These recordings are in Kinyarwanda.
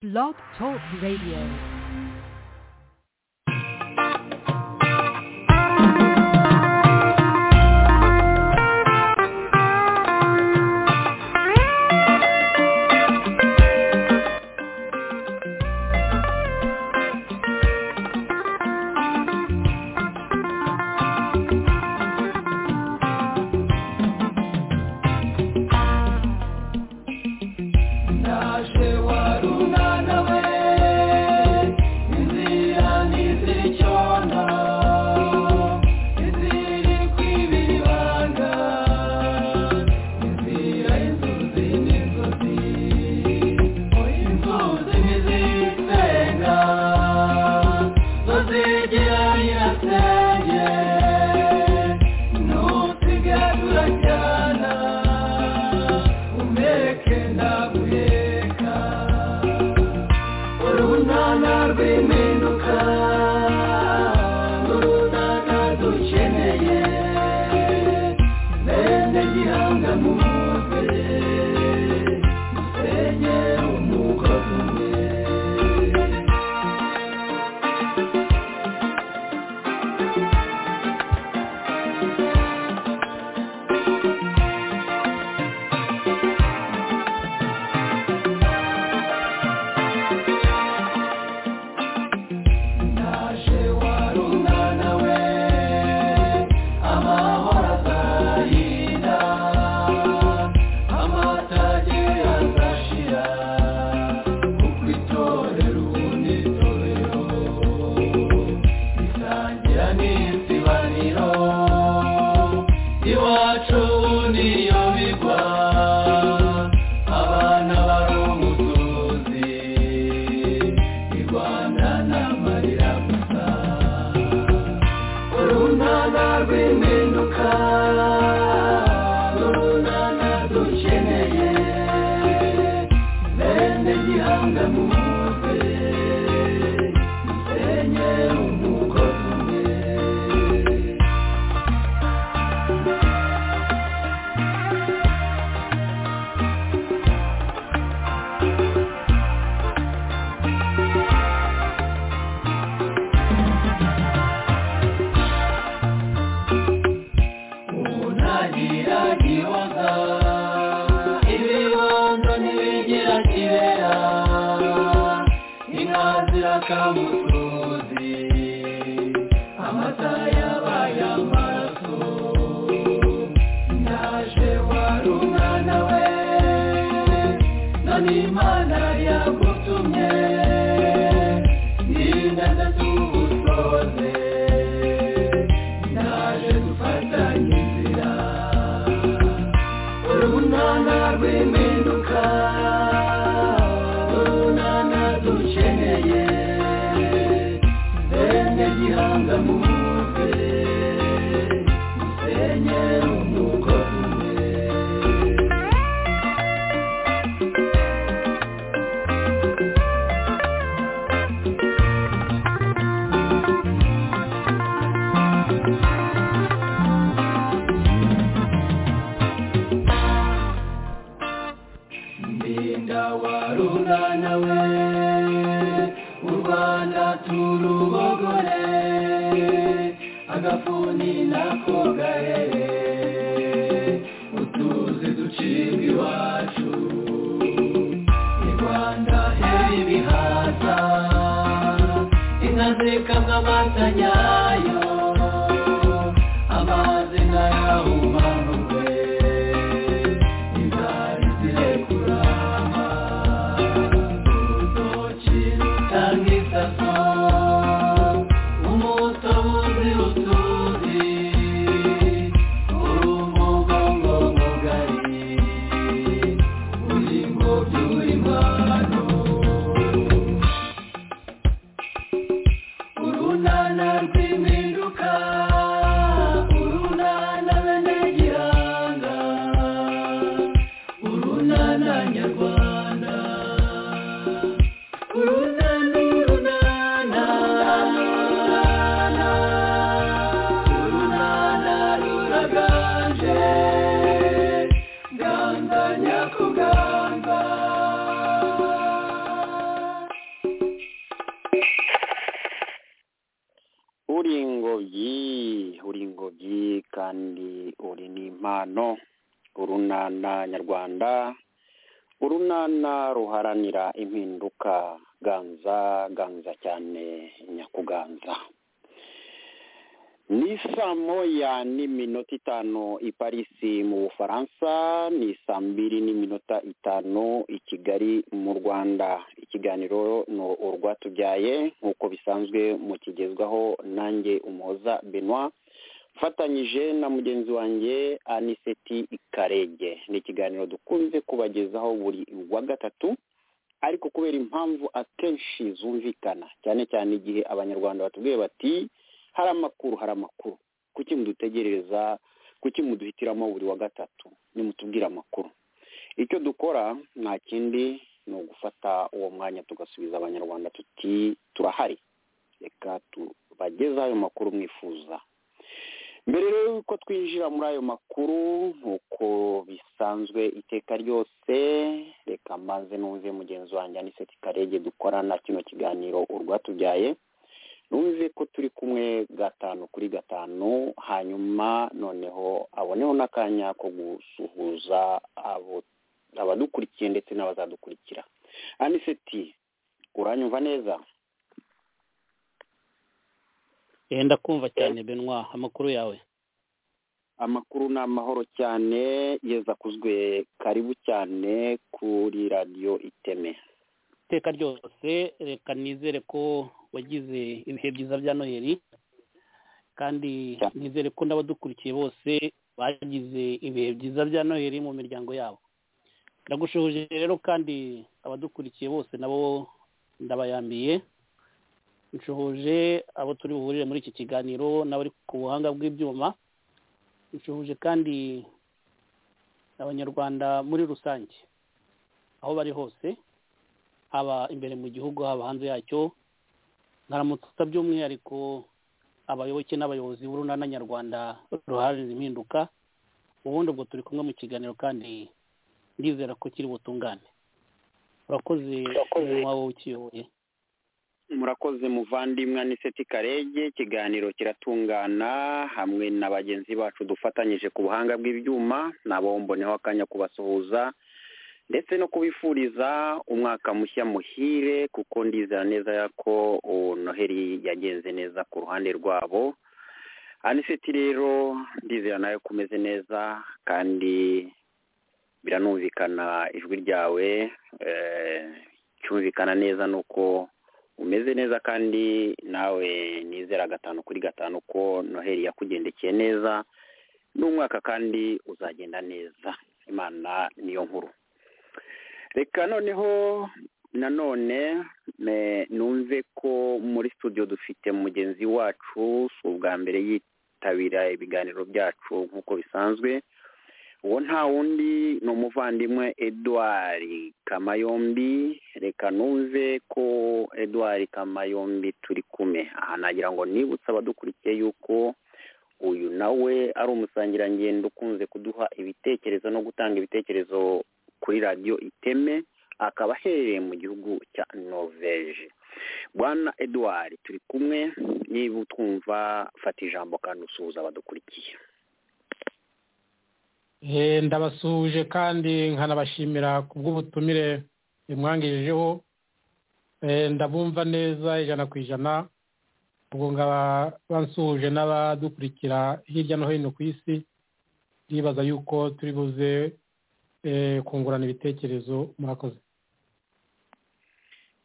Blog Talk Radio. Nana, nana, uri ingobyi uri ingobyi kandi uri n'impano urunana nyarwanda urunana ruharanira impinduka ganza ganza cyane nyakuganza ni saa moya n'iminota itanu i parisi mu bufaransa ni saa mbiri n'iminota itanu i kigali mu rwanda ikiganiro ni urwatubyaye nk'uko bisanzwe mukigezwaho nanjye umuhoza benoit mfatanyije na mugenzi wanjye aniseti karege ni ikiganiro dukunze kubagezaho buri wa gatatu ariko kubera impamvu akenshi zumvikana cyane cyane igihe abanyarwanda batubwiye bati hari amakuru hari amakuru kuki mudutegerereza kuki muduhitiramo buri wa gatatu nimutubwire amakuru icyo dukora nta kindi ni ugufata uwo mwanya tugasubiza abanyarwanda tuti turahari reka tubagezeho ayo makuru mwifuza mbere rero yuko twinjira muri ayo makuru nk'uko bisanzwe iteka ryose reka maze n'uze mugenzi wanjye aniseti karege dukorana kino kiganiro urwatubyaye numve ko turi kumwe gatanu kuri gatanu hanyuma noneho aboneho n'akanya ko gusuhuza abadukurikiye ndetse n'abazadukurikira aniseti uranyumva neza yenda kumva cyane benwa amakuru yawe amakuru ni amahoro cyane yeza akuzwe karibu cyane kuri radiyo iteme iteka ryose reka nizere ko wagize ibihe byiza bya noheli kandi nizere ko n'abadukurikiye bose bagize ibihe byiza bya noheli mu miryango yabo ndagushoje rero kandi abadukurikiye bose nabo ndabayambiye nshohoje abo turi buhurire muri iki kiganiro n'abari ku buhanga bw'ibyuma nshohoje kandi abanyarwanda muri rusange aho bari hose haba imbere mu gihugu haba hanze yacyo ntaramutsa by'umwihariko abayoboke n'abayobozi b'urunana nyarwanda ruharanira impinduka ubundi ubwo turi kumwe mu kiganiro kandi ndizera ko kiri butungane urakoze wowe ukiyoboye murakoze muvandimwe aniseti karege ikiganiro kiratungana hamwe na bagenzi bacu dufatanyije ku buhanga bw'ibyuma nabo mboneho akanya kubasuhuza ndetse no kubifuriza umwaka mushya muhire kuko ndizera neza ko noheli yagenze neza ku ruhande rwabo aniseti rero ndizera nawe ko umeze neza kandi biranumvikana ijwi ryawe cyumvikana neza ni uko umeze neza kandi nawe nizera gatanu kuri gatanu ko noheli yakugendekeye neza n'umwaka kandi uzagenda neza imana niyo nkuru reka noneho nanone numve ko muri studio dufite mugenzi wacu si ubwa mbere yitabira ibiganiro byacu nk'uko bisanzwe uwo nta wundi ni umuvandimwe edouard kamayombi reka numve ko edouard kamayombi turi kumwe aha nagira ngo nibutse abadukurikiye yuko uyu nawe ari umusangirangendo ukunze kuduha ibitekerezo no gutanga ibitekerezo kuri radiyo iteme akaba aherereye mu gihugu cya norvege bwana edouard turi kumwe niba utwumva fata ijambo kandi usuhuza badukurikiye ndabasuhuje kandi nkanabashimira ku bw'ubutumire bimwangijeho ndabumva neza ijana ku ijana ubwo nkaba bansuhuje n'abadukurikira hirya no hino ku isi ndibaza yuko turi buze kungurana ibitekerezo murakoze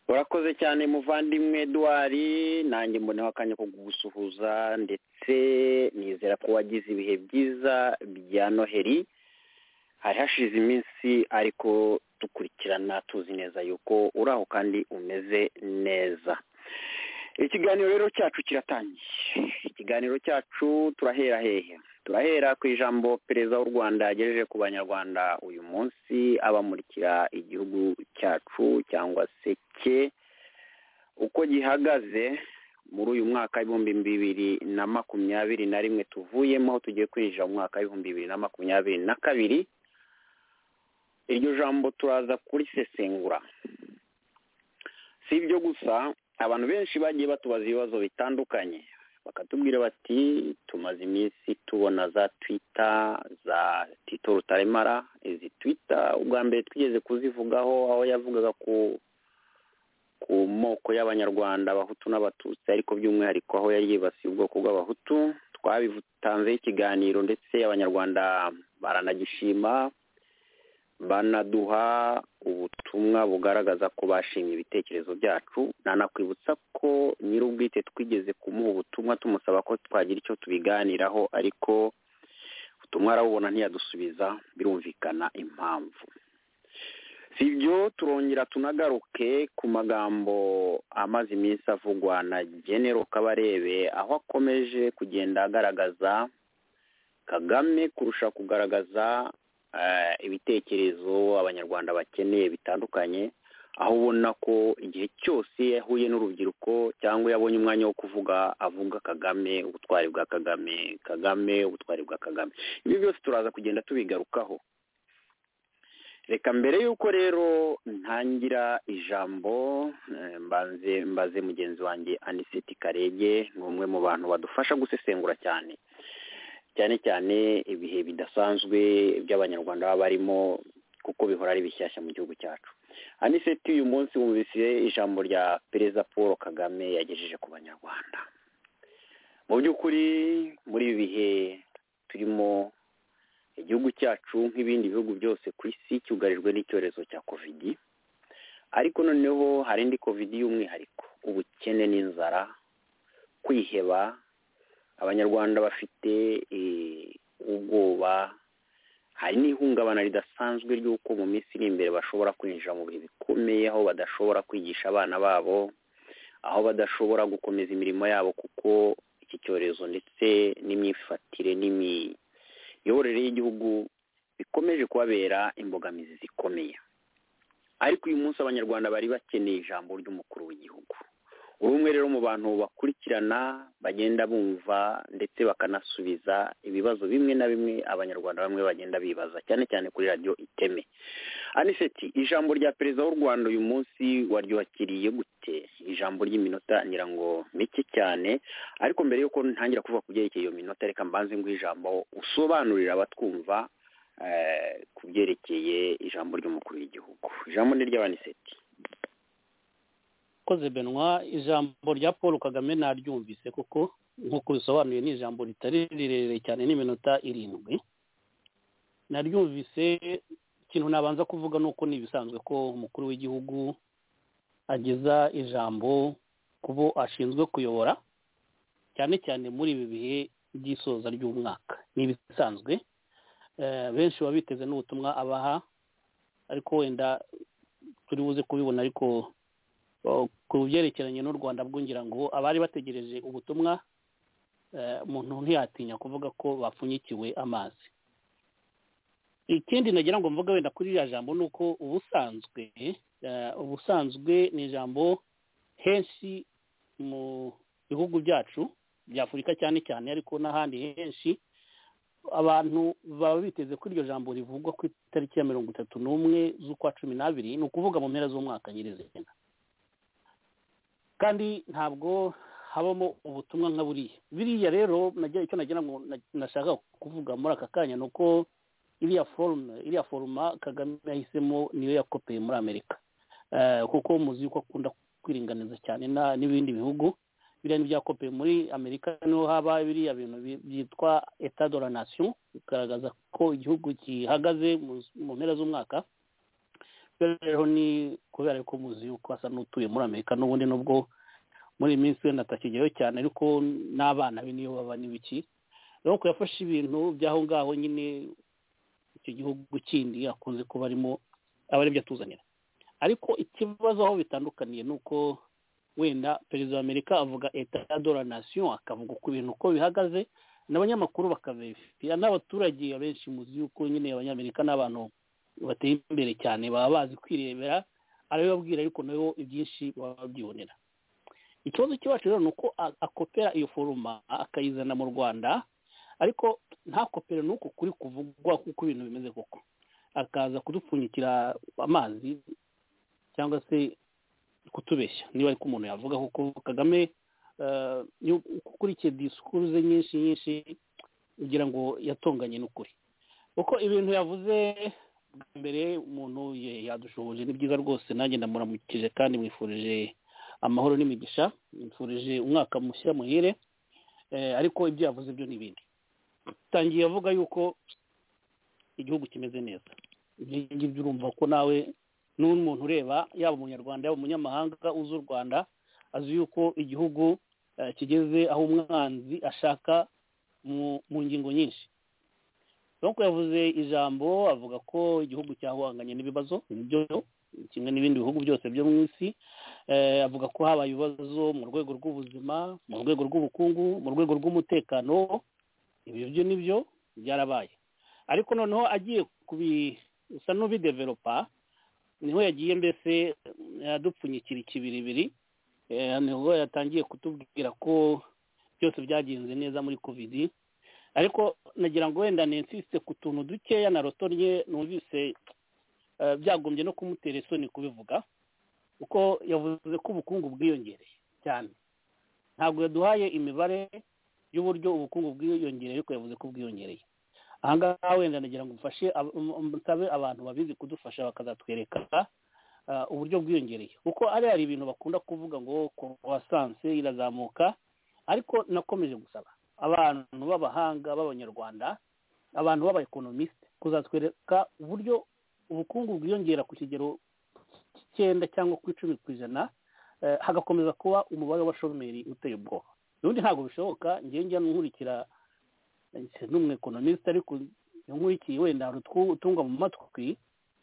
urakoze cyane muvandimwe Eduard nanjye mboneho akanya ko kugusuhuza ndetse nizera ko wagize ibihe byiza bya noheli hari hashize iminsi ariko dukurikirana tuzi neza yuko uri aho kandi umeze neza ikiganiro rero cyacu kiratangiye ikiganiro cyacu turahera hehe turahera ku ijambo perezida w'u rwanda yagejeje ku banyarwanda uyu munsi abamurikira igihugu cyacu cyangwa se cye uko gihagaze muri uyu mwaka w'ibihumbi bibiri na makumyabiri na rimwe tuvuyemo aho tugiye kwinjira mu mwaka w'ibihumbi bibiri na makumyabiri na kabiri iryo jambo turaza kurisesengura si ibyo gusa abantu benshi bagiye batubaza ibibazo bitandukanye bakatubwira bati tumaze iminsi tubona za twita za tito rutaremara izi twita ubwa mbere twigeze kuzivugaho aho yavugaga ku ku moko y'abanyarwanda abahutu n'abatutsi ariko by'umwihariko aho yari yibasiye ubwoko bw'abahutu twabitanzeho ikiganiro ndetse abanyarwanda baranagishima banaduha ubutumwa bugaragaza ko bashimye ibitekerezo byacu nanakwibutsa ko nyir'ubwite twigeze kumuha ubutumwa tumusaba ko twagira icyo tubiganiraho ariko ubutumwa arabubona ntiyadusubiza birumvikana impamvu si ibyo turongera tunagaruke ku magambo amaze iminsi avugwa na genero kabarebe aho akomeje kugenda agaragaza kagame kurusha kugaragaza ibitekerezo abanyarwanda bakeneye bitandukanye aho ubona ko igihe cyose yahuye n'urubyiruko cyangwa yabonye umwanya wo kuvuga avuga kagame ubutwari bwa kagame kagame ubutwari bwa kagame ibi byose turaza kugenda tubigarukaho reka mbere y'uko rero ntangira ijambo mbanze mbaze mugenzi wanjye aniseti karege ni umwe mu bantu badufasha gusesengura cyane cyane cyane ibihe bidasanzwe by'abanyarwanda baba barimo kuko bihora ari bishyashya mu gihugu cyacu aniseti uyu munsi wumvise ijambo rya perezida paul kagame yagejeje ku banyarwanda mu by'ukuri muri ibi bihe turimo igihugu cyacu nk'ibindi bihugu byose ku isi cyugarijwe n'icyorezo cya kovidi ariko noneho hari indi kovidi y'umwihariko ubukene n'inzara kwiheba abanyarwanda bafite ubwoba hari n'ihungabana ridasanzwe ry'uko mu minsi iri imbere bashobora kwinjira mu bihe bikomeye aho badashobora kwigisha abana babo aho badashobora gukomeza imirimo yabo kuko iki cyorezo ndetse n'imyifatire n'imiyoborere y'igihugu bikomeje kubabera imbogamizi zikomeye ariko uyu munsi abanyarwanda bari bakeneye ijambo ry'umukuru w'igihugu urumwe rero mu bantu bakurikirana bagenda bumva ndetse bakanasubiza ibibazo bimwe na bimwe abanyarwanda bamwe bagenda bibaza cyane cyane kuri radiyo iteme aniseti ijambo rya perezida w'u rwanda uyu munsi waryubakiriye gute ijambo ry'iminota ngira ngo mike cyane ariko mbere y'uko ntangira kuvuga ku byerekeye iyo minota reka mbanze ngo ijambo usobanurira abatwumva ku byerekeye ijambo ry'umukuru w'igihugu ijambo ni ry'abaniseti urakoze benwa ijambo rya paul kagame naryumvise kuko nk'uko bisobanuye ni ijambo ritari rirerire cyane n'iminota irindwi naryumvise ikintu nabanza kuvuga ni uko ni ibisanzwe ko umukuru w'igihugu ageza ijambo ku bo ashinzwe kuyobora cyane cyane muri ibi bihe by'isoza ry'umwaka ni ibisanzwe benshi baba biteze n'ubutumwa abaha ariko wenda turi buze kubibona ariko ku byerekeranye n'u rwanda bwungira ngo abari bategereje ubutumwa umuntu ntiyatinya kuvuga ko bapfunyikiwe amazi ikindi nagira ngo mvuge wenda kuri iriya jambo ni uko ubusanzwe ubusanzwe ni ijambo henshi mu bihugu byacu bya afurika cyane cyane ariko n'ahandi henshi abantu baba biteze ko iryo jambo rivugwa ku itariki ya mirongo itatu n'umwe z'ukwa cumi n'abiri ni ukuvuga mu mpera z'umwaka nyirizina kandi ntabwo habamo ubutumwa nka buriya biriya rero icyo nagira ngo nashaka kuvuga muri aka kanya ni uko iriya forume iriya foruma kagame yahisemo niyo yakopeye muri amerika kuko muzi yuko akunda kwiringaniza cyane n'ibindi bihugu biriya ni byakopeye muri amerika niho haba biriya bintu byitwa etadora nasiyo bigaragaza ko igihugu gihagaze mu mpera z'umwaka rero ni kubera ko muzi yuko asa n'utuye muri amerika n'ubundi nubwo muri iyi minsi wenda atakijyayo cyane ariko n'abana be niyo baba n'ibiki rero ko yafashe ibintu by'aho ngaho nyine icyo gihugu kindi akunze kuba arimo aba aribyo atuzanira ariko ikibazo aho bitandukaniye ni uko wenda perezida wa amerika avuga eta dora nasiyo akavuga ku bintu uko bihagaze n'abanyamakuru bakabifitiya n'abaturage abenshi muzi yuko nyine abanyamerika n'abantu bateye imbere cyane baba bazi kwirebera arabibabwira ariko nabo ibyinshi baba babyibonera ikibazo cy'iwacu rero ni uko akopera iyo foruma akayizana mu rwanda ariko ntakopere n'uko kuri kuvugwa kuko ibintu bimeze koko akaza kudupfunyikira amazi cyangwa se kutubeshya niba ariko umuntu yavuga kuko kagame ukurikiye disikuru ze nyinshi nyinshi ugira ngo yatonganye n'ukuri kuko ibintu yavuze bwa mbere umuntu yadushoboje ni byiza rwose nanjye ndamuramukije kandi mwifurije amahoro n'imigisha mwifurije umwaka mushya muhire ariko ibyo yavuze byo n'ibindi tangiye avuga yuko igihugu kimeze neza ngibyo urumva ko nawe n'umuntu ureba yaba umunyarwanda yaba umunyamahanga uzi u rwanda azi yuko igihugu kigeze aho umwanzi ashaka mu ngingo nyinshi nuko yavuze ijambo avuga ko igihugu cyahanganye n'ibibazo nibyo kimwe n'ibindi bihugu byose byo mu isi avuga ko habaye ibibazo mu rwego rw'ubuzima mu rwego rw'ubukungu mu rwego rw'umutekano ibyo byo nibyo byarabaye ariko noneho agiye kubisa n'ubideveropa niho yagiye mbese adupfunyikira ikibiribiri niho yatangiye kutubwira ko byose byagenze neza muri kovidi ariko nagira ngo wenda nensiste ku tuntu dukeya na rotonye numvise byagombye no kumutera isoni kubivuga kuko yavuze ko ubukungu bwiyongereye cyane ntabwo yaduhaye imibare y'uburyo ubukungu bwiyongereye ariko yavuze ko bwiyongereye ahangaha wenda nagira ngo mfashe msabe abantu babizi kudufasha bakazatwereka uburyo bwiyongereye kuko ari hari ibintu bakunda kuvuga ngo croissance irazamuka ariko nakomeje gusaba abantu b'abahanga b'abanyarwanda abantu b'abaekonomisite kuzatwereka uburyo ubukungu bwiyongera ku kigero cy'icyenda cyangwa ku icumi ku ijana hagakomeza kuba umubare w'abashomeri uteye ubwoba ubundi ntabwo bishoboka ngenge nkurikira n'umwekonomisite ariko nkurikiye wenda hari utunga mu matwi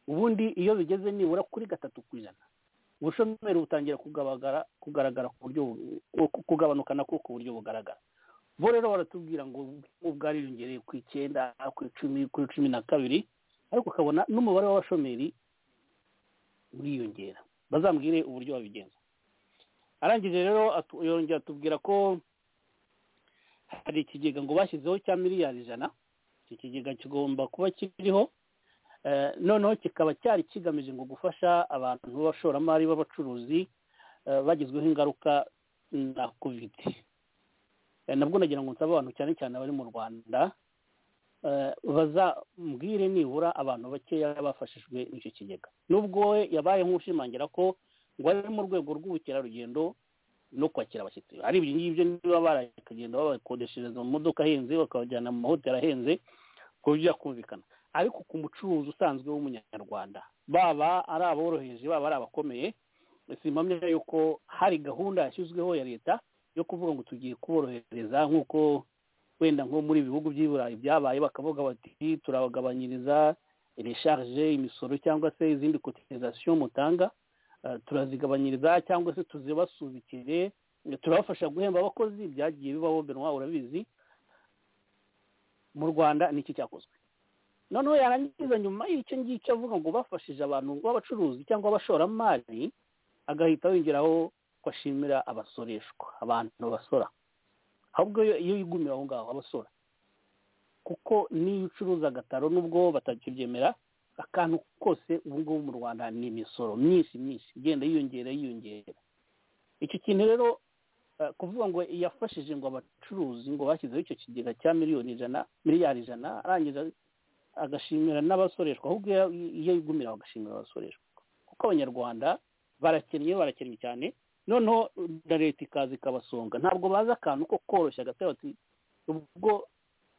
ubundi iyo bigeze nibura kuri gatatu ku ijana ubushomeri butangira kugaragara ku buryo kugabanuka nako ku buryo bugaragara bo rero baratubwira ngo bwariyongereye ku icyenda ku icumi kuri cumi na kabiri ariko ukabona n'umubare w'abashomeri uriyongera bazambwire uburyo babigenza arangije rero yongera atubwira ko hari ikigega ngo bashyizeho cya miliyari ijana iki kigega kigomba kuba kiriho noneho kikaba cyari kigamije ngo gufasha abantu b'abashoramari b'abacuruzi bagizweho ingaruka na kovide nabwo nagira ngo nsabe abantu cyane cyane abari mu rwanda bazambwire nibura abantu bakeya bafashijwe n'icyo kigega nubwo we yabaye nk'ushimangira ko ngo ari mu rwego rw'ubukerarugendo no kwakira abashyitsi ari ibyo ngibyo niba barakagenda babakodeshereza mu modoka ahenze bakabajyana mu mahoteli ahenze ku buryo byakumvikana ariko ku mucuruzi usanzwe w'umunyarwanda baba ari aboroheje baba ari abakomeye simpamya yuko hari gahunda yashyizweho ya leta yo kuvuga ngo tugiye kuborohereza nk'uko wenda nko muri ibihugu by'iburayi byabaye bakavuga bati turabagabanyiriza resharge imisoro cyangwa se izindi kotirizasiyo mutanga turazigabanyiriza cyangwa se tuzibasubikire turabafasha guhemba abakozi byagiye bibaho benwa urabizi mu rwanda niki cyakozwe noneho yarangiza nyuma y'icyo ngicyo avuga ngo bafashije abantu b'abacuruzi cyangwa abashoramari agahita yongeraho ko ashimira abasoreshwa abantu basora ahubwo iyo yigumira aho ngaho abasora kuko niyo ucuruza agataro nubwo batakibyemera akantu kose ubu ngubu mu rwanda ni imisoro myinshi myinshi igenda yiyongera yiyongera icyo kintu rero kuvuga ngo yafashije ngo abacuruzi ngo bashyizeho icyo kigega cya miliyoni ijana miliyari ijana arangiza agashimira n'abasoreshwa ahubwo iyo yigumira agashimira abasoreshwa kuko abanyarwanda barakennye barakennye cyane noneho na leta ikaza ikabasonga ntabwo bazi akantu ko koroshya agatabi ubwo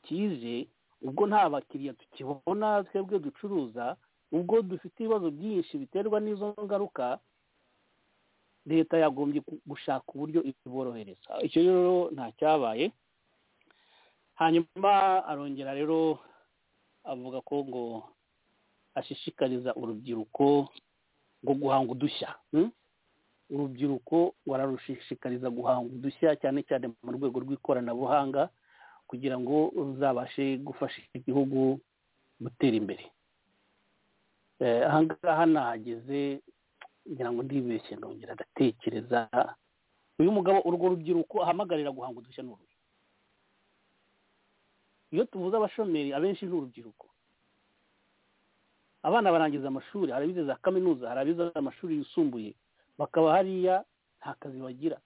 kije ubwo nta bakiriya tukibona twebwe ducuruza ubwo dufite ibibazo byinshi biterwa n'izo ngaruka leta yagombye gushaka uburyo iborohereza icyo rero nta cyabaye hanyuma arongera rero avuga ko ngo ashishikariza urubyiruko ngo guhanga udushya urubyiruko bararushishikariza guhanga udushya cyane cyane mu rwego rw'ikoranabuhanga kugira ngo ruzabashe gufasha igihugu gutera imbere ahangaha nahageze kugira ngo ndibeshye ndongera ndatekereza uyu mugabo urwo rubyiruko ahamagarira guhanga udushya ni uruhe iyo tuvuze abashomeri abenshi ni urubyiruko abana barangiza amashuri hari abize za kaminuza hari abize amashuri yisumbuye bakaba hariya nta kazi bagira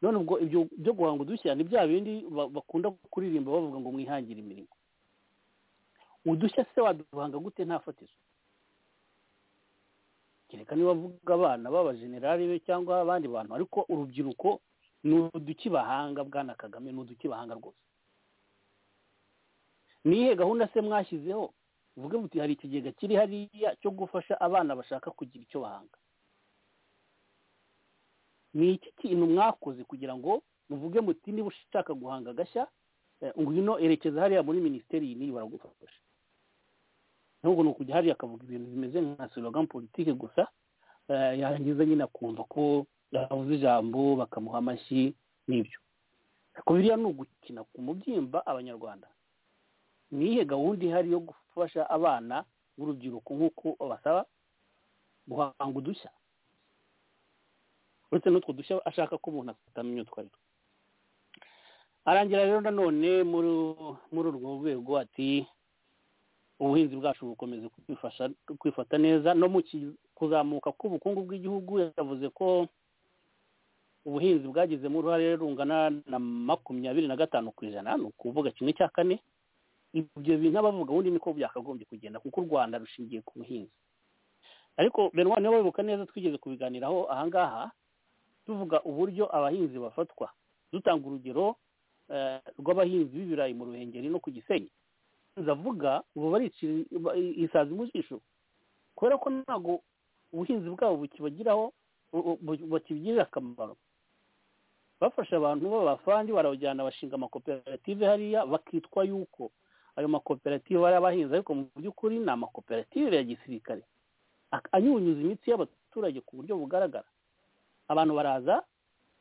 none ubwo ibyo byo guhanga udushya ni bya bindi ba- bakunda kuririmba bavuga ngo mwihangire imirimo udushya se waduhanga gute nta fatizo kereka niba avuga abana b'abajenerali be cyangwa abandi bantu ariko urubyiruko ni uduki bahanga bwana kagame ni uduki bahanga rwose nihe gahunda se mwashyizeho uvuge muti hari ikigega kiri hariya cyo gufasha abana bashaka kugira icyo bahanga ni iki kintu mwakoze kugira ngo muvuge muti niba ushaka guhanga agashya eh, ngwino erekeza hariya muri minisiteri iyi n'iyi baragufasha nubwo ni ukujya hariya akavuga ibintu bimeze nka slogan politike gusa eh, yarangiza nyine akumva ko yavuze ijambo bakamuha amashyi n'ibyo ariko biriya ni ugukina ku mubyimba abanyarwanda ni iyihe gahunda ihari yo gufasha abana b'urubyiruko nk'uko basaba guhanga udushya uretse n'utwo dushya ashaka ko umuntu atamenya utwo ari two arangira rero nanone muri muri urwo rwego ati ubuhinzi bwacu bukomeza kwifasha kwifata neza no mu ki- kuzamuka k'ubukungu bw'igihugu yavuze ko ubuhinzi bwagizemo uruhare rungana na makumyabiri na gatanu ku ijana ni ukuvuga kimwe cya kane ibyo bintu abavuga ubundi niko byakagombye kugenda kuko u rwanda rushingiye ku buhinzi ariko benwani niba wibuka neza twigeze kubiganiraho ahangaha tuvuga uburyo abahinzi bafatwa dutanga urugero eh, rw'abahinzi b'ibirayi mu ruhengeri no ku gisenyi ndavuga ubu baricira isazi mu jisho kubera ko ntabwo ubuhinzi bwabo bukibagiraho bu- bu- bakibugirira akamaro bafashe abantu b'abafandi barabajyana bashinga amakoperative hariya bakitwa yuko ayo makoperative ari abahinzi ariko mu by'ukuri ni amakoperative ya gisirikare ak- anyunyuza imitsi y'abaturage ku buryo bugaragara abantu baraza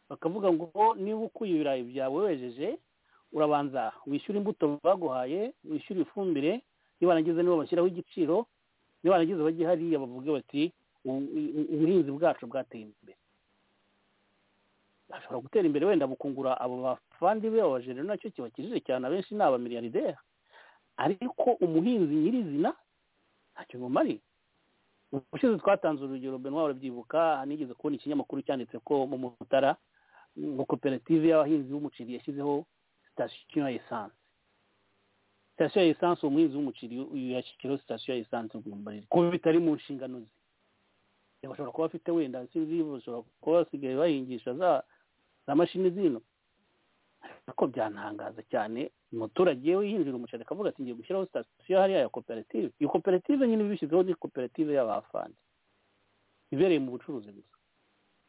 bakavuga ngo niba ukuye ibirayi byawe wejeje urabanza wishyura imbuto baguhaye wishyura ifumbire nibarangiza nibo bashyiraho igiciro nibarangiza bajye hariya bavuge bati "U- u- ubuhinzi bwacu bwateye imbere bashobora gutera imbere wenda bukungura abo bafandi be abajenero nacyo kibakijije cyane abenshi ni abamiliyarderi ariko umuhinzi nyirizina ntacyo bumariye ubushize twatanze urugero benwa barabyibuka nigeze kubona ikinyamakuru cyanditse ko mu mutara ngo koperative y'abahinzi b'umuceri yashyizeho sitasiyo ya esanse sitasiyo ya esanse umuhinzi w'umuceri yashyizeho sitasiyo ya esanse rwumbarira kuko bitari mu nshingano ze Eh, bashobora kuba bafite wenda sinzi bashobora kuba basigaye bahingisha za za mashini zino ariko byantangaza cyane umuturage yinjira umuceri akavuga ati ngiye gushyiraho sitasiyo hariya ya koperative iyo koperative nyine ibishyizeho ni koperative y'abafandi ibereye mu bucuruzi gusa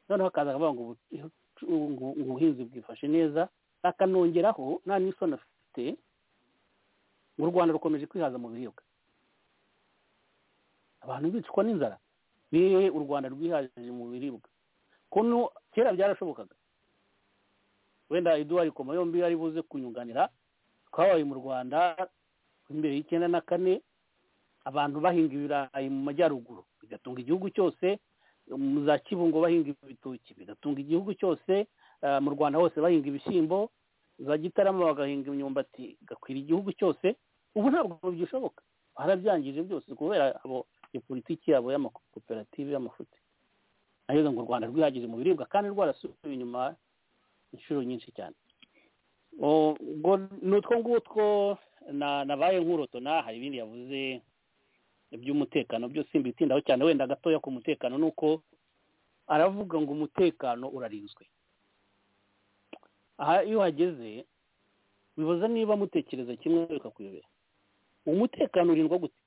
noneho akaza akavuga ngo ubucu- ngo- ngo ubuhinzi bwifashe neza akanongeraho nta n'isoni afite ngo u rwanda rukomeje kwihaza mu biribwa abantu bicwa n'inzara niwe u rwanda rwihaje mu biribwa kuno kera byarashobokaga wenda eduwari koma yombi yari buze kunyunganira twabaye mu rwanda imbere y'icyenda na kane abantu bahinga ibirayi mu majyaruguru bigatunga igihugu cyose mu za kibungo bahinga ibitoki bigatunga igihugu cyose eh, mu rwanda hose bahinga ibishyimbo za gitarama bagahinga imyumbati igakwira igihugu cyose ubu ntabwo byishoboka barabyangije byose kubera abo iyo politiki yabo y'amakoperative y'amafuti nayo ngo u rwanda rwihagije mu biribwa kandi rwarasubiye inyuma inshuro nyinshi cyane O- ubwo ni utwo ngutwo na- nabaye nkurotona hari ibindi yavuze iby'umutekano byo simbitindaho cyane wenda gatoya ku mutekano ni uko aravuga ngo umutekano urarinzwe aha iyo uhageze bibaza niba mutekereza kimwe bikakuyobera umutekano urindwa gute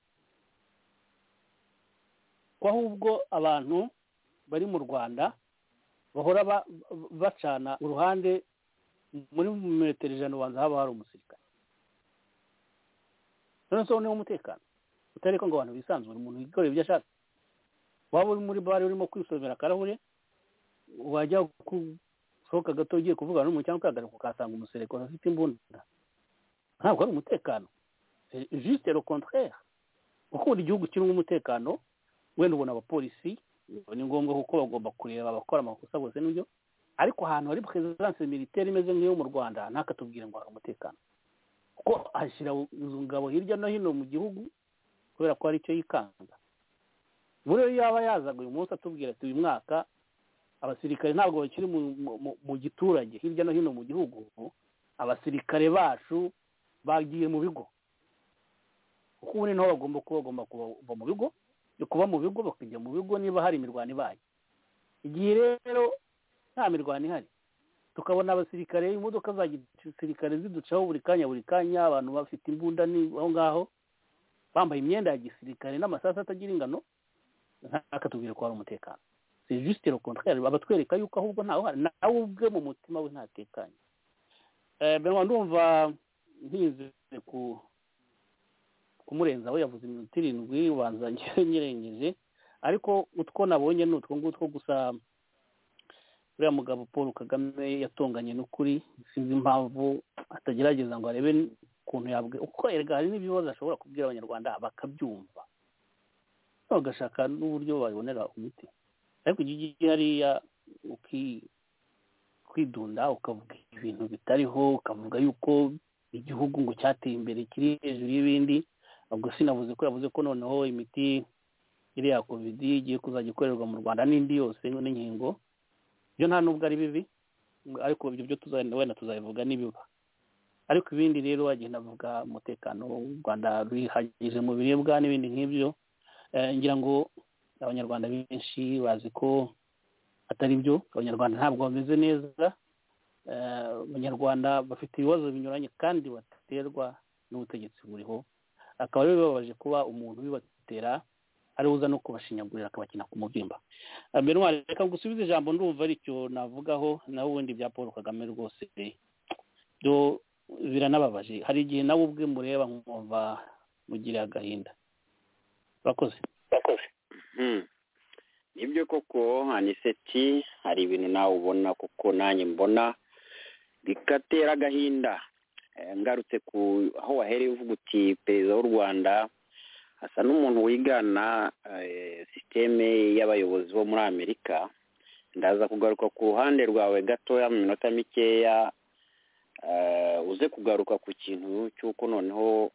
ko ahubwo abantu bari mu rwanda bahora ba- bacana uruhande muri metero ijana ubanza haba hari umusirikare none se niwo umutekano utariko ngo abantu bisanzure umuntu yikorera ibyo ashatse waba uri muri bare urimo kwisomera akarahure wajya gusohoka gato ugiye kuvugana n'umuntu cyangwa ukahagaruka ukahasanga umuserekora afite imbunda ntabwo ari umutekano juste le contraire gukunda igihugu kirimo umutekano wenda ubona abapolisi ni ngombwa kuko bagomba kureba abakora amakosa bose n'ibyo ariko ahantu hari perezidanse militaire imeze nk'iyo mu rwanda ntakatubwire ngo hari umutekano kuko ashyira izo ngabo hirya no hino mu gihugu kubera ko hari icyo yikanga buriya yaba yazaga uyu munsi atubwira ati uyu mwaka abasirikare ntabwo bakiri mu- mu- mu- mu giturage hirya no hino mu gihugu abasirikare bacu bagiye mu bigo kuko ubu ni naho bagomba kuba bagomba kuva mu bigo kuba mu bigo bakajya mu bigo niba hari imirwano ibaye igihe rero nta mirwano ihari tukabona abasirikare imodoka za gisirikare ziducaho buri kanya buri kanya abantu bafite imbunda ni aho ngaho bambaye imyenda ya gisirikare n'amasasu atagira ingano ntakatubwire ko hari umutekano si juste le contraire abatwereka yuko ahubwo ntawe uhari nawe ubwe mu mutima we ntatekanye Eh, Benoit ndumva ntinze ku kumurenza aho yavuze iminota irindwi ubanza njyewe nyirengeje ariko utwo nabonye ni utwo ngutwo gusa uriya mugabo paul kagame yatonganye n'ukuri sinzi impamvu atagerageza ngo arebe ukuntu yabwe uko erega hari n'ibibazo ashobora kubwira abanyarwanda bakabyumva bagashaka n'uburyo babibonera umuti ariko iyo ugiye hariya uki- kwidunda ukavuga ibintu bitariho ukavuga yuko igihugu ngo cyateye imbere kiri hejuru y'ibindi ubwo sinavuze ko yavuze ko noneho imiti iriya covid igiye kuzajya ikorerwa mu rwanda n'indi yose n'inkingo ibyo nta nubwo ari bibi ariko ibyo byo tuzagenda wenda tuzabivuga nibiba ariko ibindi rero agenda avuga umutekano w'u rwanda bihagije mu biribwa n'ibindi nk'ibyo Eh, ngira ngo abanyarwanda benshi bazi ko atari byo abanyarwanda ntabwo bameze neza Eh, abanyarwanda bafite ibibazo binyuranye kandi baterwa n'ubutegetsi buriho akaba rero bibabaje kuba umuntu ubibatera ariwe uza no kubashinyagurira akabakina ku mubyimba Eh, Benoit reka ngusubize ijambo ndumva aricyo navugaho naho ubundi bya paul kagame rwose byo biranababaje hari igihe nawe ubwe mureba nkumva mugire agahinda urakoze Mhm. nibyo koko aniseti hari ibintu nawe ubona kuko nanjye mbona bikatera agahinda Eh, ngarutse ku aho wahereye uvuga uti perezida w'u rwanda asa n'umuntu wigana eh, sisiteme y'abayobozi bo muri amerika ndaza kugaruka ku ruhande rwawe gatoya mu minota mikeya eh, uze kugaruka ku kintu cy'uko noneho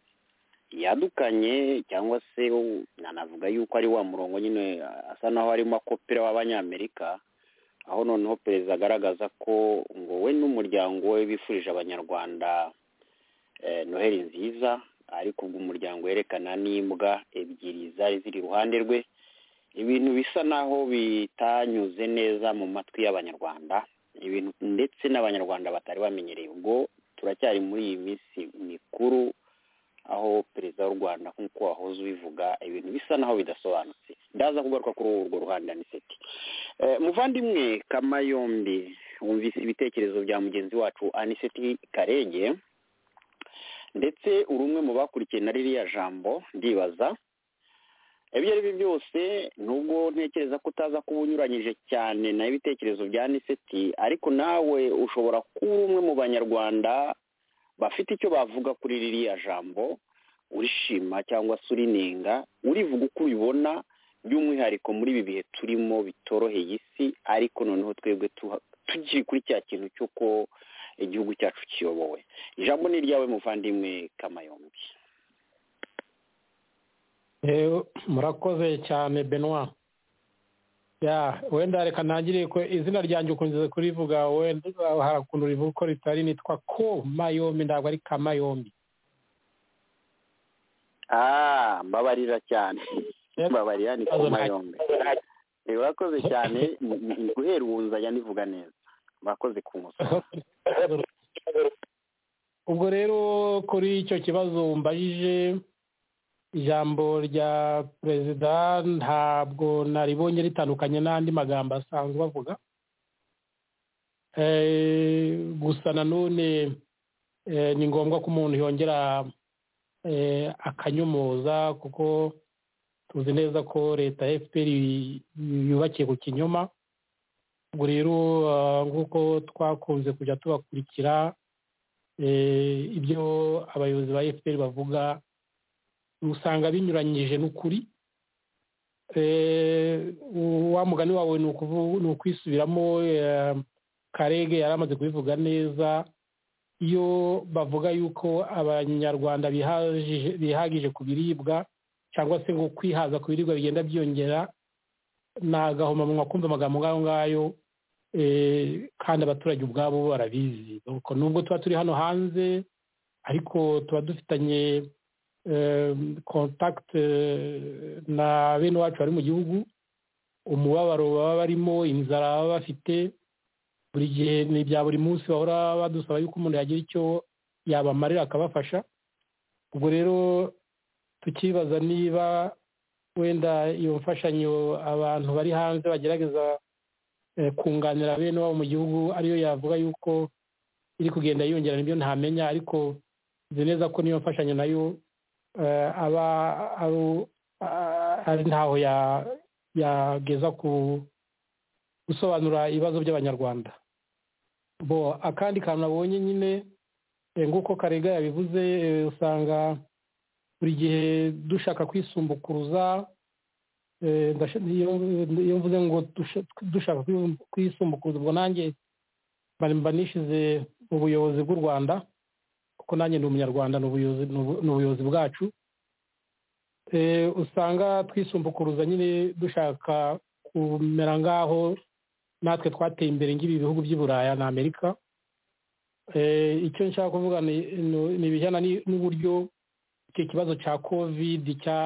yadukanye cyangwa se wo- nanavuga yuko ari wa murongo nyine asa naho arimo akopera w'abanyamerika aho noneho perezida agaragaza ko ngo we n'umuryango we bifurije abanyarwanda eh, noheli nziza ariko ubwo umuryango werekana n'imbwa ebyiri zari ziri iruhande rwe ibintu bisa naho bitanyuze neza mu matwi y'abanyarwanda ibintu ndetse n'abanyarwanda batari bamenyereye ubwo turacyari muri iyi minsi mikuru aho perezida w'u rwanda nk'uko wahoze ubivuga ibintu bisa naho bidasobanutse ndaza kugaruka kuri urwo ruhande aniseti muvandimwe kamayombi wumvise ibitekerezo bya mugenzi wacu aniseti karege ndetse uri umwe mu bakurikiye na ririya jambo ndibaza ibyo ari byo byose nubwo ntekereza ko utaza kuba unyuranyije cyane na ibitekerezo bya aniseti ariko nawe ushobora kuba umwe mu banyarwanda bafite icyo bavuga kuri ririya jambo urishima cyangwa se urinenga urivuga uko ubibona by'umwihariko muri ibi bihe turimo bitoroheye isi ariko noneho twebwe tuha- tukiri kuri cya kintu cy'uko igihugu cyacu kiyobowe ijambo ni iryawe muvandimwe kamayombi Eh, murakoze cyane benoit Ya, wenda reka ntangire ku- izina ryanjye ukunze kurivuga wenda hari ukuntu rivuga uko ritari nitwa ko mayombi ntabwo ari kamayombi ah mbabarira cyane Yep. mbabarira ni Ikibazo nta- kamayombi Eh, urakoze cyane ni- ni- ni guhera ubu nzajya nivuga neza murakoze ku musoro ubwo rero kuri icyo kibazo mbajije ijambo rya perezida ntabwo naribonye ritandukanye n'andi magambo asanzwe bavuga Eh, gusa nanone eh, ni ngombwa ko umuntu yongera eh, akanyumuza kuko tuzi neza ko leta ya fpr yu- yubakiye ku kinyoma ubwo rero ah, nk'uko twakunze kujya tubakurikira eh, ibyo abayobozi ba fpr bavuga usanga binyuranyije n'ukuri Eh, wa mugani wawe ni ukuvu- ni ukwisubiramo eh, karege yari amaze kubivuga neza iyo bavuga yuko abanyarwanda bihagije- bihagije ku biribwa cyangwa se ngo kwihaza ku biribwa bigenda byiyongera ni agahomamunwa kumva amagambo ngayo ngayo kandi abaturage ubwabo barabizi nubwo tuba turi hano hanze ariko tuba dufitanye kontakiti na bene wacu bari mu gihugu umubabaro baba barimo inzara baba bafite buri gihe ni ibya buri munsi bahora badusaba yuko umuntu yagira icyo yabamarira akabafasha ubwo rero tukibaza niba wenda iyo mfashanyo abantu bari hanze bagerageza kunganira bene wabo mu gihugu ariyo yavuga yuko iri kugenda yiyongera nibyo ntamenya ariko nzi neza ko niyo mfashanyo nayo aba ari ntaho yageza ku gusobanura ibibazo by'abanyarwanda bo akandi kantu nabonye nyine nguko karega yabivuze usanga buri gihe dushaka kwisumbukuruza iyo mvuze ngo dushaka kwisumbukuruza ubwo nanjye mba nishize mu buyobozi bw'u rwanda kuko nanjye ni umunyarwanda ni ubuyobozi bwacu usanga twisumbukuruza nyine dushaka kumera ngaho natwe twateye imbere nk'ibi bihugu by'i buraya na amerika icyo nshaka kuvuga ni ibijyana n'uburyo icyo kibazo cya kovidi cya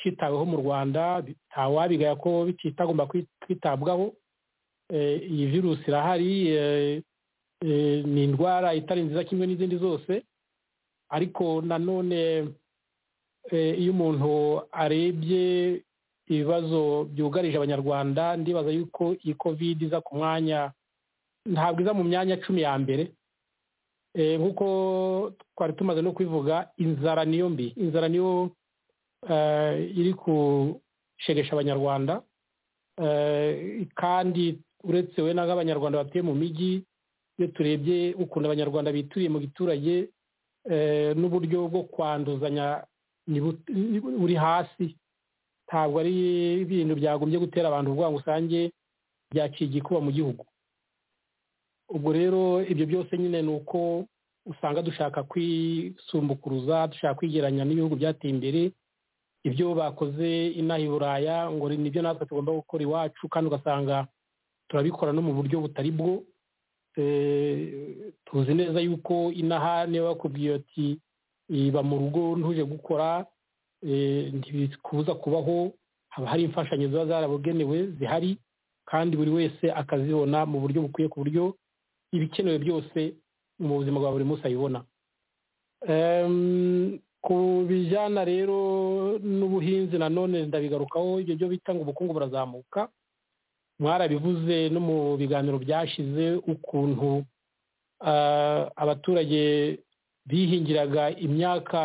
cyitaweho mu rwanda ntawabigaya ko kitagomba kwitabwaho iyi virusi irahari ni indwara itari nziza kimwe n'izindi zose ariko nanone iyo umuntu arebye ibibazo byugarije abanyarwanda ndibaza yuko iyi kovide iza ku mwanya ntabwo iza mu myanya cumi ya mbere nk'uko twari tumaze no kubivuga inzara niyo mbi inzara niyo iri gushegesha abanyarwanda kandi uretse we n'abanyarwanda batuye mu mijyi iyo turebye ukuntu abanyarwanda bituriye mu giturage n'uburyo bwo kwanduzanya buri hasi ntabwo ari ibintu byagombye gutera abantu urwara rusange byaciye igikuba mu gihugu ubwo rero ibyo byose nyine ni uko usanga dushaka kwisumbukuruza dushaka kwigeranya n'ibihugu byateye imbere ibyo bakoze inaha i buraya ngo nibyo natwe tugomba gukora iwacu kandi ugasanga turabikora no mu buryo butari bwo tuzi neza yuko inaha niba bakubwiye ati iba mu rugo ntuje gukora ntibikubuza kubaho haba hari imfashanyo ziba zarabugenewe zihari kandi buri wese akazibona mu buryo bukwiye ku buryo ibikenewe byose mu buzima bwa buri munsi ayibona ku bijyana rero n'ubuhinzi nanone ndabigarukaho ibyo byo bita ngo ubukungu burazamuka mwarabivuze no mu biganiro byashize ukuntu abaturage bihingiraga imyaka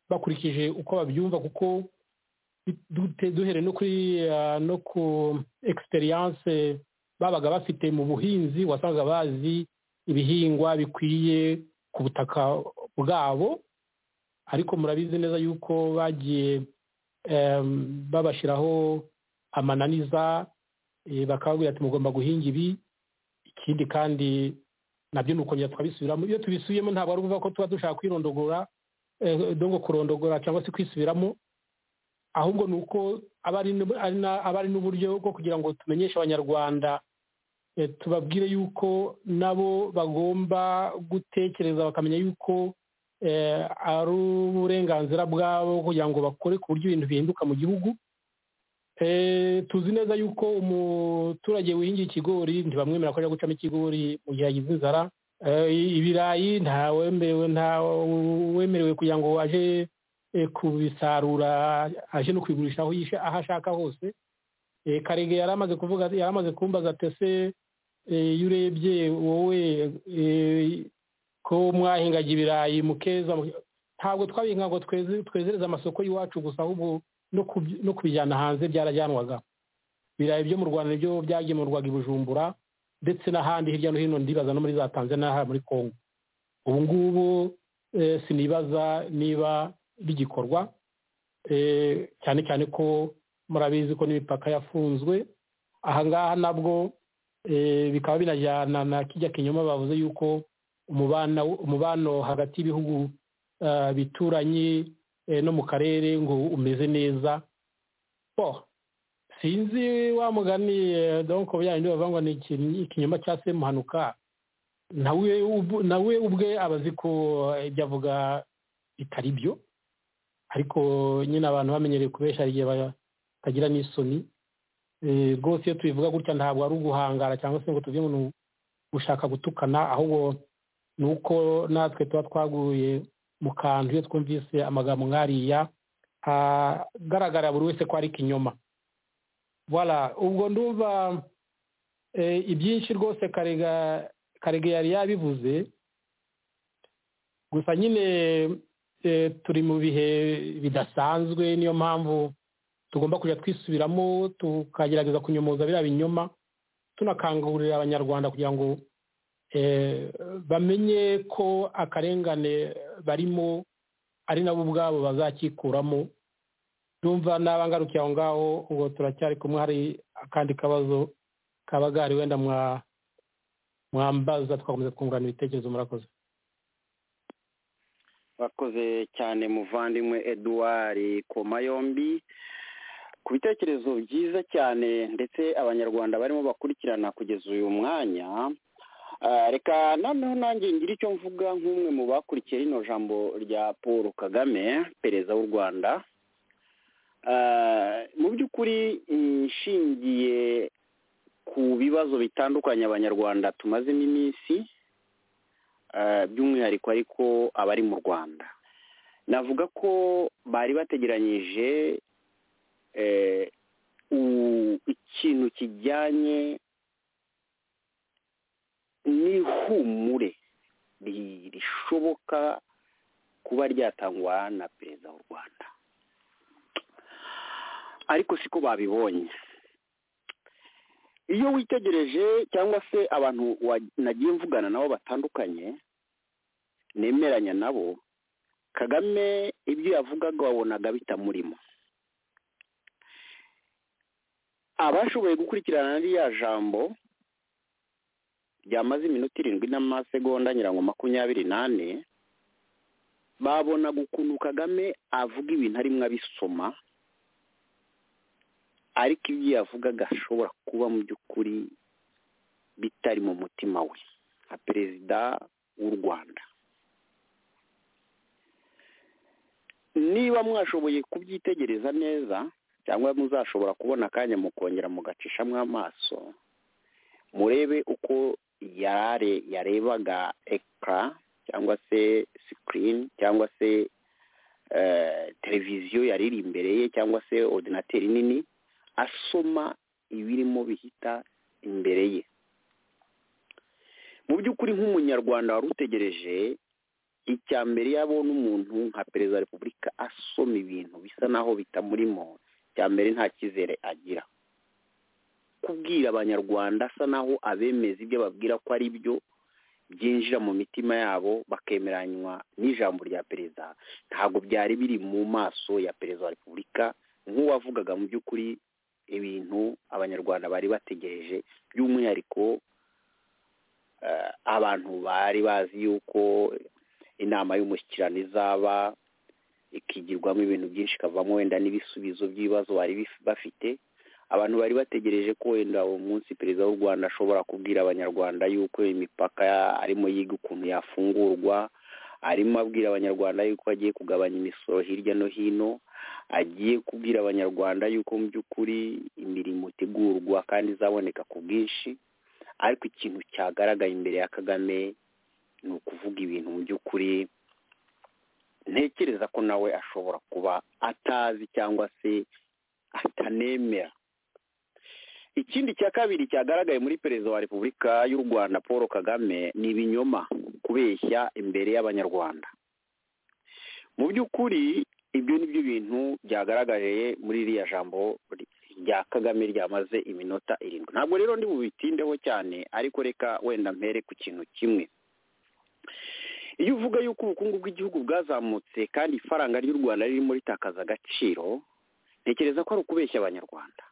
bakurikije uko babyumva kuko duhere no kuri no ku egisperiyanse babaga bafite mu buhinzi wasangaga bazi ibihingwa bikwiye ku butaka bwabo ariko murabizi neza yuko bagiye babashyiraho amananiza bakababwira ati mugomba guhinga ibi ikindi kandi nabyo ni ukongera twabisubiramo iyo tubisubiyemo ntabwo ari ukuvuga ko tuba dushaka kwirondogora kurondogora cyangwa se kwisubiramo ahubwo ni uko aba ari n'uburyo bwo kugira ngo tumenyeshe abanyarwanda tubabwire yuko nabo bagomba gutekereza bakamenya yuko ari uburenganzira bwabo kugira ngo bakore ku buryo ibintu bihinduka mu gihugu tuzi neza yuko umuturage wihingiye ikigori ntibamwemera ko ajya gucamo ikigori mu gihe yagize inzara ibirayi ntawemerewe kugira ngo aje kubisarura aje no kubigurisha aho ashaka hose karege yari amaze kuvuga yari amaze kumbaza tese iyo urebye wowe ko mwahingaga ibirayi mukeza ntabwo twabihinga ngo twezereze amasoko y'iwacu gusa ahubwo no kubijyana hanze byarajyanwaga ibirayi byo mu rwanda nibyo byagemurwaga i bujumbura ndetse n'ahandi hirya no hino ndibaza no muri za tanzania muri congo ubu ngubu sinibaza niba bigikorwa cyane cyane ko murabizi ko n'imipaka yafunzwe ahangaha nabwo bikaba binajyana na kijya kinyoma bavuze yuko umubano hagati y'ibihugu bituranye no mu karere ngo umeze neza sinzi wa mugani donko byanyu bavuga ngo ni ikinyoma cya se muhanuka nawe nawe ubwe aba azi ko ibyo avuga bitari byo ariko nyine abantu bamenyereye kubesha hari igihe batagira n'isoni rwose iyo tubivuga gutya ntabwo ari uguhangara cyangwa se ngo tuvuge ngo gushaka gutukana ahubwo ni uko natwe tuba twaguye mu kantu iyo twumvise amagambo nk'ariya hagaragarira buri wese ko ari ikinyoma voilà ubwo ndumva ibyinshi rwose karega karega yari yabivuze gusa nyine turi mu bihe bidasanzwe niyo mpamvu tugomba kujya twisubiramo tukagerageza kunyomoza biriya binyoma tunakangurira abanyarwanda kugira ngo bamenye ko akarengane barimo ari nabo ubwabo bazakikuramo ndumva n'abangarukiye aho ngaho ubu turacyari kumwe hari akandi kabazo kabagari wenda mwambaza twakomeza twungurana ibitekerezo murakoze bakoze cyane muvandimwe eduwari koma yombi ku bitekerezo byiza cyane ndetse abanyarwanda barimo bakurikirana kugeza uyu mwanya reka noneho nanjye ngira icyo mvuga nk'umwe mu bakurikiye rino jambo rya paul kagame perezida w'u rwanda mu by'ukuri nshingiye ku bibazo bitandukanye abanyarwanda tumazemo iminsi by'umwihariko ariko abari mu rwanda navuga ko bari bategeranyije ikintu kijyanye n'ihumure rishoboka kuba ryatangwa na perezida w'u rwanda ariko siko babibonye iyo witegereje cyangwa se abantu nagiye mvugana nabo batandukanye nemeranya nabo kagame ibyo yavugaga wabonaga bitamurimo abashoboye gukurikirana ririya jambo ryamaze iminota irindwi n'amasegonda nyirango makumyabiri n'ane babonaga ukuntu kagame avuga ibintu arimwo abisoma ariko ibyo yavugaga ashobora kuba mu by'ukuri bitari mu mutima we nka perezida w'u rwanda niba mwashoboye kubyitegereza neza cyangwa muzashobora kubona akanya mukongera mugacishamo amaso murebe uko yare yarebaga ekara cyangwa se sikirini cyangwa se televiziyo yari iri imbere ye cyangwa se ordinateri nini asoma ibirimo bihita imbere ye mu by'ukuri nk'umunyarwanda wari utegereje icya mbere yabona umuntu nka perezida wa repubulika asoma ibintu bisa naho bitamurimo icya mbere nta cyizere agira kubwira abanyarwanda asa naho abemeza ibyo babwira ko ari byo byinjira mu mitima yabo bakemeranywa n'ijambo rya perezida ntabwo byari biri mu maso ya perezida wa repubulika nk'uwavugaga mu by'ukuri ibintu abanyarwanda bari bategereje by'umwihariko abantu bari bazi yuko inama y'umushyikirano izaba ikigirwamo ibintu byinshi ikavamo wenda n'ibisubizo by'ibibazo bari bafite abantu bari bategereje ko wenda uwo munsi perezida w'u rwanda ashobora kubwira abanyarwanda yuko imipaka arimo yiga ukuntu yafungurwa arimo abwira abanyarwanda yuko agiye kugabanya imisoro hirya no hino agiye kubwira abanyarwanda yuko mu by'ukuri imirimo itegurwa kandi izaboneka ku bwinshi ariko ikintu cyagaragaye imbere ya kagame ni ukuvuga ibintu mu by'ukuri ntekereza ko nawe ashobora kuba atazi cyangwa se atanemera ikindi cya kabiri cyagaragaye muri perezida wa repubulika y'u rwanda paul kagame ni ibinyoma kubeshya imbere y'abanyarwanda mu by'ukuri ibyo ni byo bintu byagaragariye muri iriya jambo rya kagame ryamaze iminota irindwi ntabwo rero ndi bubitindeho cyane ariko reka wenda mpere ku kintu kimwe iyo uvuga yuko ubukungu bw'igihugu bwazamutse kandi ifaranga ry'u rwanda ririmo ritakaza agaciro ntekereza ko ari ukubeshya abanyarwanda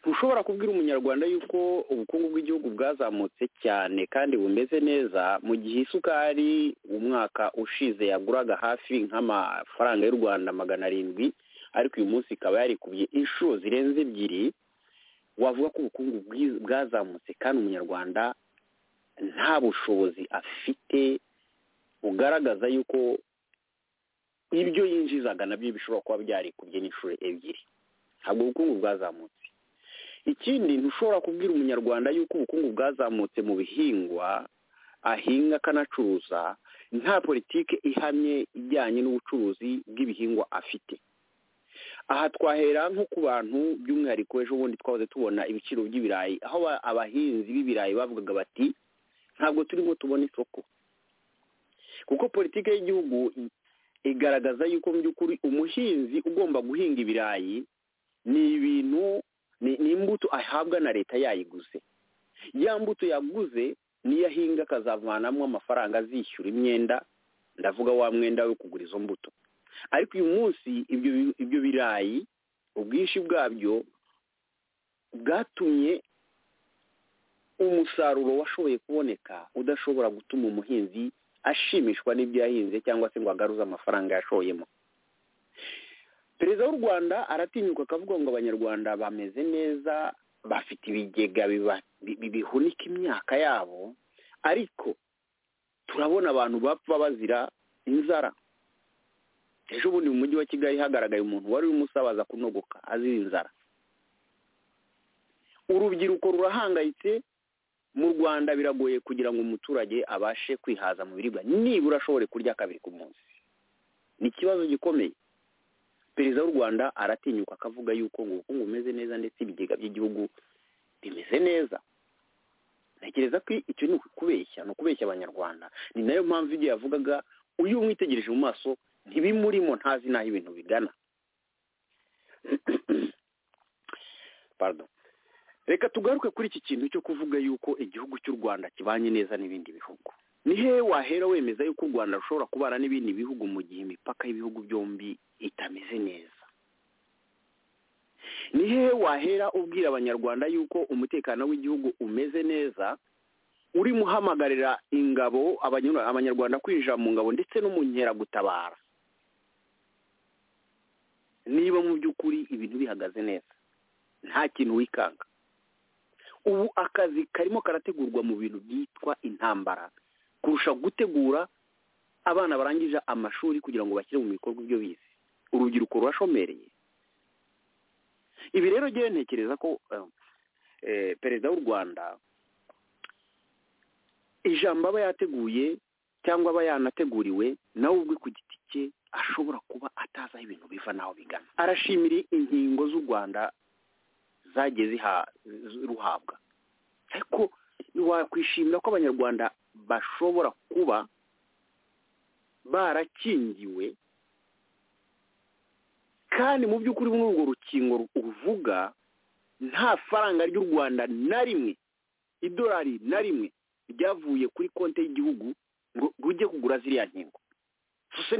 ntushobora kubwira umunyarwanda yuko ubukungu bw'igihugu bwazamutse cyane kandi bumeze neza mu gihe isukari umwaka ushize yaguraga hafi nk'amafaranga y'u rwanda magana arindwi ariko uyu munsi ikaba yarikubiye inshuro zirenze ebyiri wavuga ko ubukungu bwazamutse kandi umunyarwanda nta bushobozi afite bugaragaza yuko ibyo yinjizaga nabyo bishobora kuba byarikubye n'inshuro ebyiri ntabwo ubukungu bwazamutse ikindi ntushobora kubwira umunyarwanda yuko ubukungu bwazamutse mu bihingwa ahinga akanacuruza nta politiki ihamye ijyanye n'ubucuruzi bw'ibihingwa afite aha twahera nko ku bantu by'umwihariko ejo bundi twahoze tubona ibiciro by'ibirayi aho abahinzi b'ibirayi bavugaga bati ntabwo turimo tubona isoko kuko politiki y'igihugu igaragaza yuko mu by'ukuri umuhinzi ugomba guhinga ibirayi ni ibintu ni imbuto ahabwa na leta yayiguze ya mbuto yaguze niyo ahinga akazavanamo amafaranga azishyura imyenda ndavuga wa mwenda we kugura izo mbuto ariko uyu munsi ibyo birayi ubwinshi bwabyo bwatumye umusaruro washoboye kuboneka udashobora gutuma umuhinzi ashimishwa n'ibyo yahinze cyangwa se ngo agaruze amafaranga yashoyemo perezida w'u rwanda aratinyuka akavuga ngo abanyarwanda bameze neza bafite ibigega bihunika imyaka yabo ariko turabona abantu bapfa bazira inzara ejo bundi mu mujyi wa kigali hagaragaye umuntu wari urimo usabaza kunogoka azira inzara urubyiruko rurahangayitse mu rwanda biragoye kugira ngo umuturage abashe kwihaza mu biribwa nibura ashobore kurya kabiri ku munsi ni ikibazo gikomeye perezida w'u rwanda aratinyuka akavuga yuko ngo ubukungu bumeze neza ndetse ibigega by'igihugu bimeze neza ntekereza ko icyo ni ukubeshya ni ukubeshya abanyarwanda ni nayo mpamvu igihe yavugaga uyu mwitegereje mu maso ntibimurimo ntazi n'aho ibintu bigana reka tugaruke kuri iki kintu cyo kuvuga yuko igihugu cy'u rwanda kibanye neza n'ibindi bihugu ni he wahera wemeza yuko u rwanda rushobora kubana n'ibindi bihugu mu gihe imipaka y'ibihugu byombi itameze neza ni he wahera ubwira abanyarwanda yuko umutekano w'igihugu umeze neza urimo uhamagarira ingabo abanyarwanda kwinjira mu ngabo ndetse no mu nkeragutabara niba mu by'ukuri ibintu bihagaze neza nta kintu wikanga ubu akazi karimo karategurwa mu bintu byitwa intambara kurusha gutegura abana barangije amashuri kugira ngo bashyire mu bikorwa ibyo bize urubyiruko rurashomereye ibi rero ngewe ntekereza ko perezida w'u rwanda ijambo aba yateguye cyangwa aba yanateguriwe nawe ubwe ku giti cye ashobora kuba atazi aho ibintu biva n'aho bigana arashimira inkingo z'u rwanda zagiye ruhabwa ariko wakwishimira ko abanyarwanda bashobora kuba barakingiwe kandi mu by'ukuri muri urwo rukingo ruvuga nta faranga ry'u rwanda na rimwe idolari na rimwe ryavuye kuri konti y'igihugu ngo rujye kugura ziriya nkingo gusa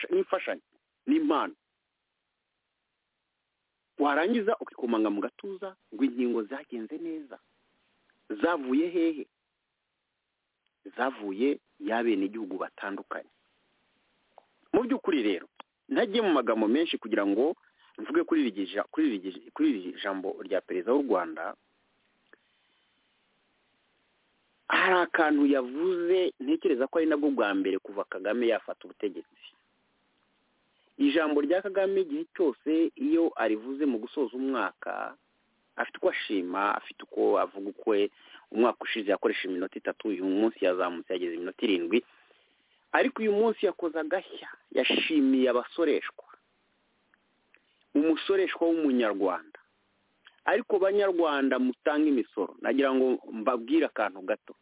n'imfashanyo n'impano warangiza ukikomanga mu gatuza ngo inkingo zagenze neza zavuye hehe zavuye y'abenegihugu batandukanye mu by'ukuri rero ntajye mu magambo menshi kugira ngo mvuge kuri iri jambo rya perezida w'u rwanda hari akantu yavuze ntekereza ko ari nabwo bwa mbere kuva kagame yafata ubutegetsi ijambo rya kagame igihe cyose iyo arivuze mu gusoza umwaka afite uko ashima afite uko avuga ukwe umwaka ushize yakoresha iminota itatu uyu munsi yazamutse yageze iminota irindwi ariko uyu munsi yakoze agashya yashimiye abasoreshwa umusoreshwa w'umunyarwanda ariko banyarwanda mutanga imisoro nagira ngo mbabwire akantu gato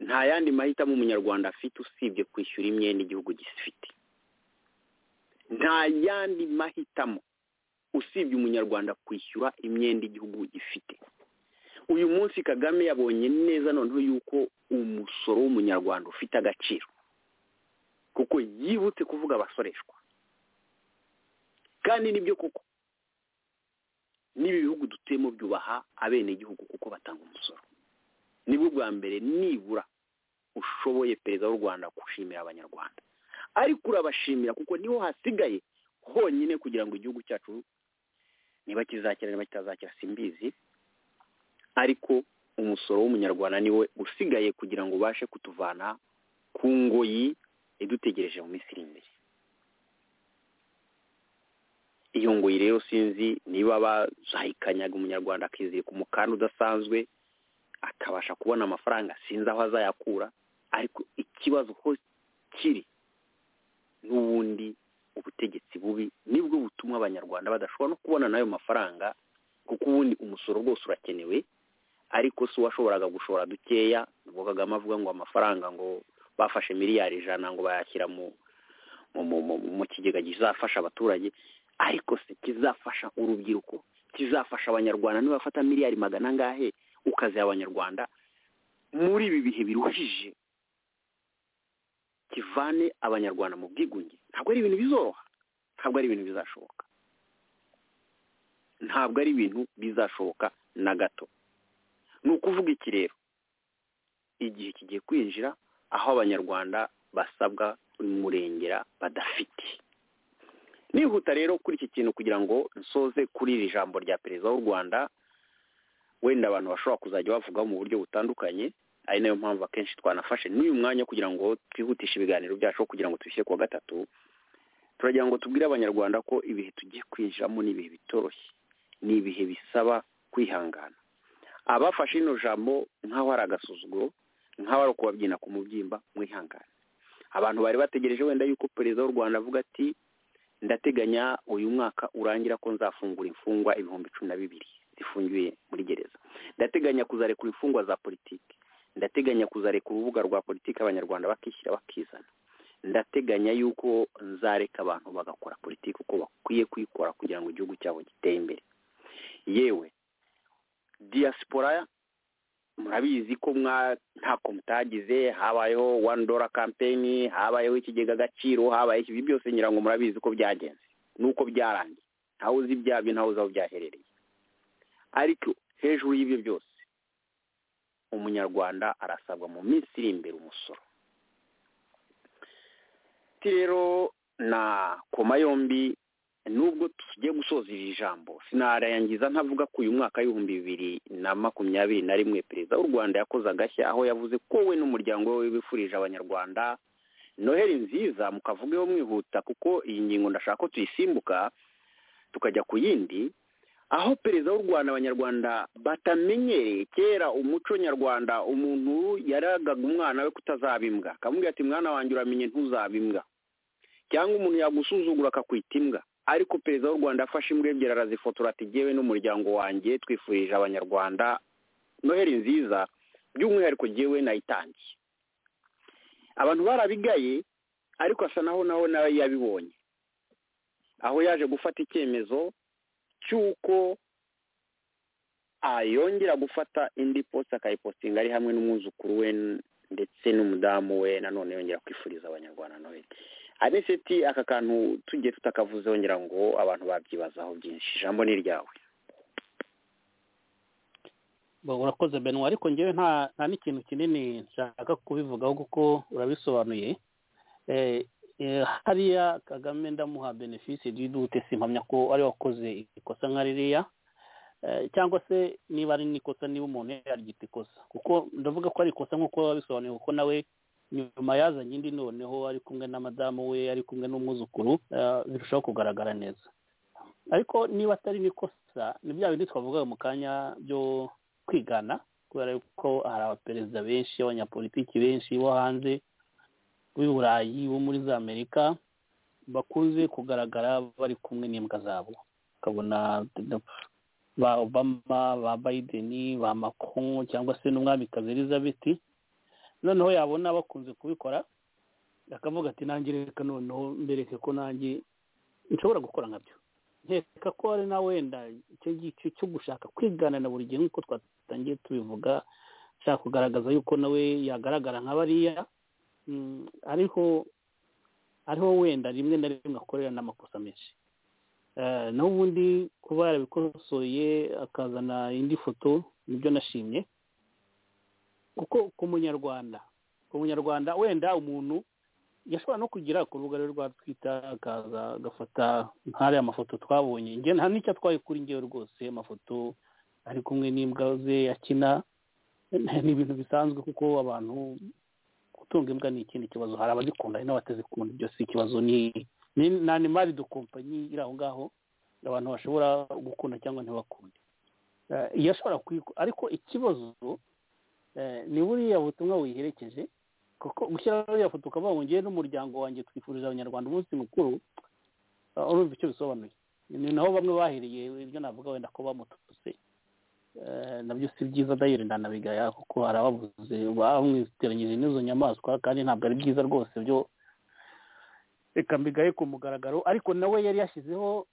nta yandi mahitamo umunyarwanda afite usibye kwishyura imyenda igihugu gifite nta yandi mahitamo usibye umunyarwanda kwishyura imyenda igihugu gifite uyu munsi kagame yabonye neza noneho yuko umusoro w'umunyarwanda ufite agaciro kuko yibutse kuvuga abasoreshwa kandi nibyo koko n'ibi bihugu dutuyemo byubaha abenegihugu kuko batanga umusoro nibwo bwa mbere nibura ushoboye perezida w'u rwanda gushimira abanyarwanda ariko urabashimira kuko niho hasigaye honyine kugira ngo igihugu cyacu niba kizakira niba kitazakira simbizi ariko umusoro w'umunyarwanda niwe usigaye kugira ngo ubashe kutuvana ku ngoyi idutegereje mu minsi iri imbere iyo ngoyi rero sinzi niba bazayikanyaga umunyarwanda akizirika umukanda udasanzwe akabasha kubona amafaranga sinzi aho azayakura ariko ikibazo ko kiri n'ubundi ubutegetsi bubi nibwo butuma abanyarwanda badashobora no kubona n'ayo mafaranga kuko ubundi umusoro rwose urakenewe ariko si uwashoboraga gushora dukeya ngo kagame avuga ngo amafaranga ngo bafashe miliyari ijana ngo bayashyira mu kigega kizafasha abaturage ariko se kizafasha urubyiruko kizafasha abanyarwanda nibafata miliyari magana angahe ukaziha abanyarwanda muri ibi bihe biruhije kivane abanyarwanda mu bwigunge ntabwo ari ibintu bizoroha ntabwo ari ibintu bizashoboka ntabwo ari ibintu bizashoboka na gato ni ukuvuga iki rero igihe kigiye kwinjira aho abanyarwanda basabwa umurengera badafite nihuta rero kuri iki kintu kugira ngo nsoze kuri iri jambo rya perezida w'u rwanda wenda abantu bashobora kuzajya bavugaho mu buryo butandukanye ari nayo mpamvu akenshi twanafashe n'uyu mwanya kugira ngo twihutishe ibiganiro byacu kugira ngo tubishyire kuwa gatatu turagira ngo tubwire abanyarwanda ko ibihe tugiye kwinjiramo ni ibihe bitoroshye ni ibihe bisaba kwihangana abafashe ino jambo nk'aho ari agasuzuguro nk'aho ari ukubabyina ku mubyimba mwihangane abantu bari bategereje wenda yuko perezida w'u rwanda avuga ati ndateganya uyu mwaka urangira ko nzafungura imfungwa ibihumbi cumi na bibiri zifungiwe muri gereza ndateganya kuzarekura imfungwa za politiki ndateganya kuzarekura urubuga rwa politiki abanyarwanda bakishyira bakizana ndateganya yuko nzareka abantu bagakora politiki uko bakwiye kuyikora kugira ngo igihugu cyabo giteye imbere yewe diaspora murabizi ko ntako mutagize habayeho wani dora kampeni habayeho ikigega agaciro habaye ibi byose nyirango murabizi ko byagenze nuko byarangiye ntawe uzi ibyabyo ntawe uzi aho byaherereye ariko hejuru y'ibyo byose umunyarwanda arasabwa mu minsi iri imbere umusoro rero na koma yombi nubwo tugiye gusoza iri jambo sinarangiza ntavuga ko uyu mwaka w'ibihumbi bibiri na makumyabiri na rimwe perezida w'u rwanda yakoze agashya aho yavuze ko we n'umuryango we bifurije abanyarwanda noheli nziza mukavugeho mwihuta kuko iyi ngingo ndashaka ko tuyisimbuka tukajya ku yindi aho perezida w'u rwanda abanyarwanda batamenyereye kera umuco nyarwanda umuntu yaragaga umwana we kutazaba imbwa akamubwira ati mwana wanjye uramenye ntuzaba imbwa cyangwa umuntu yagusuzugura akakwita imbwa ariko perezida w'u rwanda afashe imbwa ebyiri arazifotora ati ngewe n'umuryango wanjye twifurije abanyarwanda noheli nziza by'umwihariko ngewe nayitangiye abantu barabigaye ariko asa naho naho nawe yabibonye aho yaje gufata icyemezo cy'uko yongera gufata indi posita akayipositinga ari hamwe n'umwuzukuru we ndetse n'umudamu we nanone yongera kwifuriza abanyarwanda nawe aneseti aka kantu tugiye tutakavuzeho ngira ngo abantu babyibazaho byinshi ijambo ni iryawe urakoze benwa ariko ngewe nta n'ikintu kinini nshaka kubivugaho kuko urabisobanuye hariya kagame ndamuha benefisi dute simpamya ko ari wakoze ikosa nka ririya cyangwa se niba ari n'ikosa niba umuntu yaryita ikosa kuko ndavuga ko ari ikosa nk'uko babisobanuye kuko nawe nyuma yazanye indi noneho ari kumwe na madamu we ari kumwe n'umwuzukuru birushaho kugaragara neza ariko niba atari n'ikosa ni bya bindi twavuga mu kanya byo kwigana kubera ko hari abaperezida benshi abanyapolitiki benshi bo hanze w'i burayi bo muri za amerika bakunze kugaragara bari kumwe n'imbwa zabo ukabona ba obama ba biden ba macron cyangwa se n'umwamikazi elizabeth noneho yabona bakunze kubikora akavuga ati nanjye reka noneho mbereke ko nanjye nshobora gukora nkabyo nkeka ko ari na wenda icyo ngicyo cyo gushaka kwigana na buri gihe nk'uko twatangiye tubivuga ashaka kugaragaza yuko nawe yagaragara nka bariya ariho ariho wenda rimwe na rimwe akorera n'amakosa menshi naho ubundi kuba yarabikosoye akazana indi foto nibyo nashimye kuko ku munyarwanda ku munyarwanda wenda umuntu yashobora no kugira ku rubuga rwe rwa twita akaza agafata nk'ariya amafoto twabonye nta n'icyo atwaye kuri ngewe rwose amafoto ari kumwe n'imbwa ze akina ni ibintu bisanzwe kuko abantu gutunga imbwa ni ikindi kibazo hari abazikunda hari n'abatazikunda ibyo si ikibazo ni ni animari do kompanyi iri aho ngaho abantu bashobora gukunda cyangwa ntibakunde iyo ashobora ariko ikibazo ni buriya butumwa wiherekeje kuko gushyiraho uriya foto ukaba wongeye n'umuryango wanjye twifurije abanyarwanda umunsi mukuru urumva icyo bisobanuye ni naho bamwe bahereye ibyo navuga wenda ko bamututse nabyo si byiza dayire ndanabigaya kuko arababuze bamwiteranyije n'izo nyamaswa kandi ntabwo ari byiza rwose byo reka mbigaye ku mugaragaro ariko nawe yari yashyizeho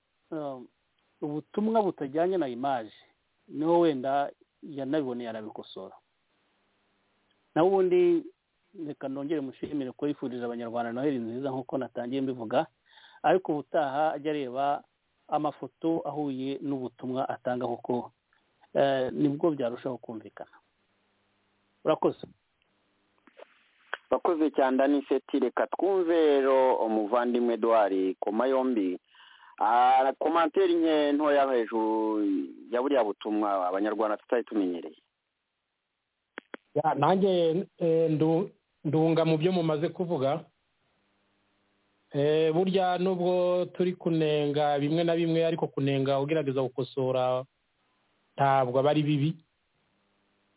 ubutumwa butajyanye na imaje niho wenda yanabiboneye arabikosora nawe ubundi reka nongere mushimire ko yifurije abanyarwanda noheli nziza nk'uko natangiye mbivuga ariko ubutaha ajya areba amafoto ahuye n'ubutumwa atanga kuko nibwo byarushaho kumvikana urakoze urakoze cyane aniseti reka twumve rero umuvandimwe duhari koma yombi komantere nke ntoya hejuru ya buriya butumwa abanyarwanda tutari tumenyereye nanjye ndunga mu byo mumaze kuvuga burya nubwo turi kunenga bimwe na bimwe ariko kunenga ugerageza gukosora ntabwo aba ari bibi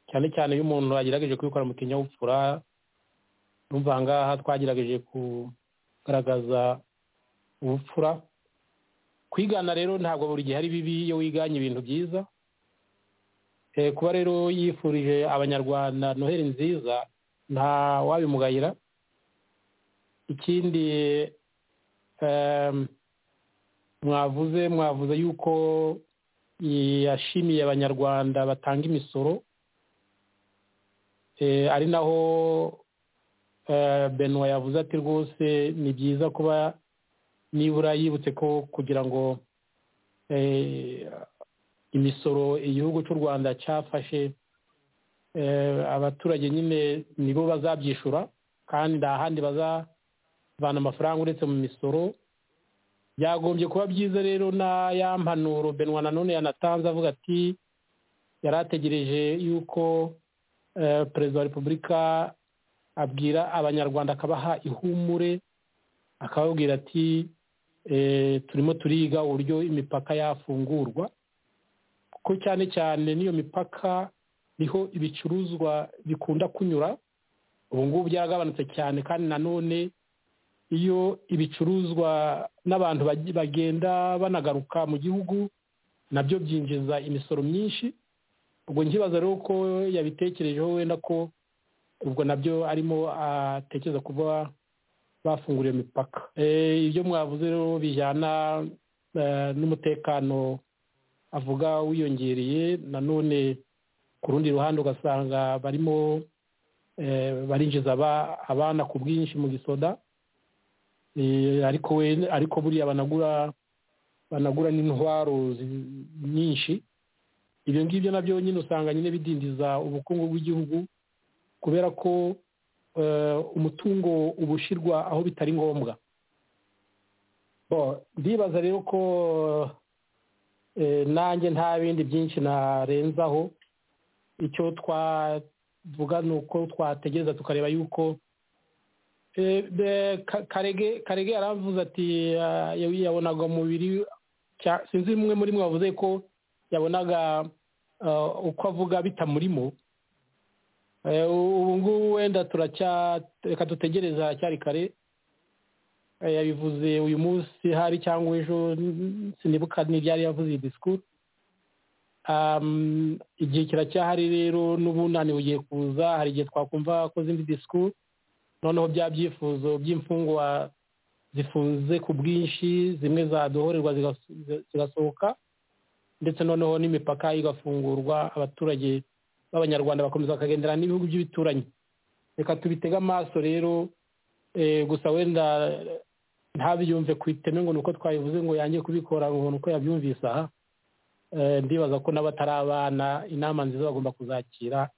cyane cyane iyo umuntu agerageje kubikora mu kinyabupfura numva ngaha twagerageje kugaragaza ubupfura kwigana rero ntabwo buri gihe ari bibi iyo wiganye ibintu byiza kuba rero yifurije abanyarwanda noheli nziza nta wabimugayira ikindi mwavuze mwavuze yuko yashimiye abanyarwanda batanga imisoro ari naho benwa yavuze ati rwose ni byiza kuba nibura yibutse ko kugira ngo imisoro igihugu cy'u rwanda cyafashe abaturage nyine nibo bazabyishyura kandi nta handi bazavana amafaranga uretse mu misoro byagombye kuba byiza rero na ya mpanuro benwa nanone yanatanze avuga ati yari ategereje yuko perezida wa repubulika abwira abanyarwanda akabaha ihumure akababwira ati turimo turiga uburyo imipaka yafungurwa kuko cyane cyane n'iyo mipaka niho ibicuruzwa bikunda kunyura ubu ngubu byaragabanutse cyane kandi nanone iyo ibicuruzwa n'abantu bagenda banagaruka mu gihugu nabyo byinjiza imisoro myinshi ubwo nkibaza rero ko yabitekerejeho wenda ko ubwo nabyo arimo atekereza kuba bafungura iyo mipaka ibyo mwavuze rero bijyana n'umutekano avuga wiyongereye nanone ku rundi ruhande ugasanga barimo barinjiza abana ku bwinshi mu gisoda ariko we ariko buriya banagura banagura n'intwaro nyinshi ibyo ngibyo nabyo nyine usanga nyine bidindiza ubukungu bw'igihugu kubera ko umutungo uba ushyirwa aho bitari ngombwa ndibaza rero ko nanjye nta bindi byinshi narenzaho icyo twavuga ni uko twategereza tukareba yuko karege yaravuze ati yabonaga umubiri sinzi umwe muri mwe wavuze ko yabonaga uko avuga bitamurimo ubu ngubu wenda reka dutegereza cyari kare yabivuze uyu munsi hari cyangwa ejo sinibuka n'ibyari yavuze iyi disikuru igihe kiracyahari rero n'ubunani bugiye kuza hari igihe twakumva akoze indi disikuru noneho bya byifuzo by'imfungwa zifunze ku bwinshi zimwe zadohorerwa zigasohoka ndetse noneho n'imipaka igafungurwa abaturage b'abanyarwanda bakomeza bakagendera n'ibihugu by'ibituranyi reka tubitege amaso rero gusa wenda ntabyumve ku iteme ngo ni uko twabivuze ngo yange kubikora ngo ni uko yabyumvise aha ndibaza ko n'abatari abana inama nziza bagomba kuzakira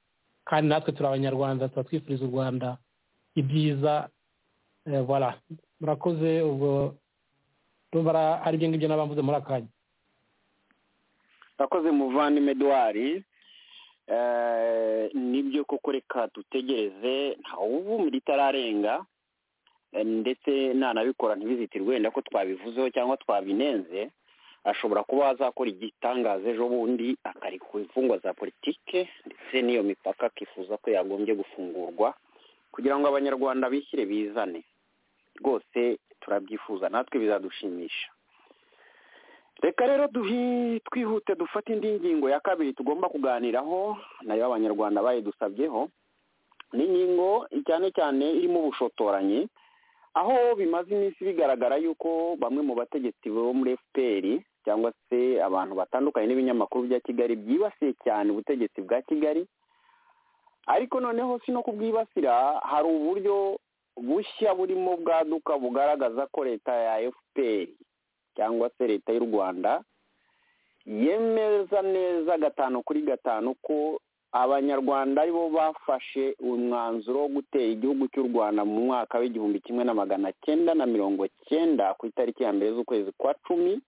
kandi natwe turi abanyarwanda tuba twifuriza u rwanda ibyiza voilà murakoze ubwo rumva ari ibyo ngibyo n'abamvuze muri akanya murakoze muvandimwe eduwari nibyo koko reka dutegereze ntawuvumira itararenga ndetse nanabikora ntibizitirwe wenda ko twabivuzeho cyangwa twabinenze ashobora kuba azakora igitangaza ejo bundi akari ku imfungwa za politike ndetse n'iyo mipaka akifuza ko yagombye gufungurwa kugira ngo abanyarwanda bishyire bizane rwose turabyifuza natwe bizadushimisha reka rero twihute dufate indi ngingo ya kabiri tugomba kuganiraho nayo abanyarwanda bayidusabyeho ni ingingo cyane cyane irimo ubushotoranyi aho bimaze iminsi bigaragara yuko bamwe mu bategetsi bo muri fpr cyangwa se abantu batandukanye n'ibinyamakuru bya kigali byibasiye cyane ubutegetsi bwa kigali ariko noneho si no kubwibasira hari uburyo bushya burimo bwaduka bugaragaza ko leta ya fpr cyangwa se leta y'u rwanda yemeza neza gatanu kuri gatanu ko abanyarwanda aribo bafashe umwanzuro wo gutera igihugu cy'u rwanda mu mwaka w'igihumbi kimwe na magana cyenda na mirongo cyenda ku itariki ya mbere z'ukwezi kwa cumi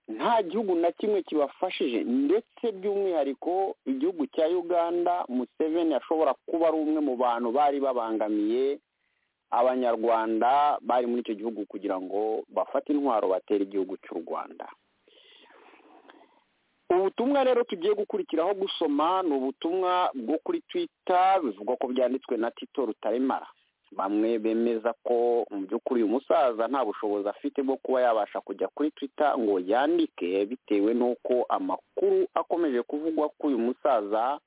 nta gihugu na kimwe kibafashije ndetse by'umwihariko igihugu cya uganda museveni ashobora kuba ari umwe mu bantu bari babangamiye abanyarwanda bari muri icyo gihugu kugira ngo bafate intwaro batere igihugu cy'u rwanda ubutumwa rero tugiye gukurikiraho gusoma ni ubutumwa bwo kuri twita bivugwa ko byanditswe na tito rutaremara bamwe bemeza ko mu by'ukuri uyu musaza nta bushobozi afite bwo kuba yabasha kujya kuri twita ngo yandike bitewe n'uko amakuru akomeje kuvugwa ko uyu musaza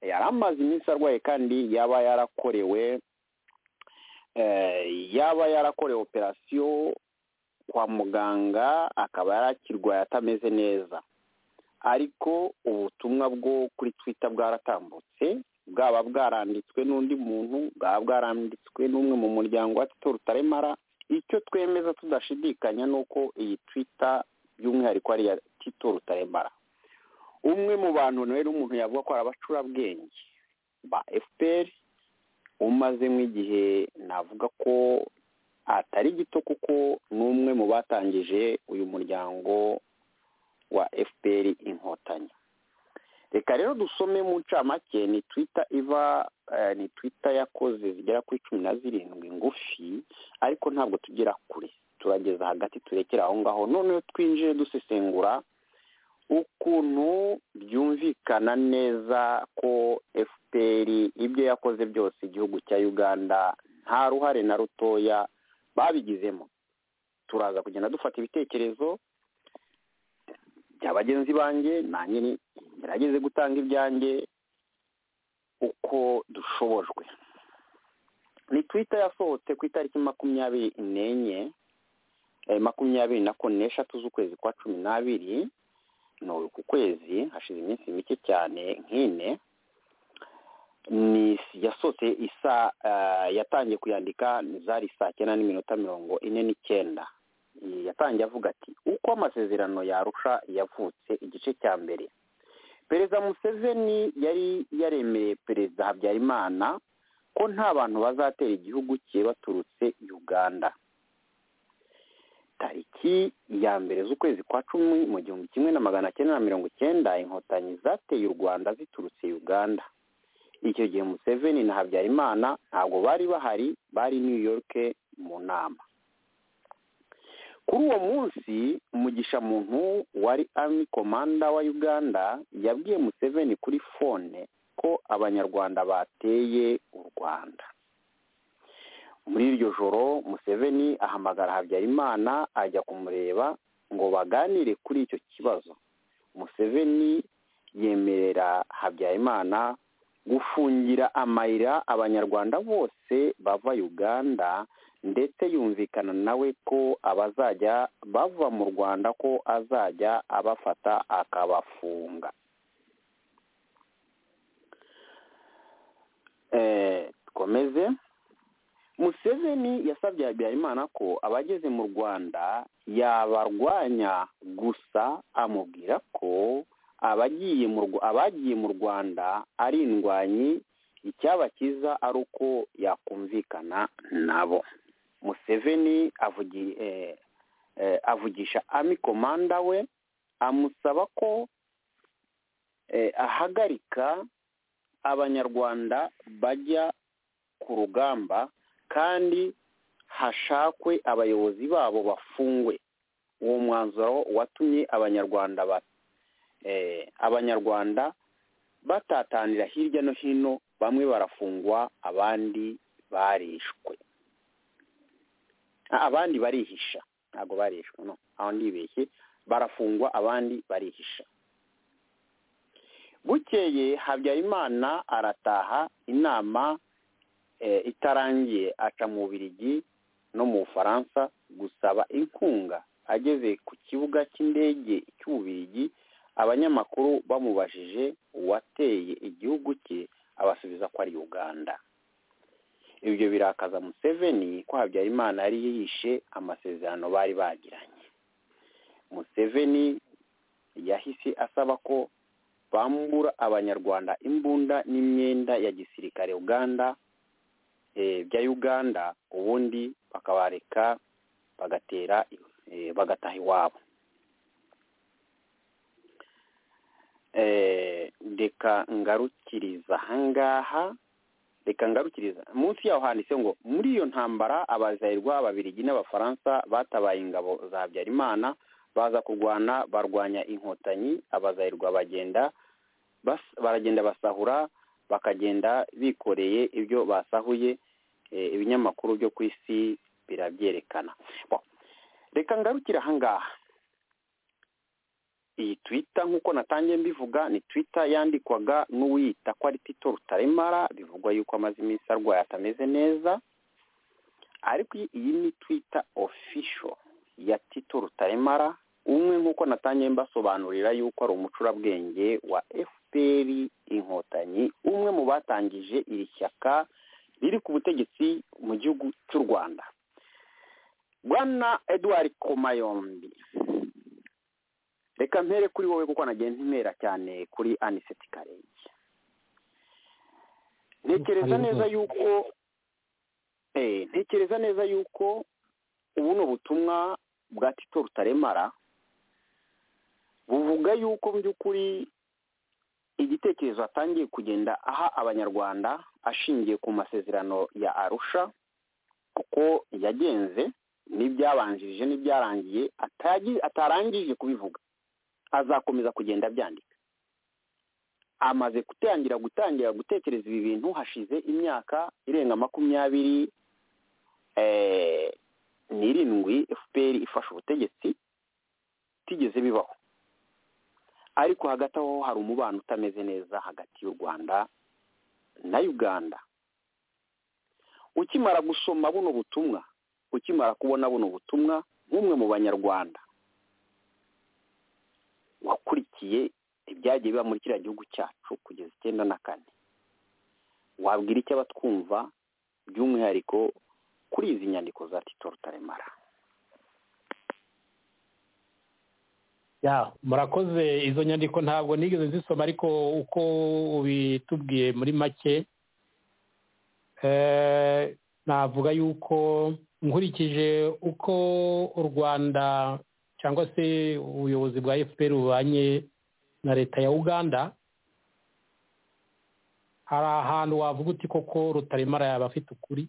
yari amaze iminsi arwaye kandi yaba yarakorewe yaba yarakorewe operasiyo kwa muganga akaba yarakirwaye atameze neza ariko ubutumwa bwo kuri twita bwaratambutse bwaba bwaranditswe n'undi muntu bwaba bwaranditswe n'umwe mu muryango wa tito rutaremara icyo twemeza tudashidikanya ni uko iyi twita by'umwihariko ari iya tito rutaremara umwe mu bantu rero umuntu yavuga ko ari abacurabwenge ba fpr umazemo igihe navuga ko atari gito kuko ni umwe mu batangije uyu muryango wa fpr inkotanyi reka rero dusome mu ncamake ni twita iva ni twita yakoze zigera kuri cumi na zirindwi ngufi ariko ntabwo tugera kure turageza hagati turekera aho ngaho noneho twinjiye dusesengura ukuntu byumvikana neza ko fpr ibyo yakoze byose igihugu cya uganda nta ruhare na rutoya babigizemo turaza kugenda dufata ibitekerezo bya bagenzi banjye nanjye ngerageze gutanga ibyanjye uko dushobojwe ni twita yasohotse ku itariki makumyabiri n'enye makumyabiri na kane n'eshatu z'ukwezi kwa cumi n'abiri ni ku kwezi hashize iminsi mike cyane nk'ine ni yasohotse isa yatangiye kuyandika zari saa cyenda n'iminota mirongo ine n'icyenda yatangiye avuga ati uko amasezerano yarusha yavutse igice cya mbere perezida museveni yari yaremereye perezida habyarimana ko nta bantu bazatera igihugu cye baturutse uganda tariki ya mbere z'ukwezi kwa cumi mu gihumbi kimwe na magana cyenda na mirongo icyenda inkotanyi zateye u rwanda ziturutse uganda icyo gihe museveni na habyarimana ntabwo bari bahari bari new york mu nama kuri uwo munsi mugisha muntu wari army komanda wa uganda yabwiye museveni kuri fone ko abanyarwanda bateye u rwanda muri iryo joro museveni ahamagara habyarimana ajya kumureba ngo baganire kuri icyo kibazo museveni yemerera habyarimana gufungira amayira abanyarwanda bose bava uganda ndetse yumvikana nawe ko abazajya bava mu rwanda ko azajya abafata akabafunga komeze museveni yasabye habyarimana ko abageze mu rwanda yabarwanya gusa amubwira ko abagiye mu rwanda ari indwanyi icyaba cyiza ari uko yakumvikana nabo museveni avugi avugisha ami komanda we amusaba ko ahagarika abanyarwanda bajya ku rugamba kandi hashakwe abayobozi babo bafungwe uwo mwanzuro watumye abanyarwanda abanyarwanda batatanira hirya no hino bamwe barafungwa abandi barishwe abandi barihisha ntabwo barishwe no aho ndibeshye barafungwa abandi barihisha bukeye habyarimana arataha inama itarangiye aca mu birigi no mu bufaransa gusaba inkunga ageze ku kibuga cy'indege cy'ububirigi abanyamakuru bamubajije uwateye igihugu cye abasubiza ko ari uganda ibyo birakaza museveni ko habyarimana yari yishe amasezerano bari bagiranye museveni yahise asaba ko bambura abanyarwanda imbunda n'imyenda ya gisirikare uganda bya uganda ubundi bakabareka bagatera bagataha iwabo reka ngarukiriza ahangaha reka ngarukiriza munsi yaho handitse ngo muri iyo ntambara abazayirwa ababirigi n'abafaransa batabaye ingabo za habyarimana baza kurwana barwanya inkotanyi abazayirwa bagenda baragenda basahura bakagenda bikoreye ibyo basahuye ibinyamakuru byo ku isi birabyerekana reka ngarukire ahangaha iyi twita nk'uko natangiye mbivuga ni twita yandikwaga n'uwiyita ko ari tito rutaremara bivugwa yuko amaze iminsi arwaye atameze neza ariko iyi ni twita ofisho ya tito rutaremara umwe nk'uko natangiye mbasobanurira yuko ari umucurabwenge wa fpr inkotanyi umwe mu batangije iri shyaka riri ku butegetsi mu gihugu cy'u rwanda bwana eduard komayombi reka mpere kuri wowe kuko nagenda impera cyane kuri aniseti karenge ntekereza neza yuko ntekereza neza yuko ubu ni ubutumwa bwa tito rutaremara buvuga yuko mu by'ukuri igitekerezo atangiye kugenda aha abanyarwanda ashingiye ku masezerano ya arusha kuko yagenze n'ibyabanjirije n'ibyarangiye atarangije kubivuga azakomeza kugenda abyandika amaze gutangira gutangira gutekereza ibi bintu hashize imyaka irenga makumyabiri n'irindwi fpr ifashe ubutegetsi itigeze bibaho ariko hagati aho hari umubano utameze neza hagati y'u rwanda na uganda ukimara gusoma buno butumwa ukimara kubona buno butumwa nk'umwe mu banyarwanda wakurikiye ibyagiye biba muri kiriya gihugu cyacu kugeza icyenda na kane wabwira icyo abatwumva by'umwihariko kuri izi nyandiko za tito rutaremara murakoze izo nyandiko ntabwo nigeze nzisoma ariko uko ubitubwiye muri make navuga yuko nkurikije uko u rwanda cyangwa se ubuyobozi bwa efuperi bubanye na leta ya uganda hari ahantu wavuga uti koko rutaremara yaba afite ukuri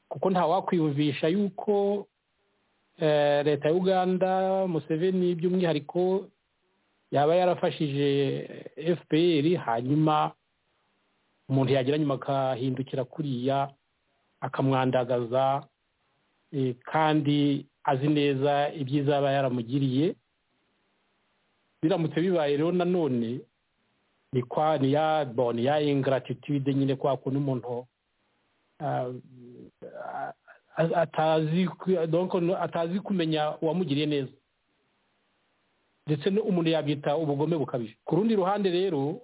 kuko ntawakwiyumvisha yuko leta ya uganda museveni by'umwihariko yaba yarafashije efuperi hanyuma umuntu yagira nyuma akahindukira kuriya akamwandagaza kandi azi neza ibyizaba yaramugiriye biramutse bibaye rero nanone ni kwa ni ya boni ya ingaratitude nyine kwa kuntu umuntu atazi kumenya uwamugiriye neza ndetse umuntu yabyita ubugome bukabije ku rundi ruhande rero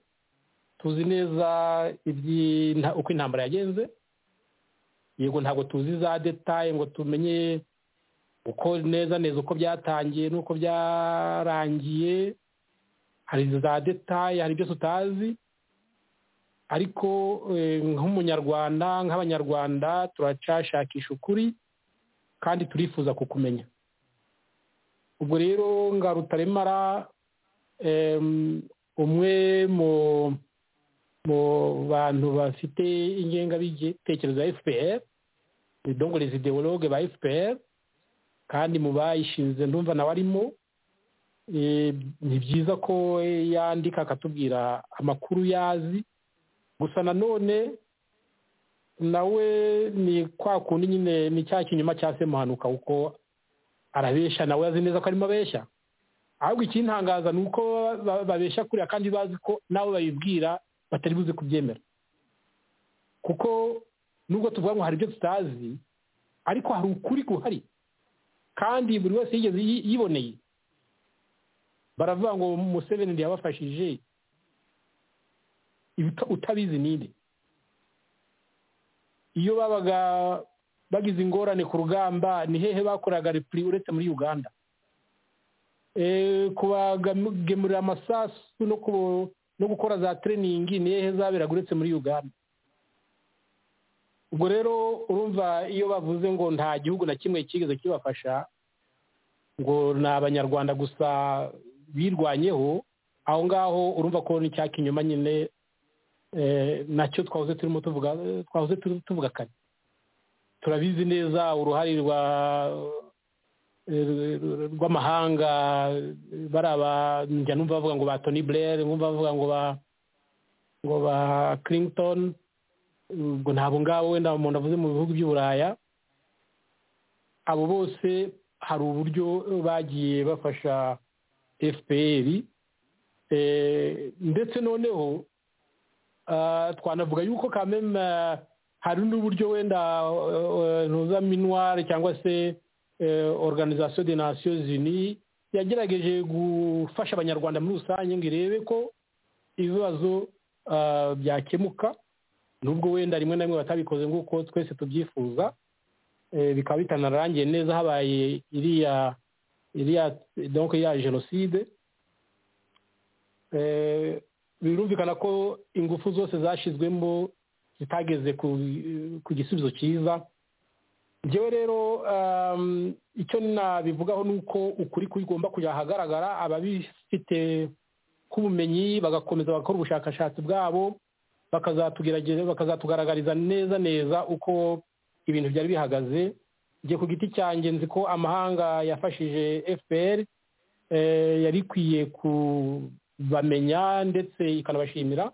tuzi neza uko intambara yagenze yego ntabwo tuzi za detaye ngo tumenye uko neza neza uko byatangiye n'uko byarangiye hari za detaye hari ibyo tutazi ariko nk'umunyarwanda nk'abanyarwanda turacashakisha ukuri kandi turifuza kukumenya ubwo rero nga rutaremara umwe mu bantu bafite ingengabitekerezo ya fpr ni dongorezi ideologue ba fpr kandi mu bayishinze ndumva nawe arimo ni byiza ko yandika akatubwira amakuru yazi gusa nanone nawe ni kwa kundi nyine ni cya kinyuma cya se muhanuka kuko arabeshya nawe azi neza ko arimo abeshya ahubwo ikintangaza ni uko babeshya kuriya kandi bazi ko nabo babibwira batari buze kubyemera kuko nubwo tuvuga ngo hari ibyo tutazi ariko hari ukuri guhari kandi buri wese yigeze yiboneye baravuga ngo museveni yabafashije utabizi ninde iyo babaga bagize ingorane ku rugamba ni hehe bakoraga repuri uretse muri uganda kubagemurira amasasu no gukora za tereyiningi ni hehe zaberaga uretse muri uganda ubwo rero urumva iyo bavuze ngo nta gihugu na kimwe kigeze kibafasha ngo ni abanyarwanda gusa birwanyeho aho ngaho urumva ko n'icya kinyuma nyine nacyo twahoze turimo tuvuga twahoze tuvuga kare turabizi neza uruhare rwa rw'amahanga baraba njya numva bavuga ngo ba toni burere numva bavuga ngo ba ngo ba Clinton ubwo ntabwo ngabo wenda umuntu avuze mu bihugu by'uburaya abo bose hari uburyo bagiye bafasha fpr ndetse noneho twanavuga yuko kameme hari n'uburyo wenda ntuza minuwari cyangwa se organizasiyo de nasiyo zini yagerageje gufasha abanyarwanda muri rusange ngo irebe ko ibibazo byakemuka nubwo wenda rimwe na rimwe batabikoze nk'uko twese tubyifuza bikaba bitanarangiye neza habaye iriya iriya donko ya jenoside birumvikana ko ingufu zose zashyizwemo zitageze ku gisubizo cyiza ngewe rero icyo nabivugaho ni uko ukuri kugomba kujya ahagaragara ababifite nk'ubumenyi bagakomeza bagakora ubushakashatsi bwabo bakazatugaragariza neza neza uko ibintu byari bihagaze njye ku giti cyanjye nzi ko amahanga yafashije fpr yari ikwiye kubamenya ndetse ikanabashimira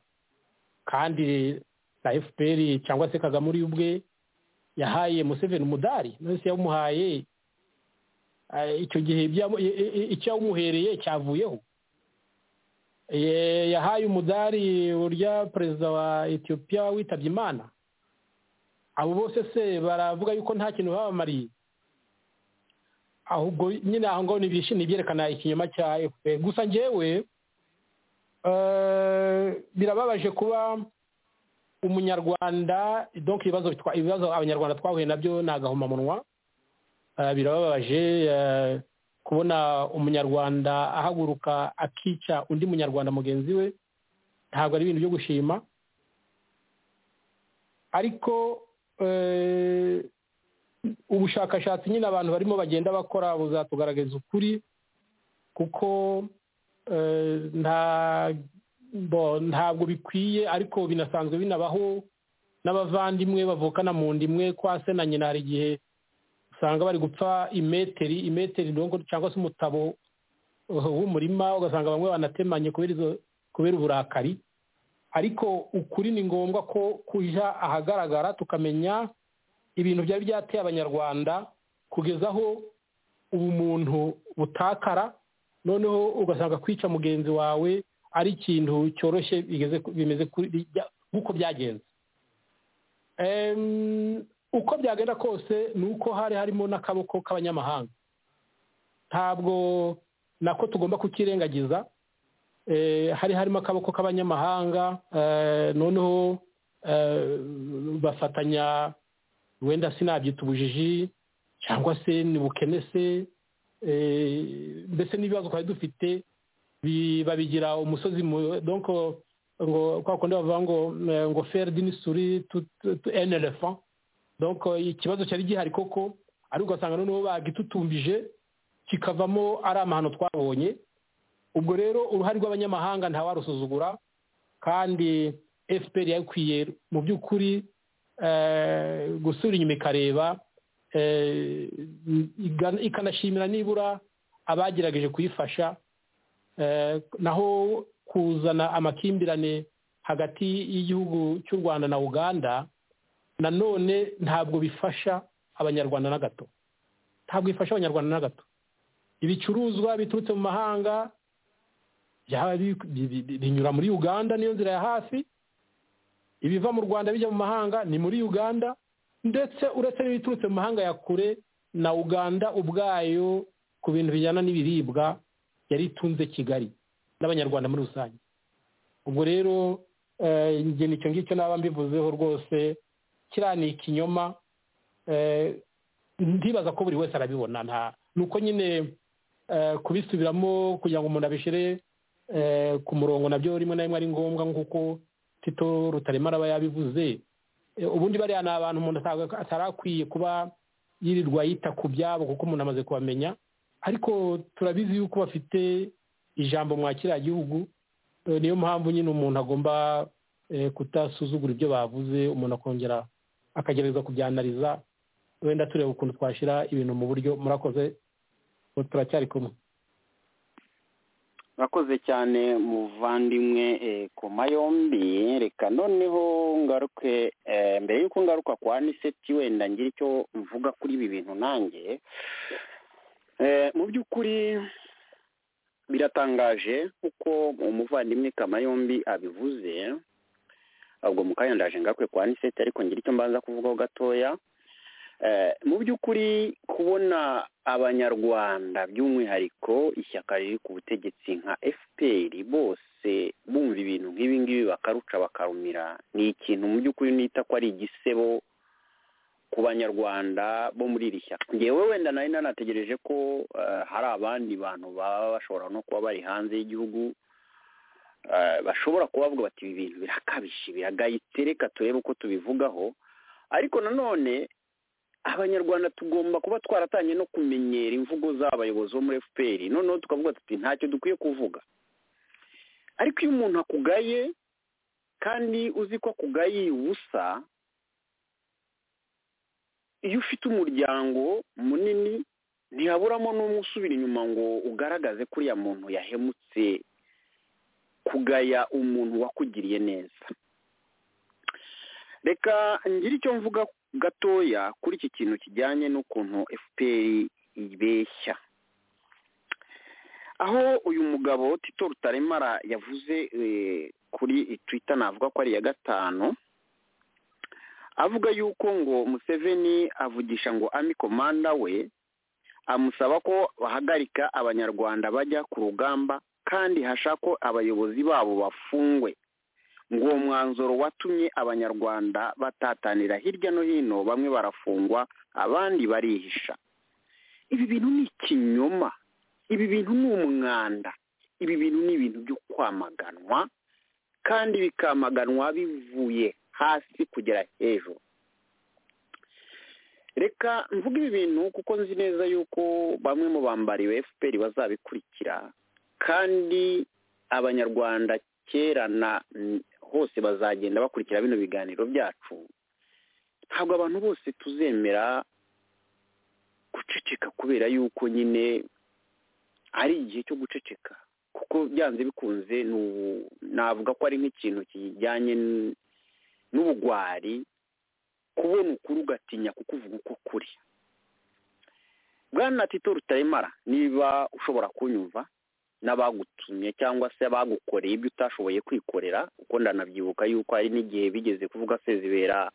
kandi na fpr cyangwa se kagame uri ubwe yahaye museveni umudari wese yawumuhaye icyo gihe icyo yawumuhereye cyavuyeho yahaye umudari urya perezida wa etiyopiya witabye imana abo bose se baravuga yuko nta kintu babamariye ahubwo nyine aho ngaho ntibishimye byerekana ikinyoma cya efuperi gusa ngewe birababaje kuba umunyarwanda donk ibibazo abanyarwanda twahuye nabyo ni agahomamunwa birababaje kubona umunyarwanda ahaguruka akica undi munyarwanda mugenzi we ntabwo ari ibintu byo gushima ariko ubushakashatsi nyine abantu barimo bagenda bakora buzatugaragaza ukuri kuko ntabwo bikwiye ariko binasanzwe binabaho n'abavandimwe bavukana mu ndimwe kwa se na nyina hari igihe usanga bari gupfa imeteri imeteri cyangwa se umutabo w'umurima ugasanga bamwe banatemanye kubera uburakari ariko ukuri ni ngombwa ko kujya ahagaragara tukamenya ibintu byari byateye abanyarwanda kugeza aho ubumuntu butakara noneho ugasanga kwica mugenzi wawe ari ikintu cyoroshye bimeze nk'uko byagenze uko byagenda kose ni uko hari harimo n'akaboko k'abanyamahanga ntabwo nako tugomba kukirengagiza hari harimo akaboko k'abanyamahanga noneho bafatanya wenda sinabyita ubujiji cyangwa se ntibukene se mbese n'ibibazo twari dufite babigira umusozi donko ngo kwa kundi bavuga ngo ngo feri dinisuri eni elephant donc ikibazo cyari gihari koko ariko ugasanga noneho bagitutumbije kikavamo ari amahano twabonye ubwo rero uruhare rw'abanyamahanga ntawarusuzugura kandi fpr yakwiye mu by'ukuri gusubira inyuma ikareba ikanashimira nibura abagerageje kuyifasha naho kuzana amakimbirane hagati y'igihugu cy'u rwanda na uganda nanone ntabwo bifasha abanyarwanda na gato ntabwo bifasha abanyarwanda na gato ibicuruzwa biturutse mu mahanga binyura muri uganda niyo nzira ya hafi ibiva mu rwanda bijya mu mahanga ni muri uganda ndetse uretse n'ibiturutse mu mahanga ya kure na uganda ubwayo ku bintu bijyana n'ibiribwa yari itunze kigali n'abanyarwanda muri rusange ubwo rero njye nicyo ngicyo naba mbivuzeho rwose kiriya ni ikinyoma ndibaza ko buri wese arabibona nta ni uko nyine kubisubiramo kugira ngo umuntu abishyire ku murongo nabyo rimwe na rimwe ari ngombwa nk'uko tito rutarema araba yabivuze ubundi bariya ni abantu umuntu atarakwiye kuba yirirwa yita ku byabo kuko umuntu amaze kubamenya ariko turabizi yuko bafite ijambo mwa kiriya gihugu niyo mpamvu nyine umuntu agomba kutasuzugura ibyo bavuze umuntu akongera akagerageza kubyanariza wenda tureba ukuntu twashyira ibintu mu buryo murakoze turacyari kumwe murakoze cyane muvandimwe ku mayombi reka noneho ngaruke mbere y'uko ngaruka kwa niseti wenda ngira icyo mvuga kuri ibi bintu nanjye mu by'ukuri biratangaje kuko umuvandimwe kamayombi abivuze ahubwo mu kanya ndaje ngaruke kwa niseti ariko ngira icyo mbanza kuvugaho gatoya mu by'ukuri kubona abanyarwanda by'umwihariko ishyaka riri ku butegetsi nka fpr bose bumva ibintu nk'ibi ngibi bakaruca bakarumira ni ikintu mu by'ukuri nita ko ari igisebo ku banyarwanda bo muri iri shyaka ngewe wenda nari nanategereje ko hari abandi bantu baba bashobora no kuba bari hanze y'igihugu bashobora kubavuga bati ibi bintu birakabije biragayitse reka turebe uko tubivugaho ariko nanone abanyarwanda tugomba kuba twaratanye no kumenyera imvugo z'abayobozi bo muri fpr noneho tukavuga tuti ntacyo dukwiye kuvuga ariko iyo umuntu akugaye kandi uzi ko akugaye ubusa iyo ufite umuryango munini ntihaburamo n'umwe usubira inyuma ngo ugaragaze ko uriya muntu yahemutse kugaya umuntu wakugiriye neza reka ngire icyo mvuga gatoya kuri iki kintu kijyanye n'ukuntu fpr ibeshya aho uyu mugabo tito rutaremara yavuze kuri twita navuga ko ari iya gatanu avuga yuko ngo museveni avugisha ngo ami komanda we amusaba ko bahagarika abanyarwanda bajya ku rugamba kandi hashako abayobozi babo bafungwe ngo uwo mwanzuro watumye abanyarwanda batatanira hirya no hino bamwe barafungwa abandi barihisha ibi bintu ni ikinyoma ibi bintu ni umwanda ibi bintu ni ibintu byo kwamaganwa kandi bikamaganwa bivuye hasi kugera hejuru reka mvuge ibi bintu kuko nzi neza yuko bamwe mu bambariwe fpr bazabikurikira kandi abanyarwanda kera na hose bazagenda bakurikira bino biganiro byacu ntabwo abantu bose tuzemera guceceka kubera yuko nyine ari igihe cyo guceceka kuko byanze bikunze navuga ko ari nk'ikintu kijyanye n'ubugwari kubona ukuri ugatinya kukuvuga uko kuri bwana tito rutaremara niba ushobora kunyumva n'abagutumye cyangwa se abagukoreye ibyo utashoboye kwikorera kuko ndanabyibuka yuko hari n'igihe bigeze kuvuga sezibera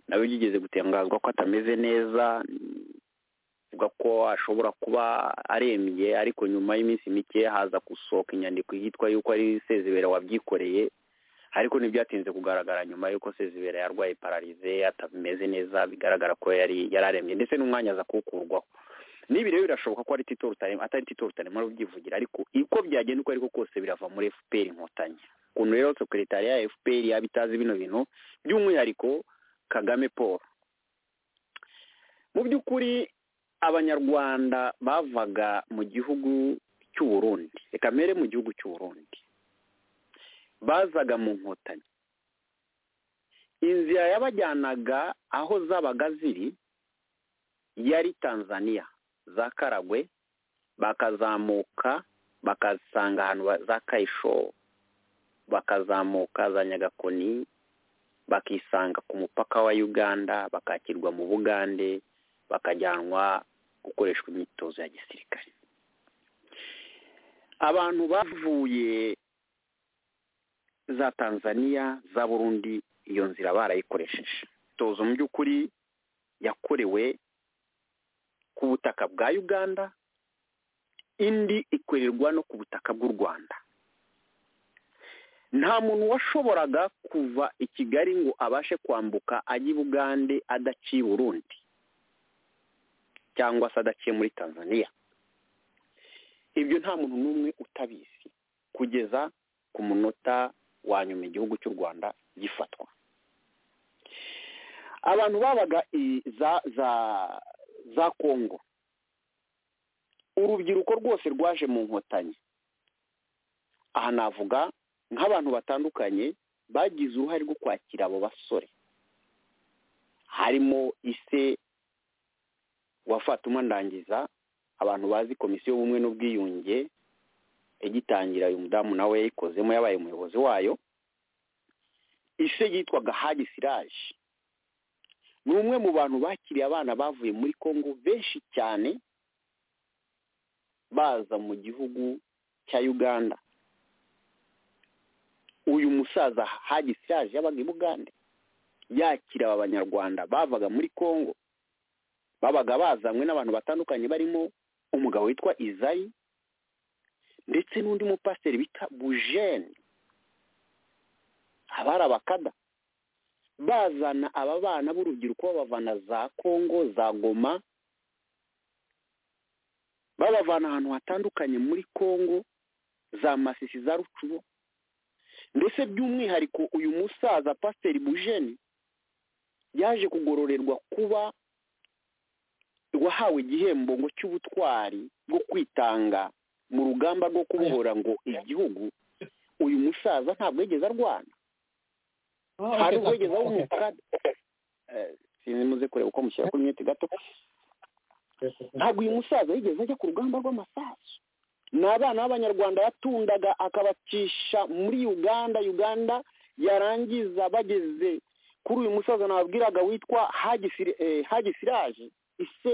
nawe byigeze gutangazwa ko atameze neza avuga ko ashobora kuba arembye ariko nyuma y'iminsi mike haza gusohoka inyandiko yitwa yuko ari sezibera wabyikoreye ariko ntibyatinze kugaragara nyuma y'uko sezibera yarwaye pararize atameze neza bigaragara ko yari yararembye ndetse n'umwanya aza kuwukurwaho n'ibi rero birashoboka ko ari tito rutarema atari tito rutarema ubyivugira ariko uko byagenda uko ariko kose birava muri fpr inkotanyi ukuntu rero sekretari ya fpr yaba itazi bino bintu by'umwihariko kagame paul mu by'ukuri abanyarwanda bavaga mu gihugu cy'u Burundi reka mbere mu gihugu cy'u Burundi bazaga mu nkotanyi inzira yabajyanaga aho zabaga ziri yari tanzania za karagwe bakazamuka bakasanga ahantu za kayisho bakazamuka za nyagakoni bakisanga ku mupaka wa uganda bakakirwa mu bugande bakajyanwa gukoreshwa imyitozo ya gisirikare abantu bavuye za tanzania za burundi iyo nzira barayikoresheje imyitozo mu by'ukuri yakorewe ku butaka bwa uganda indi ikorerwa no ku butaka bw'u rwanda nta muntu washoboraga kuva i kigali ngo abashe kwambuka ajya i bugande adaciye burundi cyangwa se adaciye muri tanzania ibyo nta muntu n'umwe utabizi kugeza ku munota wa nyuma igihugu cy'u rwanda gifatwa abantu babaga za za za kongo urubyiruko rwose rwaje mu nkotanyi aha navuga nk'abantu batandukanye bagize uruhare rwo kwakira abo basore harimo ise wa fatuma ndangiza abantu bazi komisiyo y'ubumwe n'ubwiyunge igitangira uyu mudamu nawe yayikozemo yabaye umuyobozi wayo ise yitwaga hagi siraje ni umwe mu bantu bakiriye abana bavuye muri congo benshi cyane baza mu gihugu cya uganda uyu musaza hagi siraje yabaga i bugande yakira aba banyarwanda bavaga muri congo babaga bazanywe n'abantu batandukanye barimo umugabo witwa izayi ndetse n'undi mupasiteri bita bujene abari abakada bazana aba bana b'urubyiruko babavana za kongo za goma babavana ahantu hatandukanye muri kongo za masisi za rucuro ndetse by'umwihariko uyu musaza pasiteri bujene yaje kugororerwa kuba wahawe igihembo ngo cy'ubutwari bwo kwitanga mu rugamba rwo kubohora ngo igihugu uyu musaza ntabwo yigeze arwana hari ubwo yigeze awumuka sinzi muze kureba uko mushyira kuri mwete gato ntabwo uyu musaza yigeze ajya ku rugamba rw'amasasu ni abana b'abanyarwanda yatundaga akabacisha muri uganda uganda yarangiza bageze kuri uyu musaza nababwiraga witwa hagisiraje ise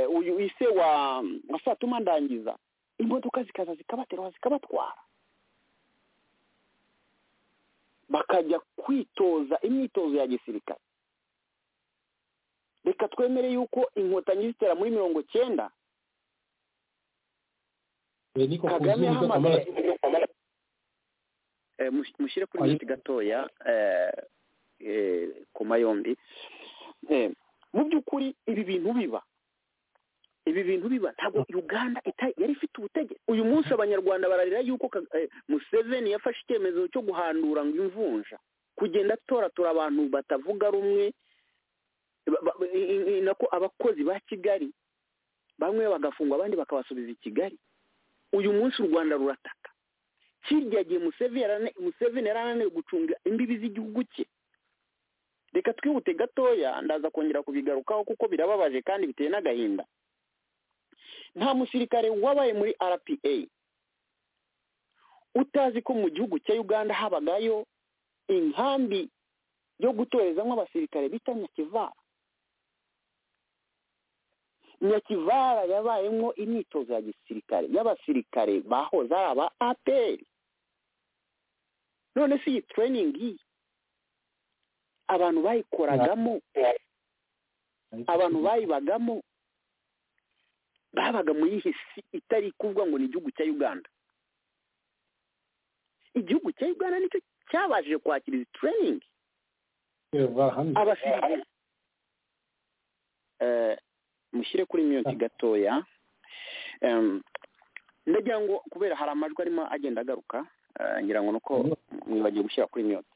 uyu ise wa satuma ndangiza imodoka zikaza zikabaterura zikabatwara bakajya kwitoza imyitozo ya gisirikare reka twemere yuko inkotanyi zitera muri mirongo cyenda kagame yahamagaye mushyire kuri miti gatoya koma yombi mu by'ukuri ibi bintu biba ibi bintu biba ntabwo uganda yari ifite ubutegetsi uyu munsi abanyarwanda bararira yuko museveni yafashe icyemezo cyo guhandura ngo imvunja kugenda atoratora abantu batavuga rumwe nako abakozi ba kigali bamwe bagafungwa abandi bakabasubiza i kigali uyu munsi u rwanda rurataka kirya gihe museveni yari ananiwe gucunga imbibi z'igihugu cye reka twihute gatoya ndaza kongera kubigarukaho kuko birababaje kandi biteye n'agahinda nta musirikare wabaye muri rpa utazi ko mu gihugu cya uganda habagayo inkambi yo gutorezamo abasirikare bita nyakivara nyakivara yabayemo imyitozo ya gisirikare y'abasirikare bahoze ari aba aperi none se iyi tereyiningi abantu bayikoragamo abantu bayibagamo babaga mu yihe si itari kuvuga ngo ni igihugu cya uganda igihugu cya uganda nicyo cyabashije kwakira izi tereyiningi abasirikare mushyire kuri miyuti gatoya ndagira ngo kubera hari amajwi arimo agenda agaruka ngira ngo nuko mwibagiwe gushyira kuri miyuti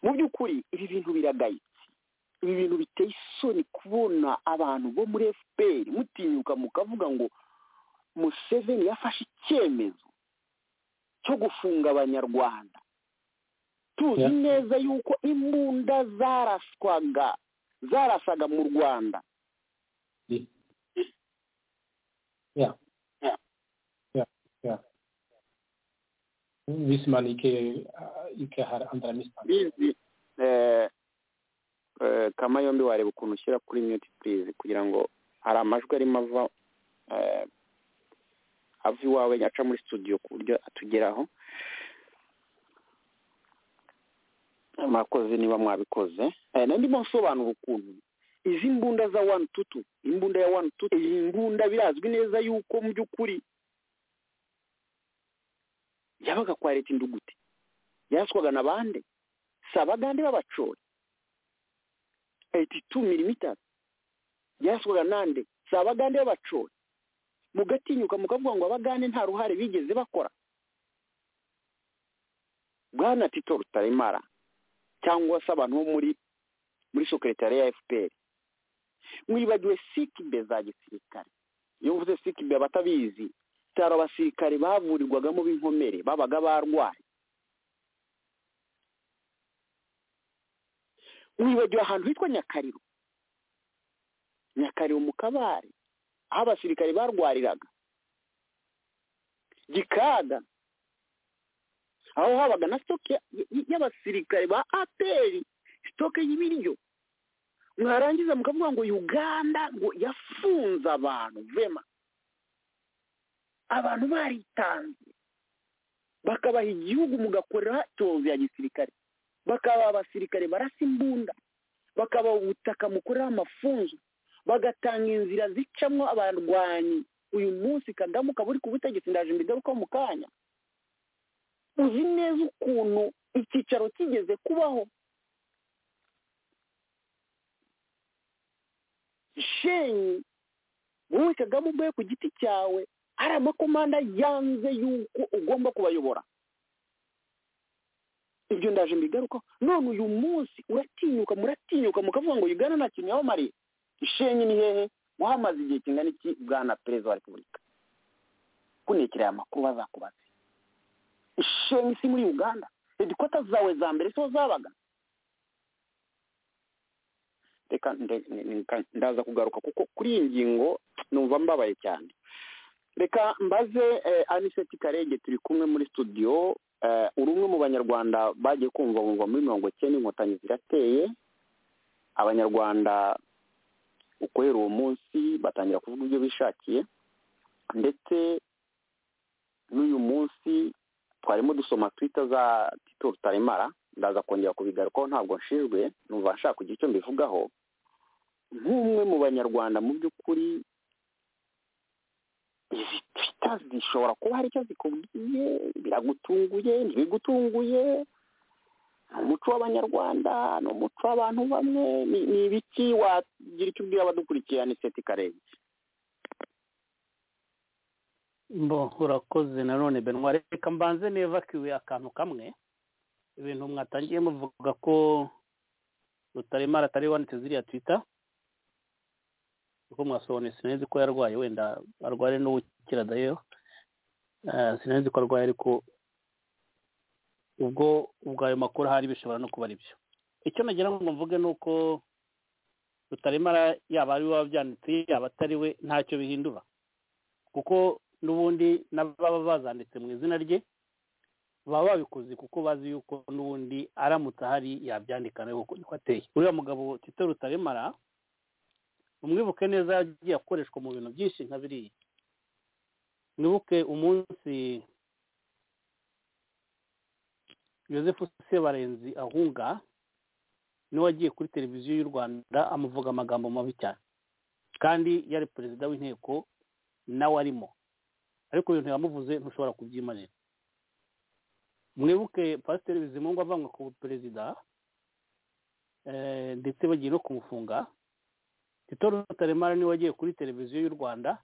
mu by'ukuri ibi bintu biragayitse ibi bintu biteye isoni kubona abantu bo muri fpr mutinyuka mukavuga ngo museveni yafashe icyemezo cyo gufunga abanyarwanda tuzi neza yuko imbunda zaraswaga zarasaga mu rwanda Wisman ikke, ikke har andre mistanker. kama yombi wareba ukuntu ushyira kuri miyuti purize kugira ngo hari amajwi arimo ava ava iwawe aca muri studio ku buryo atugeraho mwakoze niba mwabikoze ndimo nsobanura ukuntu izi mbunda za wani tutu imbunda ya wani tutu iyi mbunda birazwi neza yuko mu by'ukuri yabaga kwa leta induguti yaraswaga na bande si abagande b'abacori tu milimitari yaraswaga nande si abagande b'abacori mugatinyuka mukavuga ngo abagande nta ruhare bigeze bakora bwana tito rutaremara cyangwa se abantu bo muri muri sokeretari ya fpr mwibagiwe sikibe za gisirikare iyo mvuze sikibe abatabizi bitaro abasirikare bavurirwagamo b'inkomere babaga barwaye mwibagiwe ahantu hitwa nyakariro nyakariro mu kabare aho abasirikare barwariraga gikaga aho habaga na sitoke y'abasirikare ba aperi sitoke y'ibiryo mwarangiza mukavuga ngo uganda ngo yafunze abantu vema abantu baritanze bakabaha igihugu mugakorera tozo ya gisirikare bakabaha abasirikare barasa imbunda bakabaha ubutaka mukorera amafunzo bagatanga inzira zicamo abarwanyi uyu munsi kagame ukaba uri ku butegetsi ndaje mbigaruka mu kanya uzi neza ukuntu icyicaro kigeze kubaho shenyi wowe kagame uvuye ku giti cyawe hari amakomanda yanze yuko ugomba kubayobora ibyo ndaje mbigaruka none uyu munsi uratinyuka muratinyuka mukavuga ngo ugana nta kintu yabamariye ishenyi ni hehe wahamaze igihe kingana iki bwana perezida wa repubulika kunekereye amakuru bazakubaza ishenyi si muri uganda hedikota zawe za mbere siho zabaga reka ndaza kugaruka kuko kuri iyi ngingo numva mbabaye cyane reka mbaze aniseti karege turi kumwe muri studio uri umwe mu banyarwanda bagiye kumva bumva muri mirongo icyenda inkotanyi zirateye abanyarwanda ukorera uwo munsi batangira kuvuga ibyo bishakiye ndetse n'uyu munsi twarimo dusoma twita za tito rutaremara ndaza kongera kubigarukaho ntabwo nshinjwe numva nshaka kugira icyo mbivugaho nk'umwe mu banyarwanda mu by'ukuri izi twita zishobora kuba hari icyo zikubwiye biragutunguye ntibigutunguye ni umuco w'abanyarwanda ni umuco w'abantu bamwe ni ibiki wagira icyo ubwira abadukurikiye ni seti karenze mbo urakoze nanone benwa reka mbanze nevakiwe akantu kamwe ibintu mwatangiye muvuga ko rutaremara atari wanditse ziriya twita kuko mwasobanuye sinzi ko yarwaye wenda arwaye n'uwukira dayo sinzi ko arwaye ariko ubwo ubwo ayo makuru ahari bishobora no kuba ari byo icyo nagira ngo mvuge ni uko rutaremara yaba ari we wabyanditse yaba atari we ntacyo bihindura kuko n'ubundi n'ababa bazanditse mu izina rye baba babikoze kuko bazi yuko n'ubundi aramutse ahari yabyandika nawe kuko ateye uriya mugabo tito rutaremara umwibuke neza yagiye akoreshwa mu bintu byinshi nka biriya mwibuke umunsi yosefu sebarenzi ahunga niwe wagiye kuri televiziyo y'u rwanda amuvuga amagambo mabi cyane kandi yari perezida w'inteko nawe arimo ariko ibintu yamuvuze ntushobora kubyimanira mwibuke pasiteri bizimungu avangwa ku perezida ndetse bagiye no kumufunga tito rutaremara niwe wagiye kuri televiziyo y'u rwanda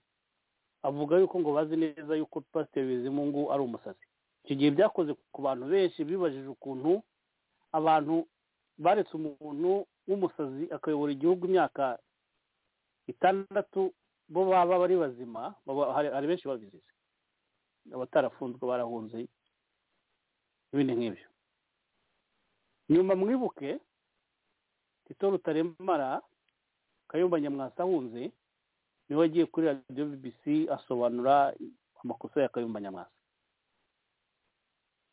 avuga yuko ngo bazi neza yuko pasiteri bizimungu ari umusazi icyo gihe byakoze ku bantu benshi bibajije ukuntu abantu baretse umuntu w'umusazi akayobora igihugu imyaka itandatu bo baba bari bazima hari benshi babizize abatarafunzwe barahunze ibindi nk'ibyo nyuma mwibuke tito rutaremara kayumba nyamwasa ahunze niwe wagiye kuri radiyo bbc asobanura amakosa ya kayumba nyamwasa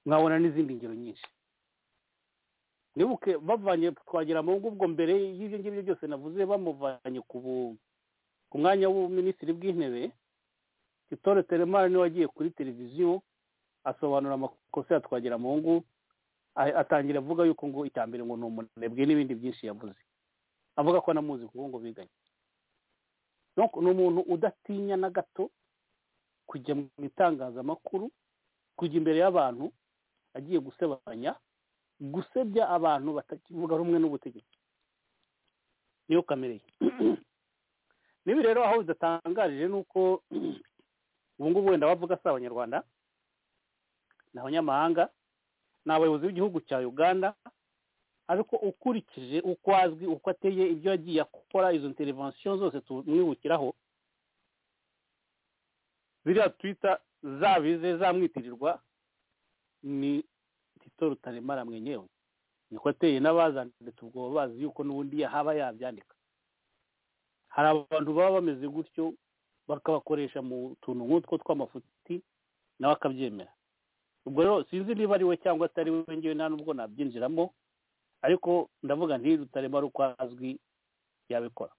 mwabona n'izindi ngero nyinshi nibuke bavanye twagira mu ngo ubwo mbere y'ibyo ngibyo byose navuze bamuvanye ku mwanya w'ubuminisitiri bw'intebe titore teremara niwe wagiye kuri televiziyo asobanura amakosa ya twagira mu ngo atangira avuga yuko ngo icya mbere ngo ni umunebwe n'ibindi byinshi yavuze avuga ko anamuzi kuko ngo biganye ni umuntu udatinya na gato kujya mu itangazamakuru kujya imbere y'abantu agiye gusebanya gusebya abantu batakivuga rumwe n'ubutegetsi niyo kamere ye nibi rero aho bidatangarije ni uko ubu ngubu wenda bavuga si abanyarwanda ni abanyamahanga ni abayobozi b'igihugu cya uganda ariko ukurikije uko azwi uko ateye ibyo yagiye akora izo intervention zose tumwibukiraho biriya twita zabize zamwitirirwa ni tito rutaremara mwenyewe niko ateye n'abazanditse ubwo bazi yuko n'ubundi yahaba yabyandika hari abantu baba bameze gutyo bakabakoresha mu tuntu nk'utwo tw'amafuti nawe akabyemera ubwo rero sinzi niba ari we cyangwa atari we ngewe nta n'ubwo nabyinjiramo ariko ndavuga ntirutaremara uko azwi yabikora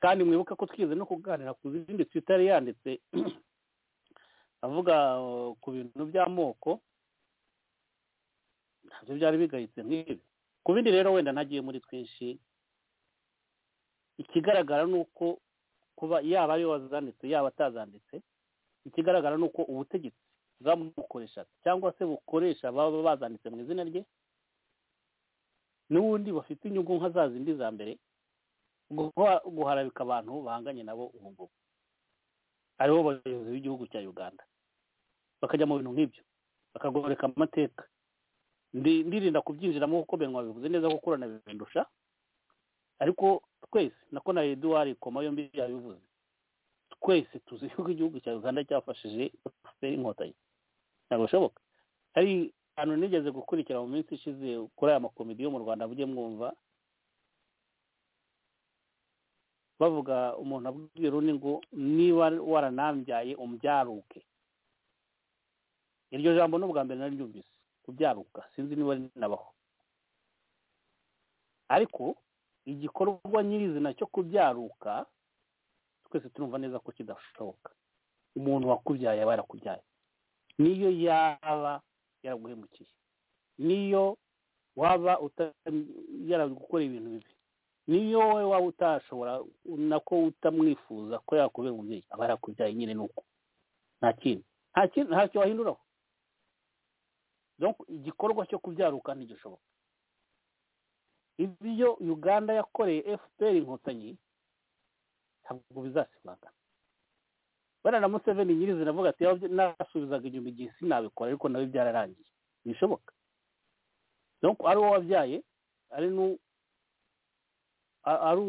kandi mwibuke ko twize no kuganira ku zindi twitari yanditse avuga ku bintu by'amoko ntabyo byari bigayitse nk'ibi ku bindi rero wenda ntagiye muri twinshi ikigaragara ni uko kuba yaba ariwe wazanditse yaba atazanditse ikigaragara ni uko ubutegetsi bwamukoreshaga cyangwa se bukoresha baba bazanditse mu izina rye n'ubundi bafite inyungu nka za zindi za mbere guharabika abantu bahanganye nabo ubu ngubu aribo bayobozi b'igihugu cya uganda bakajya mu bintu nk'ibyo bakagoreka amateka ndirinda kubyinjiramo kuko benwa bivuze neza ko kurana bibindusha ariko twese nako na eduwari koma yombi yabivuze twese tuzi yuko igihugu cya uganda cyafashije inkotanyi ntabwo bishoboka hari ahantu nigeze gukurikira mu minsi ishize kuri aya makomedi yo mu rwanda mujye mwumva bavuga umuntu abwira undi ngo niba waranambyaye umbyaruke iryo jambo n'ubwa mbere naryumvise kubyaruka sinzi niba rinabaho ariko igikorwa nyirizina cyo kubyaruka twese turumva neza ko kidashoboka umuntu wakubyaye aba yarakubyaye niyo yaba yaraguhemukiye niyo waba yaragukorera ibintu bibi niyo wowe waba utashobora nako utamwifuza ko yakubera umubyeyi aba yarakubyaye nyine nuko nta kintu ntacyo wahinduraho igikorwa cyo kubyaruka ntigishoboka ibyo uganda yakoreye fpr inkotanyi ntabwo bizasimangana bariya na museveni nyirizina avuga ati nasubizaga inyuma igihe sinabikora ariko nawe byararangiye bishoboka ari wowe wabyaye ari ari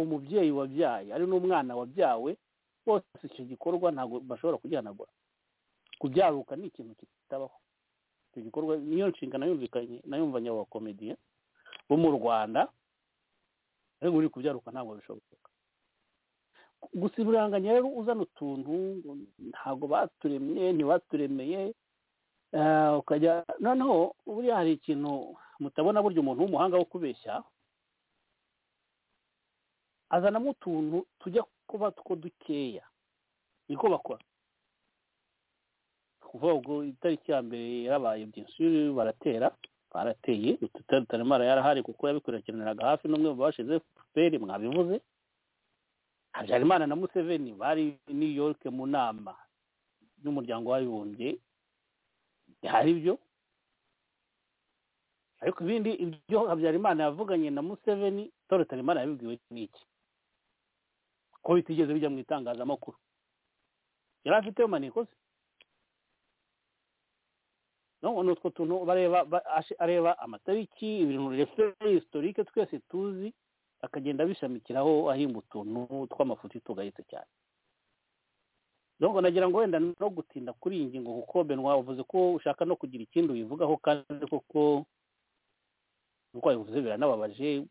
umubyeyi wabyaye ari n'umwana wabyawe bose icyo gikorwa ntabwo bashobora kugihanagura kubyaruka ni ikintu kitabaho icyo gikorwa niyo nshingano yumvikanye nayumvanye abo bakomediye bo mu rwanda ariko uri kubyaruka ntabwo bishoboka gusa uburanganya rero uzana utuntu ntabwo baturemye ntibaturemeye ukajya noneho buriya hari ikintu mutabona burya umuntu w'umuhanga wo kubeshya azanamo utuntu tujya kuba two dukeya niko bakora kuvuga ngo itariki ya mbere yarabaye byinshi baratera barateye tutaremara yarahari kuko yabikurikiraniraga hafi n'umwe mu bashize fpr mwabivuze habyarimana na museveni bari new york mu nama n'umuryango w'abibumbye hari ibyo ariko ibindi ibyo habyarimana yavuganye na museveni toro tarimana yabibwiwe n'iki ko bitigeze bijya mu itangazamakuru yari afiteho maneko se none utwo tuntu bareba areba amatariki ibintu refere historike twese tuzi akagenda abishamikiraho ahimba utuntu tw'amafuti tugayitse cyane nubwo nagira ngo wenda no gutinda kuri iyi ngingo kuko benwa uvuze ko ushaka no kugira ikindi ubivugaho kandi koko nk'uko wabivuze biranababaje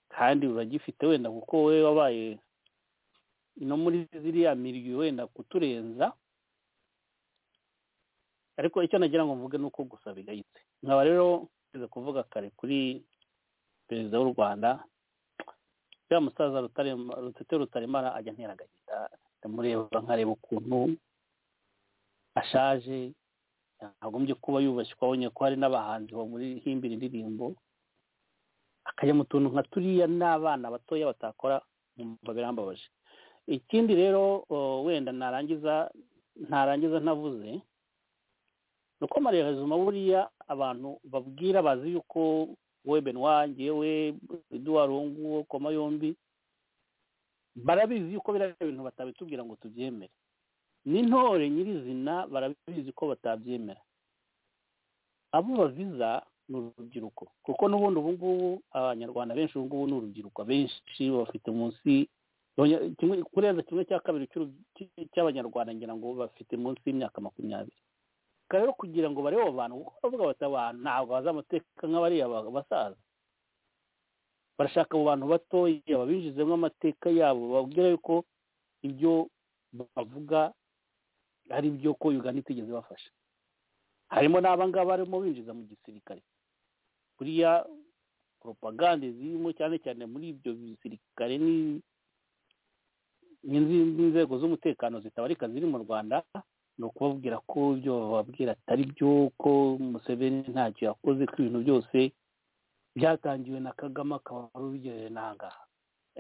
kandi uragifite wenda kuko wowe wabaye no muri ziriya mirwi wenda kuturenza ariko icyo nagira ngo mvuge ni uko gusa bigayitse nkaba rero tuze kuvuga kare kuri perezida w'u rwanda ya musaza rutete rutaremara ajya ntera agahinda ndamureba nkareba ukuntu ashaje yagombye kuba yubashywe abonye ko hari n'abahanzi bamurihimbira indirimbo akajya mu tuntu nka turiya n'abana batoya batakora mwumva birambabaje ikindi rero wenda narangiza ntarangiza ntavuze ni uko marerezuma buriya abantu babwira bazi yuko we benwa ngewe eduwarungu koma yombi barabizi yuko biriya bintu batabitubwira ngo tubyemere n'intore nyirizina barabizi ko batabyemera abo baviza ni urubyiruko kuko n'ubundi ubu ngubu abanyarwanda benshi ubu ngubu ni urubyiruko benshi bafite munsi kurenza kimwe cya kabiri cy'abanyarwanda ngira ngo bafite munsi y'imyaka makumyabiri rero kugira ngo barebe abo bantu kuko bavuga bati abantu ntabwo bazi amateka nk'abariya basaza barashaka abo bantu batoya babinjizemo amateka yabo babwira yuko ibyo bavuga ari byo ko uganda itigeze bafasha harimo n'abangaba barimo binjiza mu gisirikare kuriya poropagande zirimo cyane cyane muri ibyo bisirikare n'inzego z'umutekano zitabarika ziri mu rwanda ni ukubabwira ko ibyo bababwira atari byo ko museveni ntacyo yakoze ko ibintu byose byatangiwe na kagame akaba ari ubigereye n'ahangaha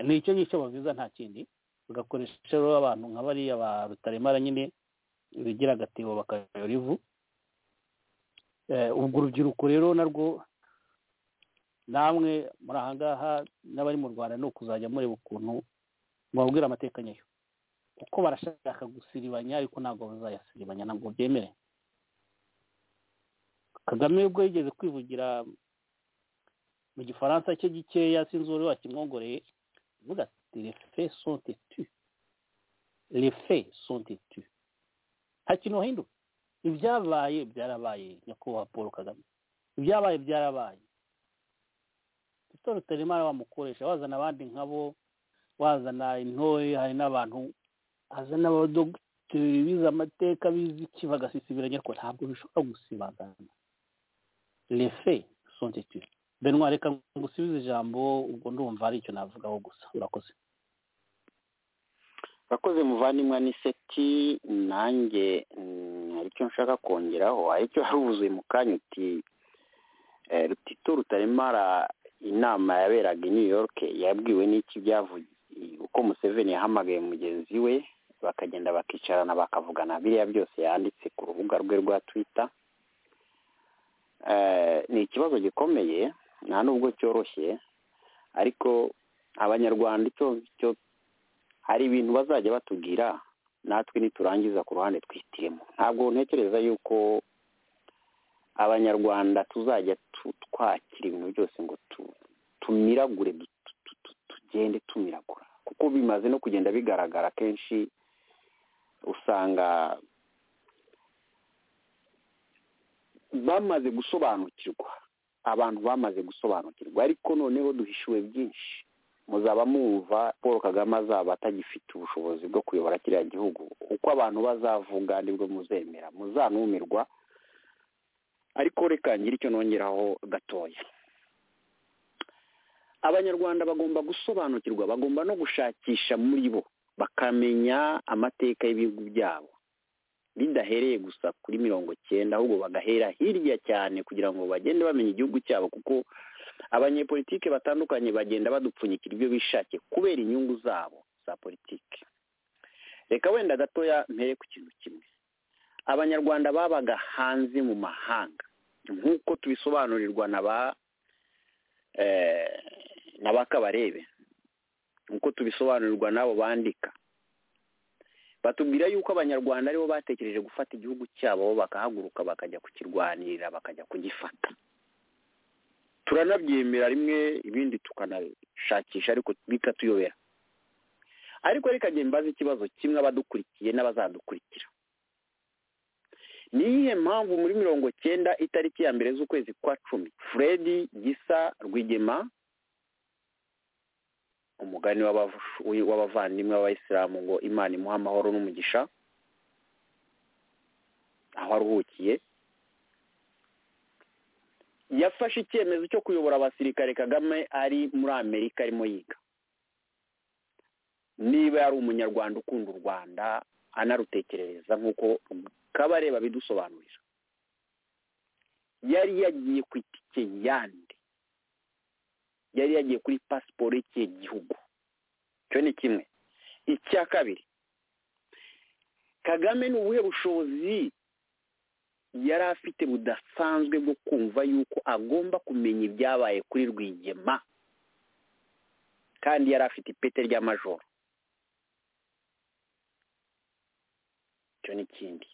ni icyo ngicyo bavuza nta kindi bagakoresha rero abantu nka bariya ba rutaremara nyine bigira agatebo bakayora ivu ubwo urubyiruko rero narwo namwe muri ahangaha n'abari mu rwanda ni ukuzajya mureba ukuntu mubabwira amateka nyayo kuko barashaka gusiribanya ariko ntabwo bazayasiribanya ntabwo byemere kagame ubwo yigeze kwivugira mu gifaransa cye gikeya sinzi uwari wakimwongoreye uvuga ati refe sonte tu refe sonte tu nta kintu wahinduka ibyabaye byarabaye nyakubahwa paul kagame ibyabaye byarabaye tutorotera imana bamukoresha wazana abandi nkabo wazana intore hari n'abantu hazana abadogiteri bize amateka bize iki bagasisibiranya ko ntabwo bishobora gusibangana refe sonte tu benwa reka ngusubize ijambo ubwo ndumva ari icyo navugaho gusa urakoze urakoze muvandimwe n'iseti nanjye hari icyo nshaka kongeraho aricyo wari wuzuye mu kanya uti rutito rutaremara inama yaberaga i new york yabwiwe n'iki byavuye uko museveni yahamagaye mugenzi we bakagenda bakicarana bakavugana biriya byose yanditse ku rubuga rwe rwa twitter ni ikibazo gikomeye nta nubwo cyoroshye ariko abanyarwanda icyo cyo hari ibintu bazajya batubwira natwe niturangiza ku ruhande twihitiremo ntabwo ntekereza yuko abanyarwanda tuzajya twakira ibintu byose ngo tumiragure tugende tumiragura kuko bimaze no kugenda bigaragara kenshi usanga bamaze gusobanukirwa abantu bamaze gusobanukirwa ariko noneho duhishuwe byinshi muzaba mwumva paul kagame azaba atagifite ubushobozi bwo kuyobora kiriya gihugu uko abantu bazavuga nibwo muzemera muzanumirwa ariko reka ngire icyo nongeraho gatoya abanyarwanda bagomba gusobanukirwa bagomba no gushakisha muri bo bakamenya amateka y'ibihugu byabo bidahereye gusa kuri mirongo cyenda ahubwo bagahera hirya cyane kugira ngo bagende bamenya igihugu cyabo kuko abanyepolitike batandukanye bagenda badupfunyikira ibyo bishakiye kubera inyungu zabo za politiki reka wenda gatoya mpere ku kintu kimwe abanyarwanda babaga hanze mu mahanga nk'uko tubisobanurirwa na ba na ba kabarebe nk'uko tubisobanurirwa n'abo bandika batubwira yuko abanyarwanda aribo batekereje gufata igihugu cyabo bakahaguruka bakajya kukirwanirira bakajya kugifata turanabyemera rimwe ibindi tukanashakisha ariko bikatuyobera ariko reka njye mbaze ikibazo kimwe abadukurikiye n'abazadukurikira ni iyihe mpamvu muri mirongo cyenda itariki ya mbere z'ukwezi kwa cumi fred gisa rwigema umugani w'abavandimwe b'abayisilamu ngo imana imuha amahoro n'umugisha aho aruhukiye yafashe icyemezo cyo kuyobora abasirikare kagame ari muri amerika arimo yiga niba yari umunyarwanda ukunda u rwanda anarutekerereza nk'uko kabareba bidusobanurira yari yagiye ku itike yandi yari yagiye kuri pasiporo y'ikihe gihugu icyo ni kimwe icya kabiri kagame ni ubuhe bushobozi yari afite budasanzwe bwo kumva yuko agomba kumenya ibyabaye kuri rwigema kandi yari afite ipete ry'amajoro icyo ni ikindi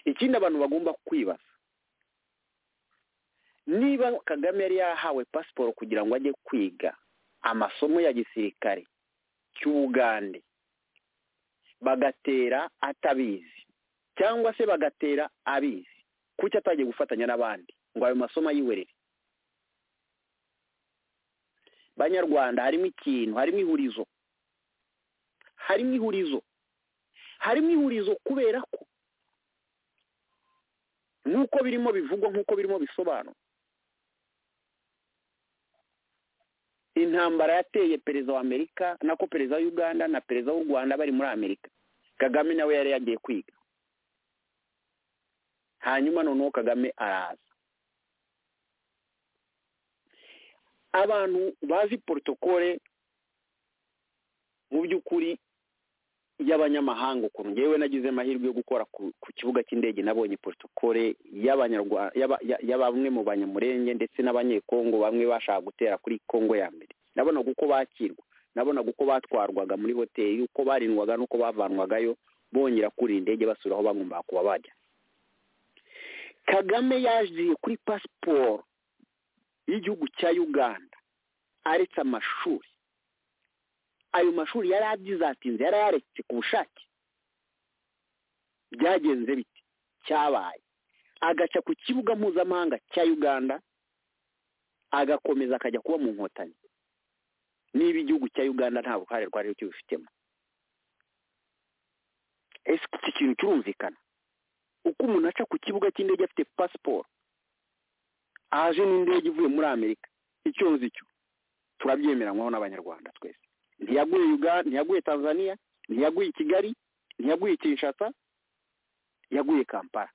ikindi abantu bagomba kwibaza niba kagame yari yahawe pasiporo kugira ngo ajye kwiga amasomo ya gisirikare cy'ubugande bagatera atabizi cyangwa se bagatera abizi kuki atagiye gufatanya n'abandi ngo ayo masomo ayiwerere banyarwanda harimo ikintu harimo ihurizo harimo ihurizo harimo ihurizo kubera ko nk'uko birimo bivugwa nk'uko birimo bisobanura intambara yateye perezida wa amerika nako perezida wa uganda na perezida w'u rwanda bari muri amerika kagame nawe yari yagiye kwiga hanyuma noneho kagame araza abantu bazi porotokole mu by'ukuri y'abanyamahanga ukuntu ngewe nagize amahirwe yo gukora ku kibuga cy'indege nabonye porotokole ya bamwe mu banyamurenge ndetse n'abanyekongo bamwe bashaka gutera kuri kongo ya mbere nabonaga uko bakirwa nabonaga uko batwarwaga muri hoteli uko barindwaga n'uko bavanwagayo bongera kuri indege basura aho bagomba kuba bajya kagame yaje kuri pasiporo y'igihugu cya uganda aretse amashuri ayo mashuri yari abyizatinze yari yaretse ku bushake byagenze bite cyabaye agaca ku kibuga mpuzamahanga cya uganda agakomeza akajya kuba mu nkotanyi niba igihugu cya uganda nta ruhare rwari rukibifitemo ese iki kintu kirumvikana uko umuntu aca ku kibuga cy'indege afite pasiporo aje n'indege ivuye muri amerika icyo nzi cyo turabyemeranywaho n'abanyarwanda twese ntiyaguye uganda ntiyaguye tanzania ntiyaguye kigali ntiyaguye kinshasa yaguye kampala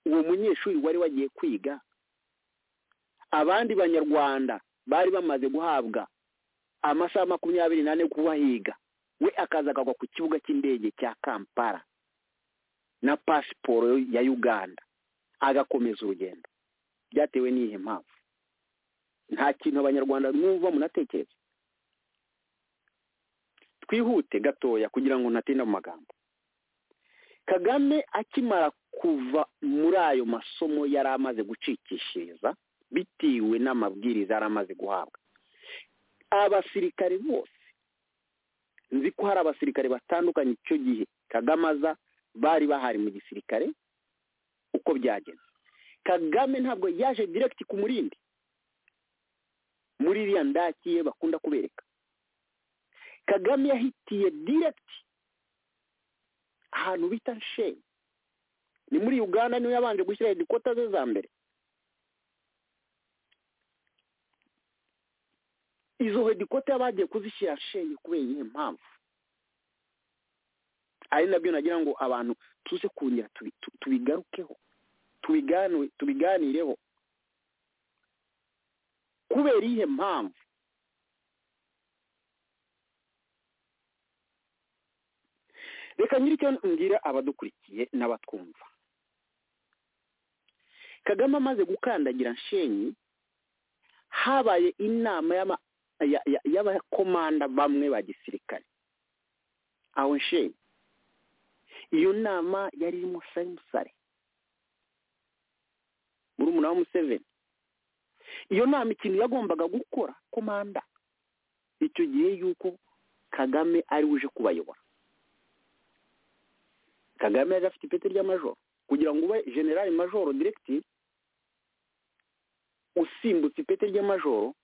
uwo munyeshuri wari wagiye kwiga abandi banyarwanda bari bamaze guhabwa amasaha makumyabiri n'ane kubahiga we akaza akagwa ku kibuga cy'indege cya kampala na pasiporo ya uganda agakomeza urugendo byatewe n'iyihe mpamvu nta kintu abanyarwanda mwumva munatekereza twihute gatoya kugira ngo ntatinda mu magambo kagame akimara kuva muri ayo masomo yari amaze gucikishiriza bitewe n'amabwiriza yari amaze guhabwa abasirikare bose nzi ko hari abasirikare batandukanye icyo gihe kagame aza bari bahari mu gisirikare uko byagenze kagame ntabwo yaje direkiti ku murindi muri iriya ndaki ye bakunda kubereka kagame yahitiye direkiti ahantu bita sheni ni muri uganda niwe yabanje gushyira hedikota ze za mbere izo hedikota bagiye kuzishyira sheni kubera iyihe mpamvu ari nabyo nagira ngo abantu tuze kongera tubigarukeho tubiganireho kubera iyihe mpamvu reka nyiricyo mbwira abadukurikiye n'abatwumva kagame amaze gukandagira nshenyi habaye inama y'abakomanda bamwe ba gisirikare aho nshinga iyo nama yari irimo sayimusare murumuna wa museveni iyo nama ikintu yagombaga gukora komanda icyo gihe yuko kagame ari uje kubayobora kagame yari afite ipeti ry'amajoro kugira ngo ube generali majoro diregitiri usimbutse ipeti ry'amajoro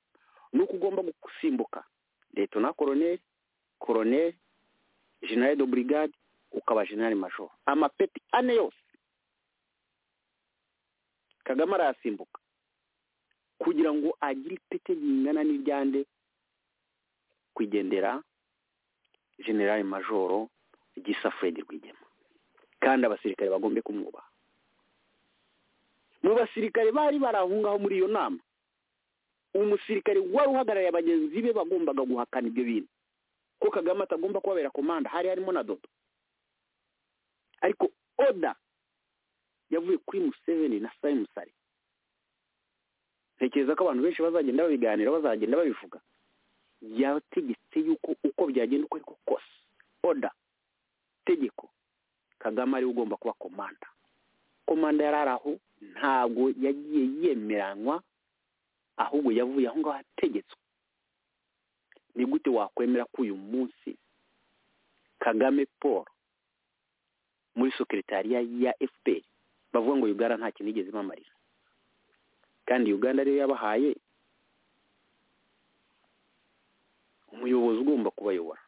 ni uko ugomba gusimbuka leta na koroneri koroneri generali do burigade ukaba generali majoro amapeti ane yose kagame arayasimbuka kugira ngo agire ipeti ringana n'iryande kwigendera generali majoro gisa fred rwigema kandi abasirikare bagombe kumwubaha mu basirikare bari barahungaho muri iyo nama umusirikare wari uhagarariye bagenzi be bagombaga guhakana ibyo bintu ko kagame atagomba kubabera komanda hari harimo na dodo ariko oda yavuye kuri museveni na sayimusari ntekereza ko abantu benshi bazagenda babiganira bazagenda babivuga yategetse yuko uko byagenda uko ariko kose oda tegeko kagame ariwe ugomba kuba komanda komanda yari ari aho ntabwo yagiye yemeranywa ahubwo yavuye aho ngaho ategetswe ni gute wakwemera ko uyu munsi kagame paul muri sekeritariya ya fpr bavuga ngo uganda nta kintu igeze imamarira kandi uganda ariyo yabahaye umuyobozi ugomba kubayobora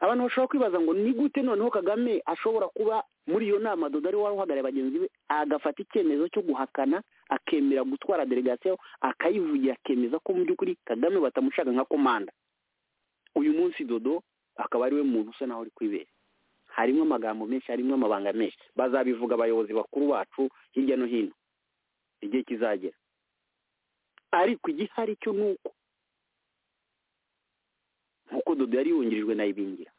abantu bashobora kwibaza ngo ni gute noneho kagame ashobora kuba muri iyo nama dodo ariwe wari uhagarariye bagenzi be agafata icyemezo cyo guhakana akemera gutwara delegasiyo akayivugira akemeza ko mu by'ukuri kagame batamushaka nka komanda uyu munsi dodo akaba ariwe muntu usa naho uri kwibera harimo amagambo menshi harimo amabanga menshi bazabivuga abayobozi bakuru bacu hirya no hino igihe kizagera ariko igihari cyo ni uko nk'uko dodo yari yungirijwe na ibingira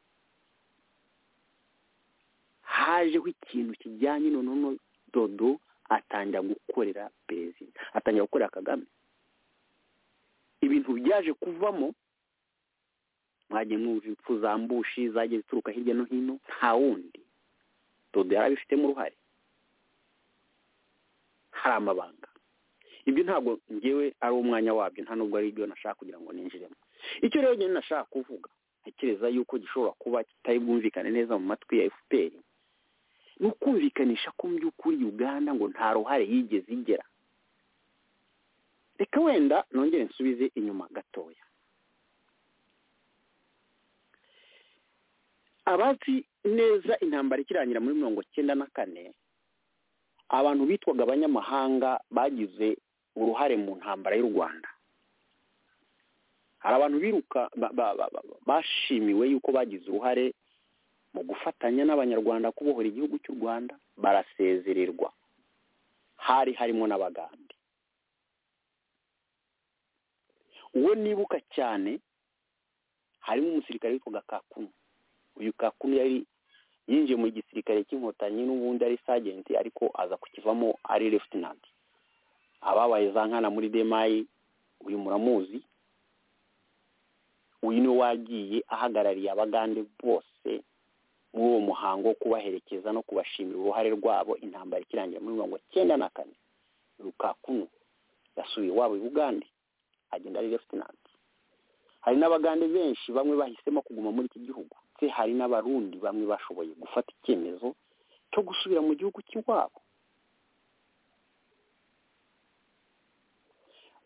hajeho ikintu kijyanye noneho dodo atangira gukorera perezida atangira gukorera kagame ibintu byaje kuvamo mwagiye mwumva impfu za mbushi zagiye zituruka hirya no hino nta wundi dodo yari abifitemo uruhare hari amabanga ibyo ntabwo ngewe ari umwanya wabyo nta nubwo ari ibyo nashaka kugira ngo ninjiremo icyo rero njyewe nashaka kuvuga ntekereza yuko gishobora kuba kitari bwumvikane neza mu matwi ya fpr ni ukumvikanisha ko mu by'ukuri uganda ngo nta ruhare yigeze igera reka wenda nongere nsubize inyuma gatoya abazi neza intambara ikirangira muri mirongo cyenda na kane abantu bitwaga abanyamahanga bagize uruhare mu ntambara y'u rwanda hari abantu biruka bashimiwe yuko bagize uruhare mu gufatanya n'abanyarwanda kubohora igihugu cy'u rwanda barasezererwa hari harimo n'abagande uwo nibuka cyane harimo umusirikare witwaga kakunu uyu kakunu yari yinjiye mu gisirikare cy'inkotanyi n'ubundi ari sajenti ariko aza kukivamo ari lefutinanti ababaye za nkana muri demayi uyu muramuzi uyu niwe wagiye ahagarariye abagande bose muri uwo muhango wo kubaherekeza no kubashimira uruhare rwabo intambara ikirangira muri mirongo cyenda na kane rukakunu yasubiye iwabo i bugande agenda ari lefutinanti hari n'abagande benshi bamwe bahisemo kuguma muri iki gihugu ndetse hari n'abarundi bamwe bashoboye gufata icyemezo cyo gusubira mu gihugu cy'iwabo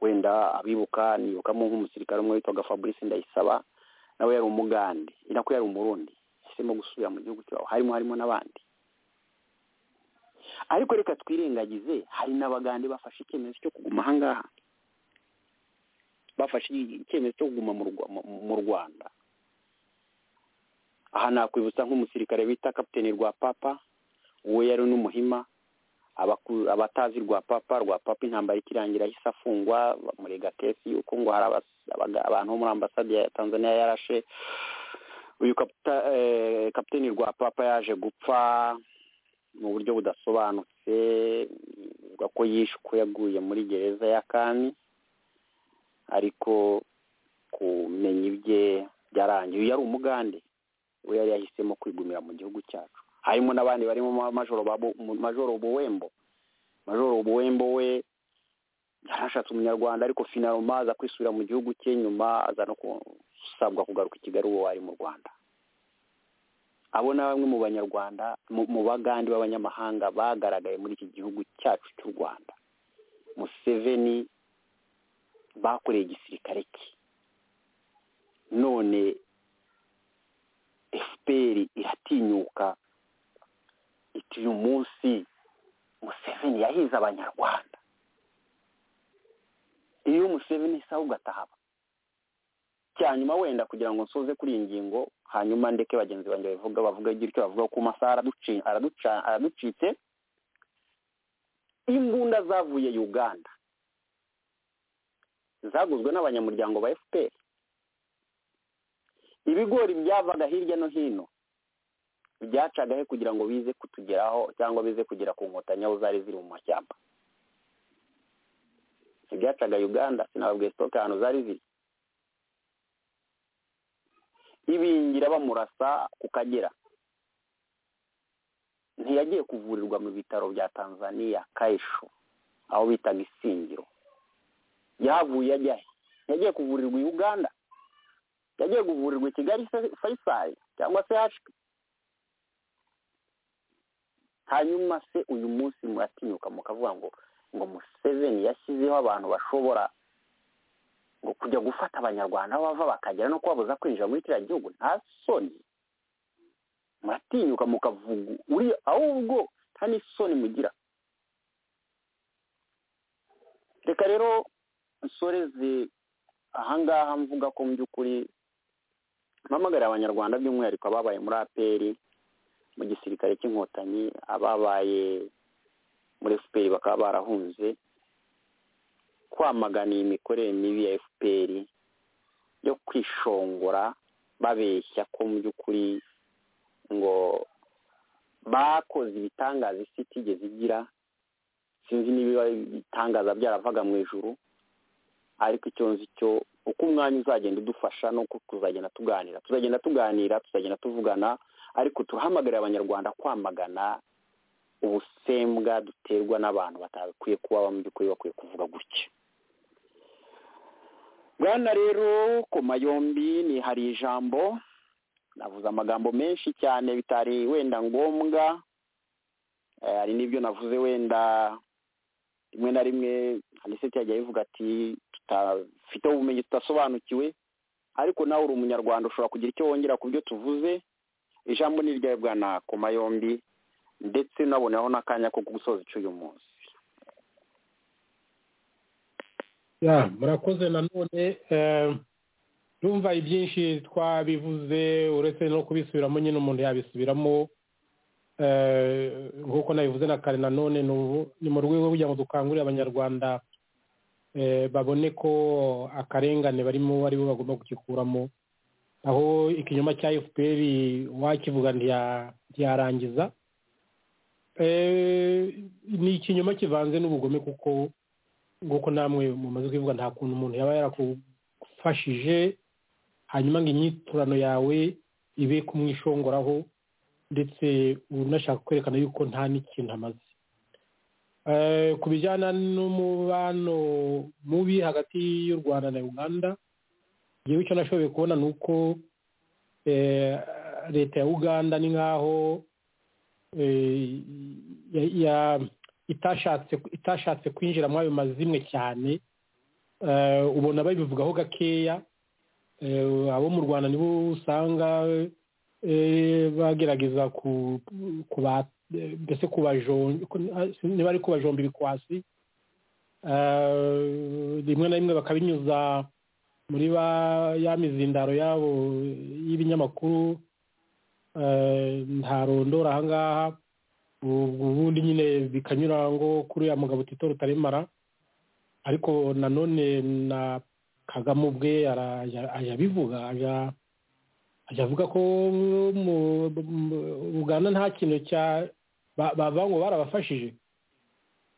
wenda abibuka nibukamo nk'umusirikare umwe witwaga fabrice ndayisaba nawe yari umugande inako yari umurundi yahisemo gusubira mu gihugu cy'iwabo harimo harimo n'abandi ariko reka twirengagize hari n'abagande bafashe icyemezo cyo kuguma ahangaha bafashe icyemezo cyo kuguma mu rwanda aha nakwibutsa nk'umusirikare bita kapitene rwa papa uwo yari n'umuhima abatazi rwa papa rwa papa intambara ikirangira ahise afungwa bamurega kesi yuko ngo hari abantu bo muri ambasade ya tanzania yarashe uyu kapitene rwa papa yaje gupfa mu buryo budasobanutse ko yishwe yaguye muri gereza ya kami ariko kumenya ibye byarangiye uyu yari umugande we yari yahisemo kwigumira mu gihugu cyacu harimo n'abandi barimo majoro majoro buwembo majoro buwembo we yarashatse umunyarwanda ariko finaroma aza kwisubira mu gihugu cye nyuma aza no gusabwa kugaruka i kigali uwo wari mu rwanda abo ni bamwe mu banyarwanda mu bagandi b'abanyamahanga bagaragaye muri iki gihugu cyacu cy'u rwanda museveni bakoreye igisirikare cye none efuperi iratinyuka iti uyu munsi museveni yahize abanyarwanda iyo museveni isa ugatahaba cyanyuma wenda kugira ngo nsoze kuri iyi ngingo hanyuma ndeke bagenzi banjye bavuga bavuga icyo bavuga ku masaha araducitse imbunda zavuye uganda zaguzwe n'abanyamuryango ba fpr ibigori byavaga hirya no hino byacagahe kugira ngo bize kutugeraho cyangwa bize kugera ku nkotanyi aho zari ziri mu mashyamba ntibyacaga uganda sinababwiye sitoke ahantu zari ziri ibingira bamurasa ku kagera ntiyagiye kuvurirwa mu bitaro bya tanzania kayisho aho bitaga isingiro yahavuye ajyahe ntiyagiye kuvurirwa i uganda yagiye kuvurirwa i kigali fayisari cyangwa se hashwi hanyuma se uyu munsi muratinyuka mukavuga ngo ngo museveni yashyizeho abantu bashobora ngo kujya gufata abanyarwanda aho bava bakagera no kubabuza kwinjira muri kiriya gihugu nta soni muratinyuka mukavuga uriya ahubwo nta n'isoni mugira reka rero nsoreze ahangaha mvuga ko mu by'ukuri mpamagarira abanyarwanda by'umwihariko ababaye muri aperi mu gisirikare cy'inkotanyi ababaye muri efuperi bakaba barahunze kwamagana iyi mikorere mibi ya fpr yo kwishongora babeshya ko mu by'ukuri ngo bakoze ibitangaza isi itigeze igira sinzi niba ibitangaza byaravaga mu ijuru ariko icyo nzi cyo uko umwanya uzagenda udufasha no kuzagenda tuganira tuzagenda tuganira tuzagenda tuvugana ariko turahamagarira abanyarwanda kwamagana ubusembwa duterwa n'abantu batakwiye kuba mu by'ukuri bakwiye kuvuga gutya bwana rero ku mayombi ni hari ijambo navuze amagambo menshi cyane bitari wenda ngombwa hari n'ibyo navuze wenda rimwe na rimwe aniseti yajya bivuga ati tutafite ubumenyi tudasobanukiwe ariko nawe uri umunyarwanda ushobora kugira icyo wongera ku byo tuvuze ijambo ni irya bwana ku mayombi ndetse nabonaho n'akanya ko gusoza icyo uyu munsi murakoze nanone numva ibyinshi twabivuze uretse no kubisubiramo nyine umuntu yabisubiramo nk'uko nabivuze na kare nanone ni mu rwego kugira ngo dukangurire abanyarwanda babone ko akarengane barimo ari bo bagomba kugikuramo aho ikinyoma cya fpr wakivuga ntiyarangiza ni ikinyoma kivanze n'ubugome kuko nguko namwe mumaze kubivuga nta kuntu umuntu yaba yarakufashije hanyuma ngo inyiturano yawe ibe kumwishongoraho ndetse unashaka kwerekana yuko nta n'ikintu amaze ku bijyana n'umubano mubi hagati y'u rwanda na uganda igihugu cyo nashoboye kubona ni uko leta ya uganda ni nk'aho itashatse kwinjira muri ayo mazimwe cyane ubona babivugaho gakeya abo mu rwanda nibo usanga bagerageza mbese niba ari kubajomba ibikwasi rimwe na rimwe bakabinyuza muri ya mizindaro yabo y'ibinyamakuru ntarondora ahangaha ubundi nyine bikanyura ngo kuri uriya mugabo utitoro utaremara ariko nanone na kagame ubwe arabivuga ajya avuga ko uganda nta kintu cya bava ngo barabafashije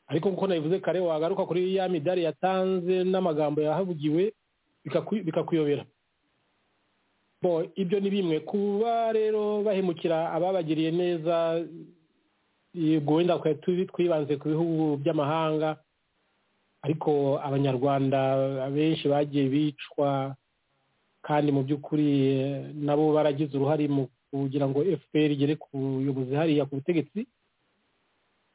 ariko nk'uko nabivuze kare wagaruka kuri ya midari yatanze n'amagambo yahavugiwe bikakuyobera ibyo ni bimwe kuba rero bahemukira ababagiriye neza wenda twibanze ku bihugu by'amahanga ariko abanyarwanda benshi bagiye bicwa kandi mu by'ukuri nabo baragize uruhare mu kugira ngo fpr igere ku buyobozi hariya ku butegetsi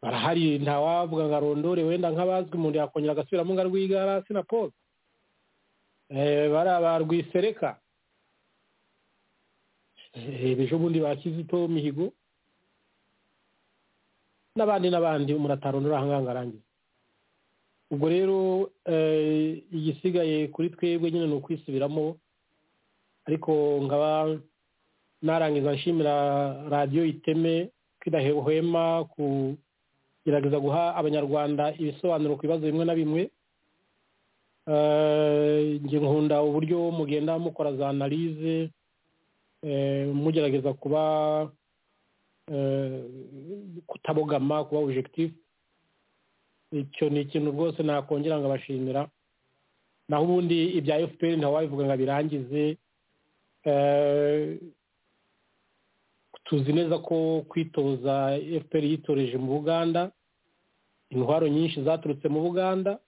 barahari ntawavuga ngo arondore wenda nk'abazwi umuntu yakongera agasubiramo ngo arwigara na paul bariya ba rwisereka ejo bundi ba kizito mihigo n'abandi n'abandi umuntu atarondora ahangaha ngo arangize ubwo rero igisigaye kuri twebwe nyine ni ukwisubiramo ariko nkaba narangiza nshimira radiyo iteme kidahwema kugerageza guha abanyarwanda ibisobanuro ku bibazo bimwe na bimwe njye nkunda uburyo mugenda mukora za analize mugerageza kuba kutabogama kuba ojegitifu icyo ni ikintu rwose nakongera ngo abashimira naho ubundi ibya fpr ntawabivuga ngo abirangize tuzi neza ko kwitoza fpr yitoreje mu buganda intwaro nyinshi zaturutse mu buganda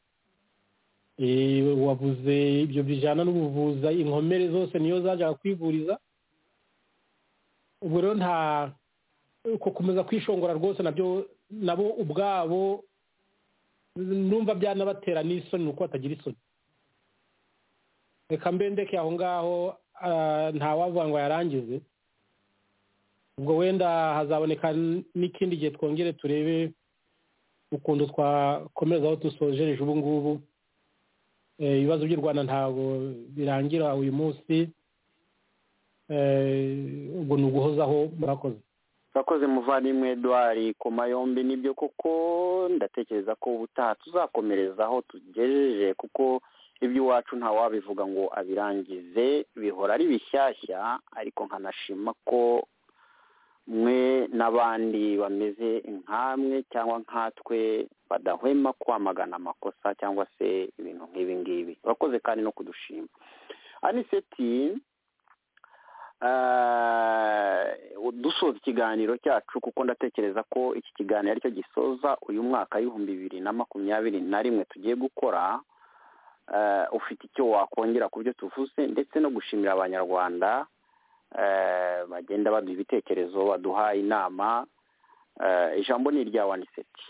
wabuze ibyo bijyana n'ubuvuza inkomere zose niyo zajyaga kwivuriza ubwo rero nta gukomeza kwishongora rwose nabyo nabo ubwabo numva byanabatera n'isoni ni uko batagira isoni reka mbendeke aho ngaho ntawavuga ngo yarangize ubwo wenda hazaboneka n'ikindi gihe twongere turebe ukuntu twakomeza aho dusojereje ubu ngubu ibibazo by'u rwanda ntabwo birangira uyu munsi ubwo ni uguhozaho murakoze urakoze muvandimwe Edouard ku mayombi nibyo koko ndatekereza ko ubutaha tuzakomereza aho tugejeje kuko iby'iwacu ntawabivuga ngo abirangize bihora ari bishyashya ariko nkanashima ko mwe n'abandi bameze nkamwe cyangwa nkatwe badahwema kwamagana amakosa cyangwa se ibintu nk'ibi ngibi urakoze kandi no kudushima aniseti dusoza ikiganiro cyacu kuko ndatekereza ko iki kiganiro aricyo gisoza uyu mwaka w'ibihumbi bibiri na makumyabiri na rimwe tugiye gukora ufite icyo wakongera ku byo tuvuze ndetse no gushimira abanyarwanda bagenda baduha ibitekerezo baduha inama ijambo ni irya waniseti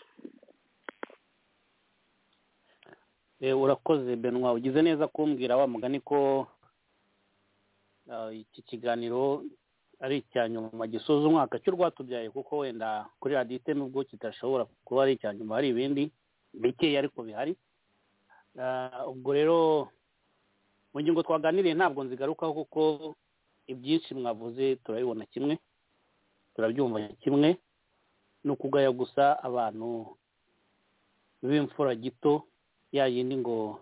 urakoze benwa ugize neza kumbwira wa mugani ko iki kiganiro ari icya nyuma gisoza umwaka cy'u rwatubyaye kuko wenda kuri radiyo iteme ubwo kidashobora kuba ari icya nyuma hari ibindi bikeya ariko bihari ubwo rero mu ngingo twaganiriye ntabwo nzigarukaho kuko ibyinshi mwavuze turabibona kimwe turabyumva kimwe ni ukugaya gusa abantu b'imfura gito ya yindi ngo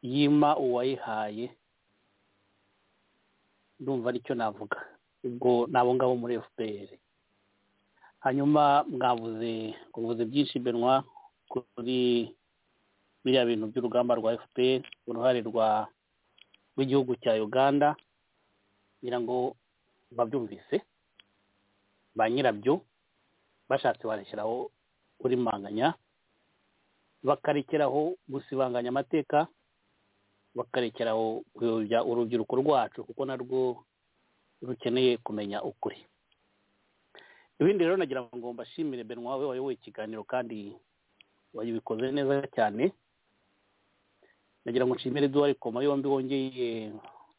yima uwayihaye ndumva aricyo navuga ubwo nabo ngabo muri fpr hanyuma mwavuze kuvuze byinshi benwa kuri biriya bintu by'urugamba rwa fpr uruhare rwa rw'igihugu cya uganda ngira ngo babyumvise ba nyirabyo bashatse barishyiraho kurimanganya bakarekeraho gusibanganya amateka bakarekeraho kuyobya urubyiruko rwacu kuko narwo rukeneye kumenya ukuri ibindi rero nagira ngo mbashimire benwa we wayoboye ikiganiro kandi wabikoze neza cyane nagira ngo nshimire duhari ku yombi wongeye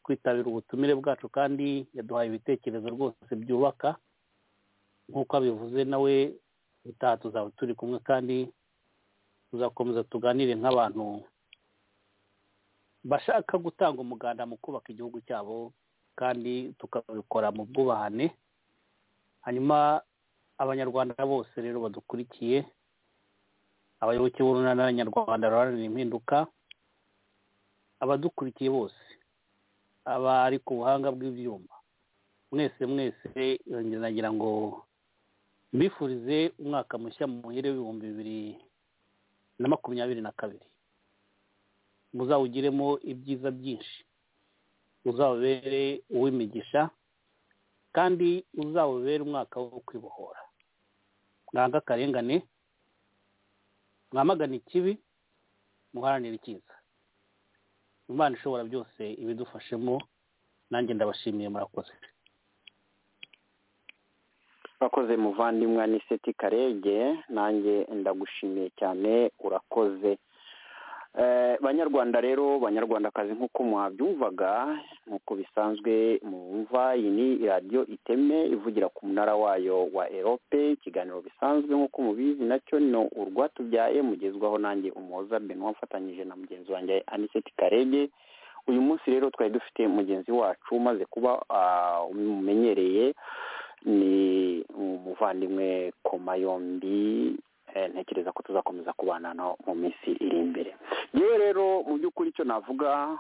kwitabira ubutumire bwacu kandi yaduhaye ibitekerezo rwose byubaka nk'uko abivuze nawe utaha tuzaba turi kumwe kandi tuzakomeza tuganire nk'abantu bashaka gutanga umuganda mu kubaka igihugu cyabo kandi tukabikora mu bwubahane hanyuma abanyarwanda bose rero badukurikiye abayoboke b'urunana nyarwanda ruharanira impinduka abadukurikiye bose abari ku buhanga bw'ibyuma mwese mwese nagira ngo mbifurize umwaka mushya mu muhere w'ibihumbi bibiri na makumyabiri na kabiri muzawugiremo ibyiza byinshi uzawubere uw'imigisha kandi uzawubere umwaka wo kwibohora mwanga akarengane mwamagana ikibi muharanire icyiza imana ishobora byose ibidufashemo nanjye ndabashimiye murakoze urakoze muvandimwe aniseti karege nanjye ndagushimiye cyane urakoze banyarwanda rero banyarwandakazi nk'uko muhabyumvaga nk'uko bisanzwe mumva iyi ni radiyo iteme ivugira ku munara wayo wa erope ikiganiro bisanzwe nk'uko mubizi nacyo ni urwatubyaye mugezwaho nanjye umuhoza benowa mfatanyije na mugenzi wanjye aniseti karege uyu munsi rero twari dufite mugenzi wacu umaze kuba umumenyereye ni umuvandimwe komayombi ntekereza ko tuzakomeza kubana mu minsi iri imbere yewe rero mu by'ukuri icyo navuga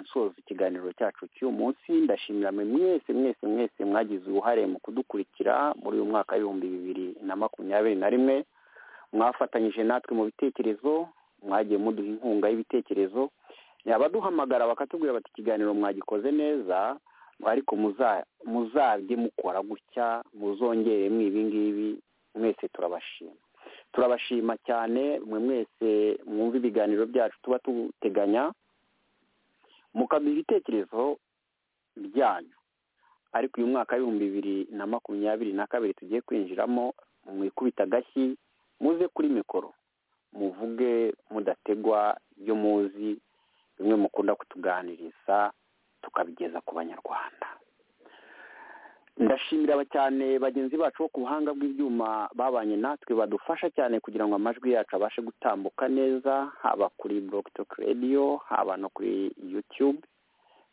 nsoza ikiganiro cyacu cy'uyu munsi ndashimira mwese mwese mwese mwagize uruhare mu kudukurikira muri uyu mwaka w'ibihumbi bibiri na makumyabiri na rimwe mwafatanyije natwe mu bitekerezo mwagiye muduha inkunga y'ibitekerezo abaduhamagara bakatubwira bati ikiganiro mwagikoze neza ariko muzabye mukora gutya muzongeremo ibi ngibi mwese turabashima turabashima cyane mwe mwese mwumva ibiganiro byacu tuba tuteganya mukaduha ibitekerezo byanyu ariko uyu mwaka w'ibihumbi bibiri na makumyabiri na kabiri tugiye kwinjiramo mwikubita agashyi muze kuri mikoro muvuge mudategwa ibyo muzi bimwe mukunda kutuganiriza tukabigeza ku banyarwanda ndashimira cyane bagenzi bacu bo ku buhanga bw'ibyuma babanye natwe badufasha cyane kugira ngo amajwi yacu abashe gutambuka neza haba kuri Toke radiyo haba no kuri yutube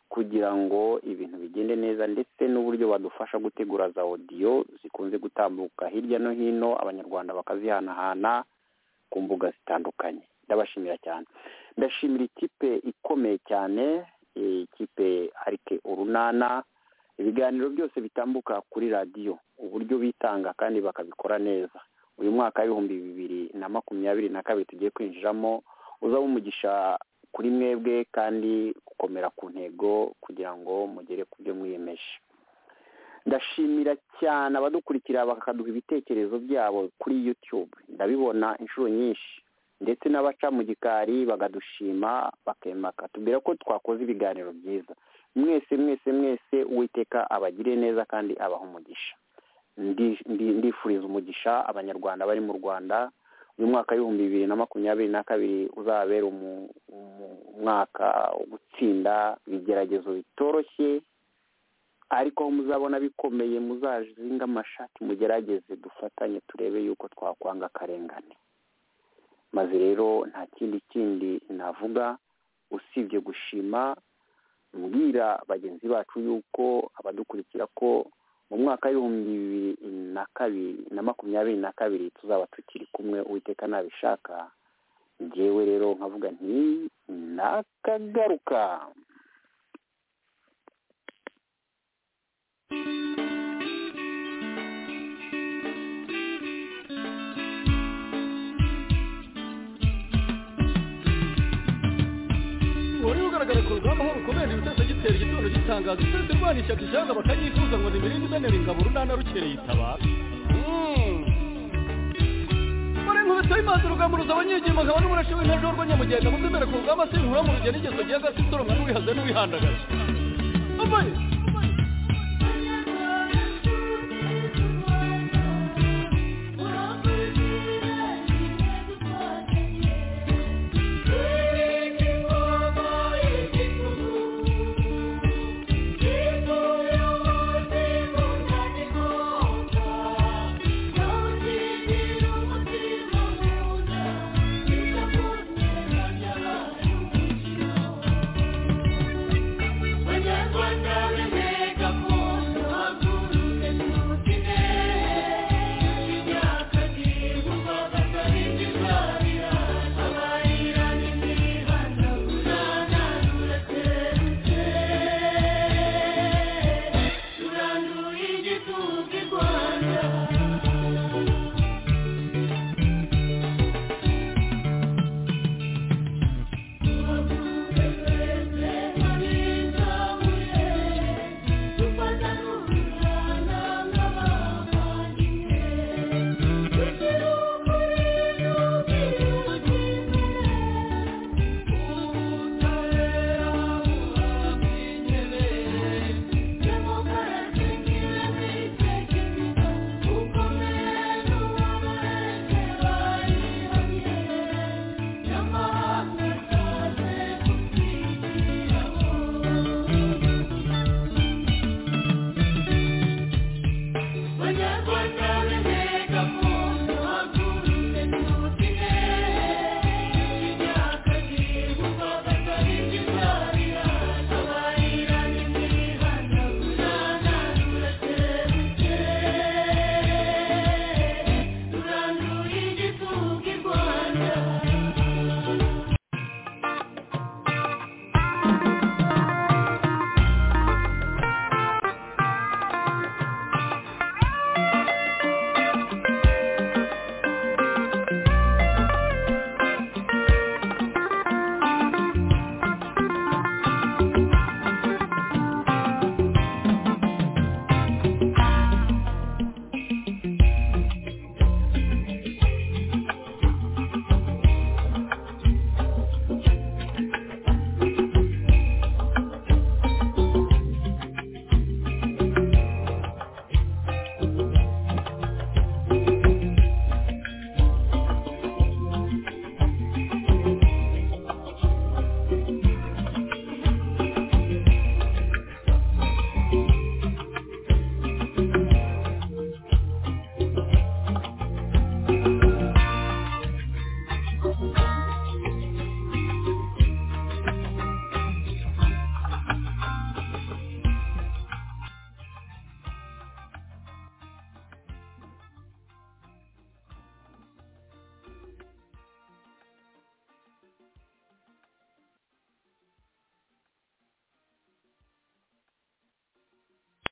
kugira ngo ibintu bigende neza ndetse n'uburyo badufasha gutegura za odiyo zikunze gutambuka hirya no hino abanyarwanda bakazihanahana ku mbuga zitandukanye ndabashimira cyane ndashimira ikipe ikomeye cyane ikipe arike urunana ibiganiro byose bitambuka kuri radiyo uburyo bitanga kandi bakabikora neza uyu mwaka w'ibihumbi bibiri na makumyabiri na kabiri tugiye kwinjiramo uzaba umugisha kuri mwebwe kandi gukomera ku ntego kugira ngo mugere ku byo mwiyemeje ndashimira cyane abadukurikira bakaduha ibitekerezo byabo kuri yutube ndabibona inshuro nyinshi ndetse n'abaca mu gikari bakadushima bakemaka tubwira ko twakoze ibiganiro byiza mwese mwese mwese uwiteka abagire neza kandi abaha umugisha ndifuriza umugisha abanyarwanda bari mu rwanda uyu mwaka w'ibihumbi bibiri na makumyabiri na kabiri uzabera umwaka wo gutsinda ibigeragezo bitoroshye ariko muzabona bikomeye muzazinga amashati mugerageze dufatanye turebe yuko twakwanga akarengane maze rero nta kindi kindi navuga usibye gushima mbwira bagenzi bacu yuko abadukurikira ko mu mwaka w'ibihumbi bibiri na kabiri na makumyabiri na kabiri tuzaba tukiri kumwe uwiteka nabishaka ngewe rero nkavuga nti nakagaruka wari ugaragara ku rugamba nk'urukomere ibitasa gitera igitondo gitangaza ukwezi rwana ishyaka ishyanga bakayifuza ngo nimirinde imenera ingabo urunana rukereye itabara muri nkubito y'imanza urugamba ruzaba nyigima nkaba n'umurashe w'intare w'urwanyamugenda muzemere ku rugamba sinkura mu rugendo igeso gihe agasi nsoromwa n'uwihaze n'uwihandagaza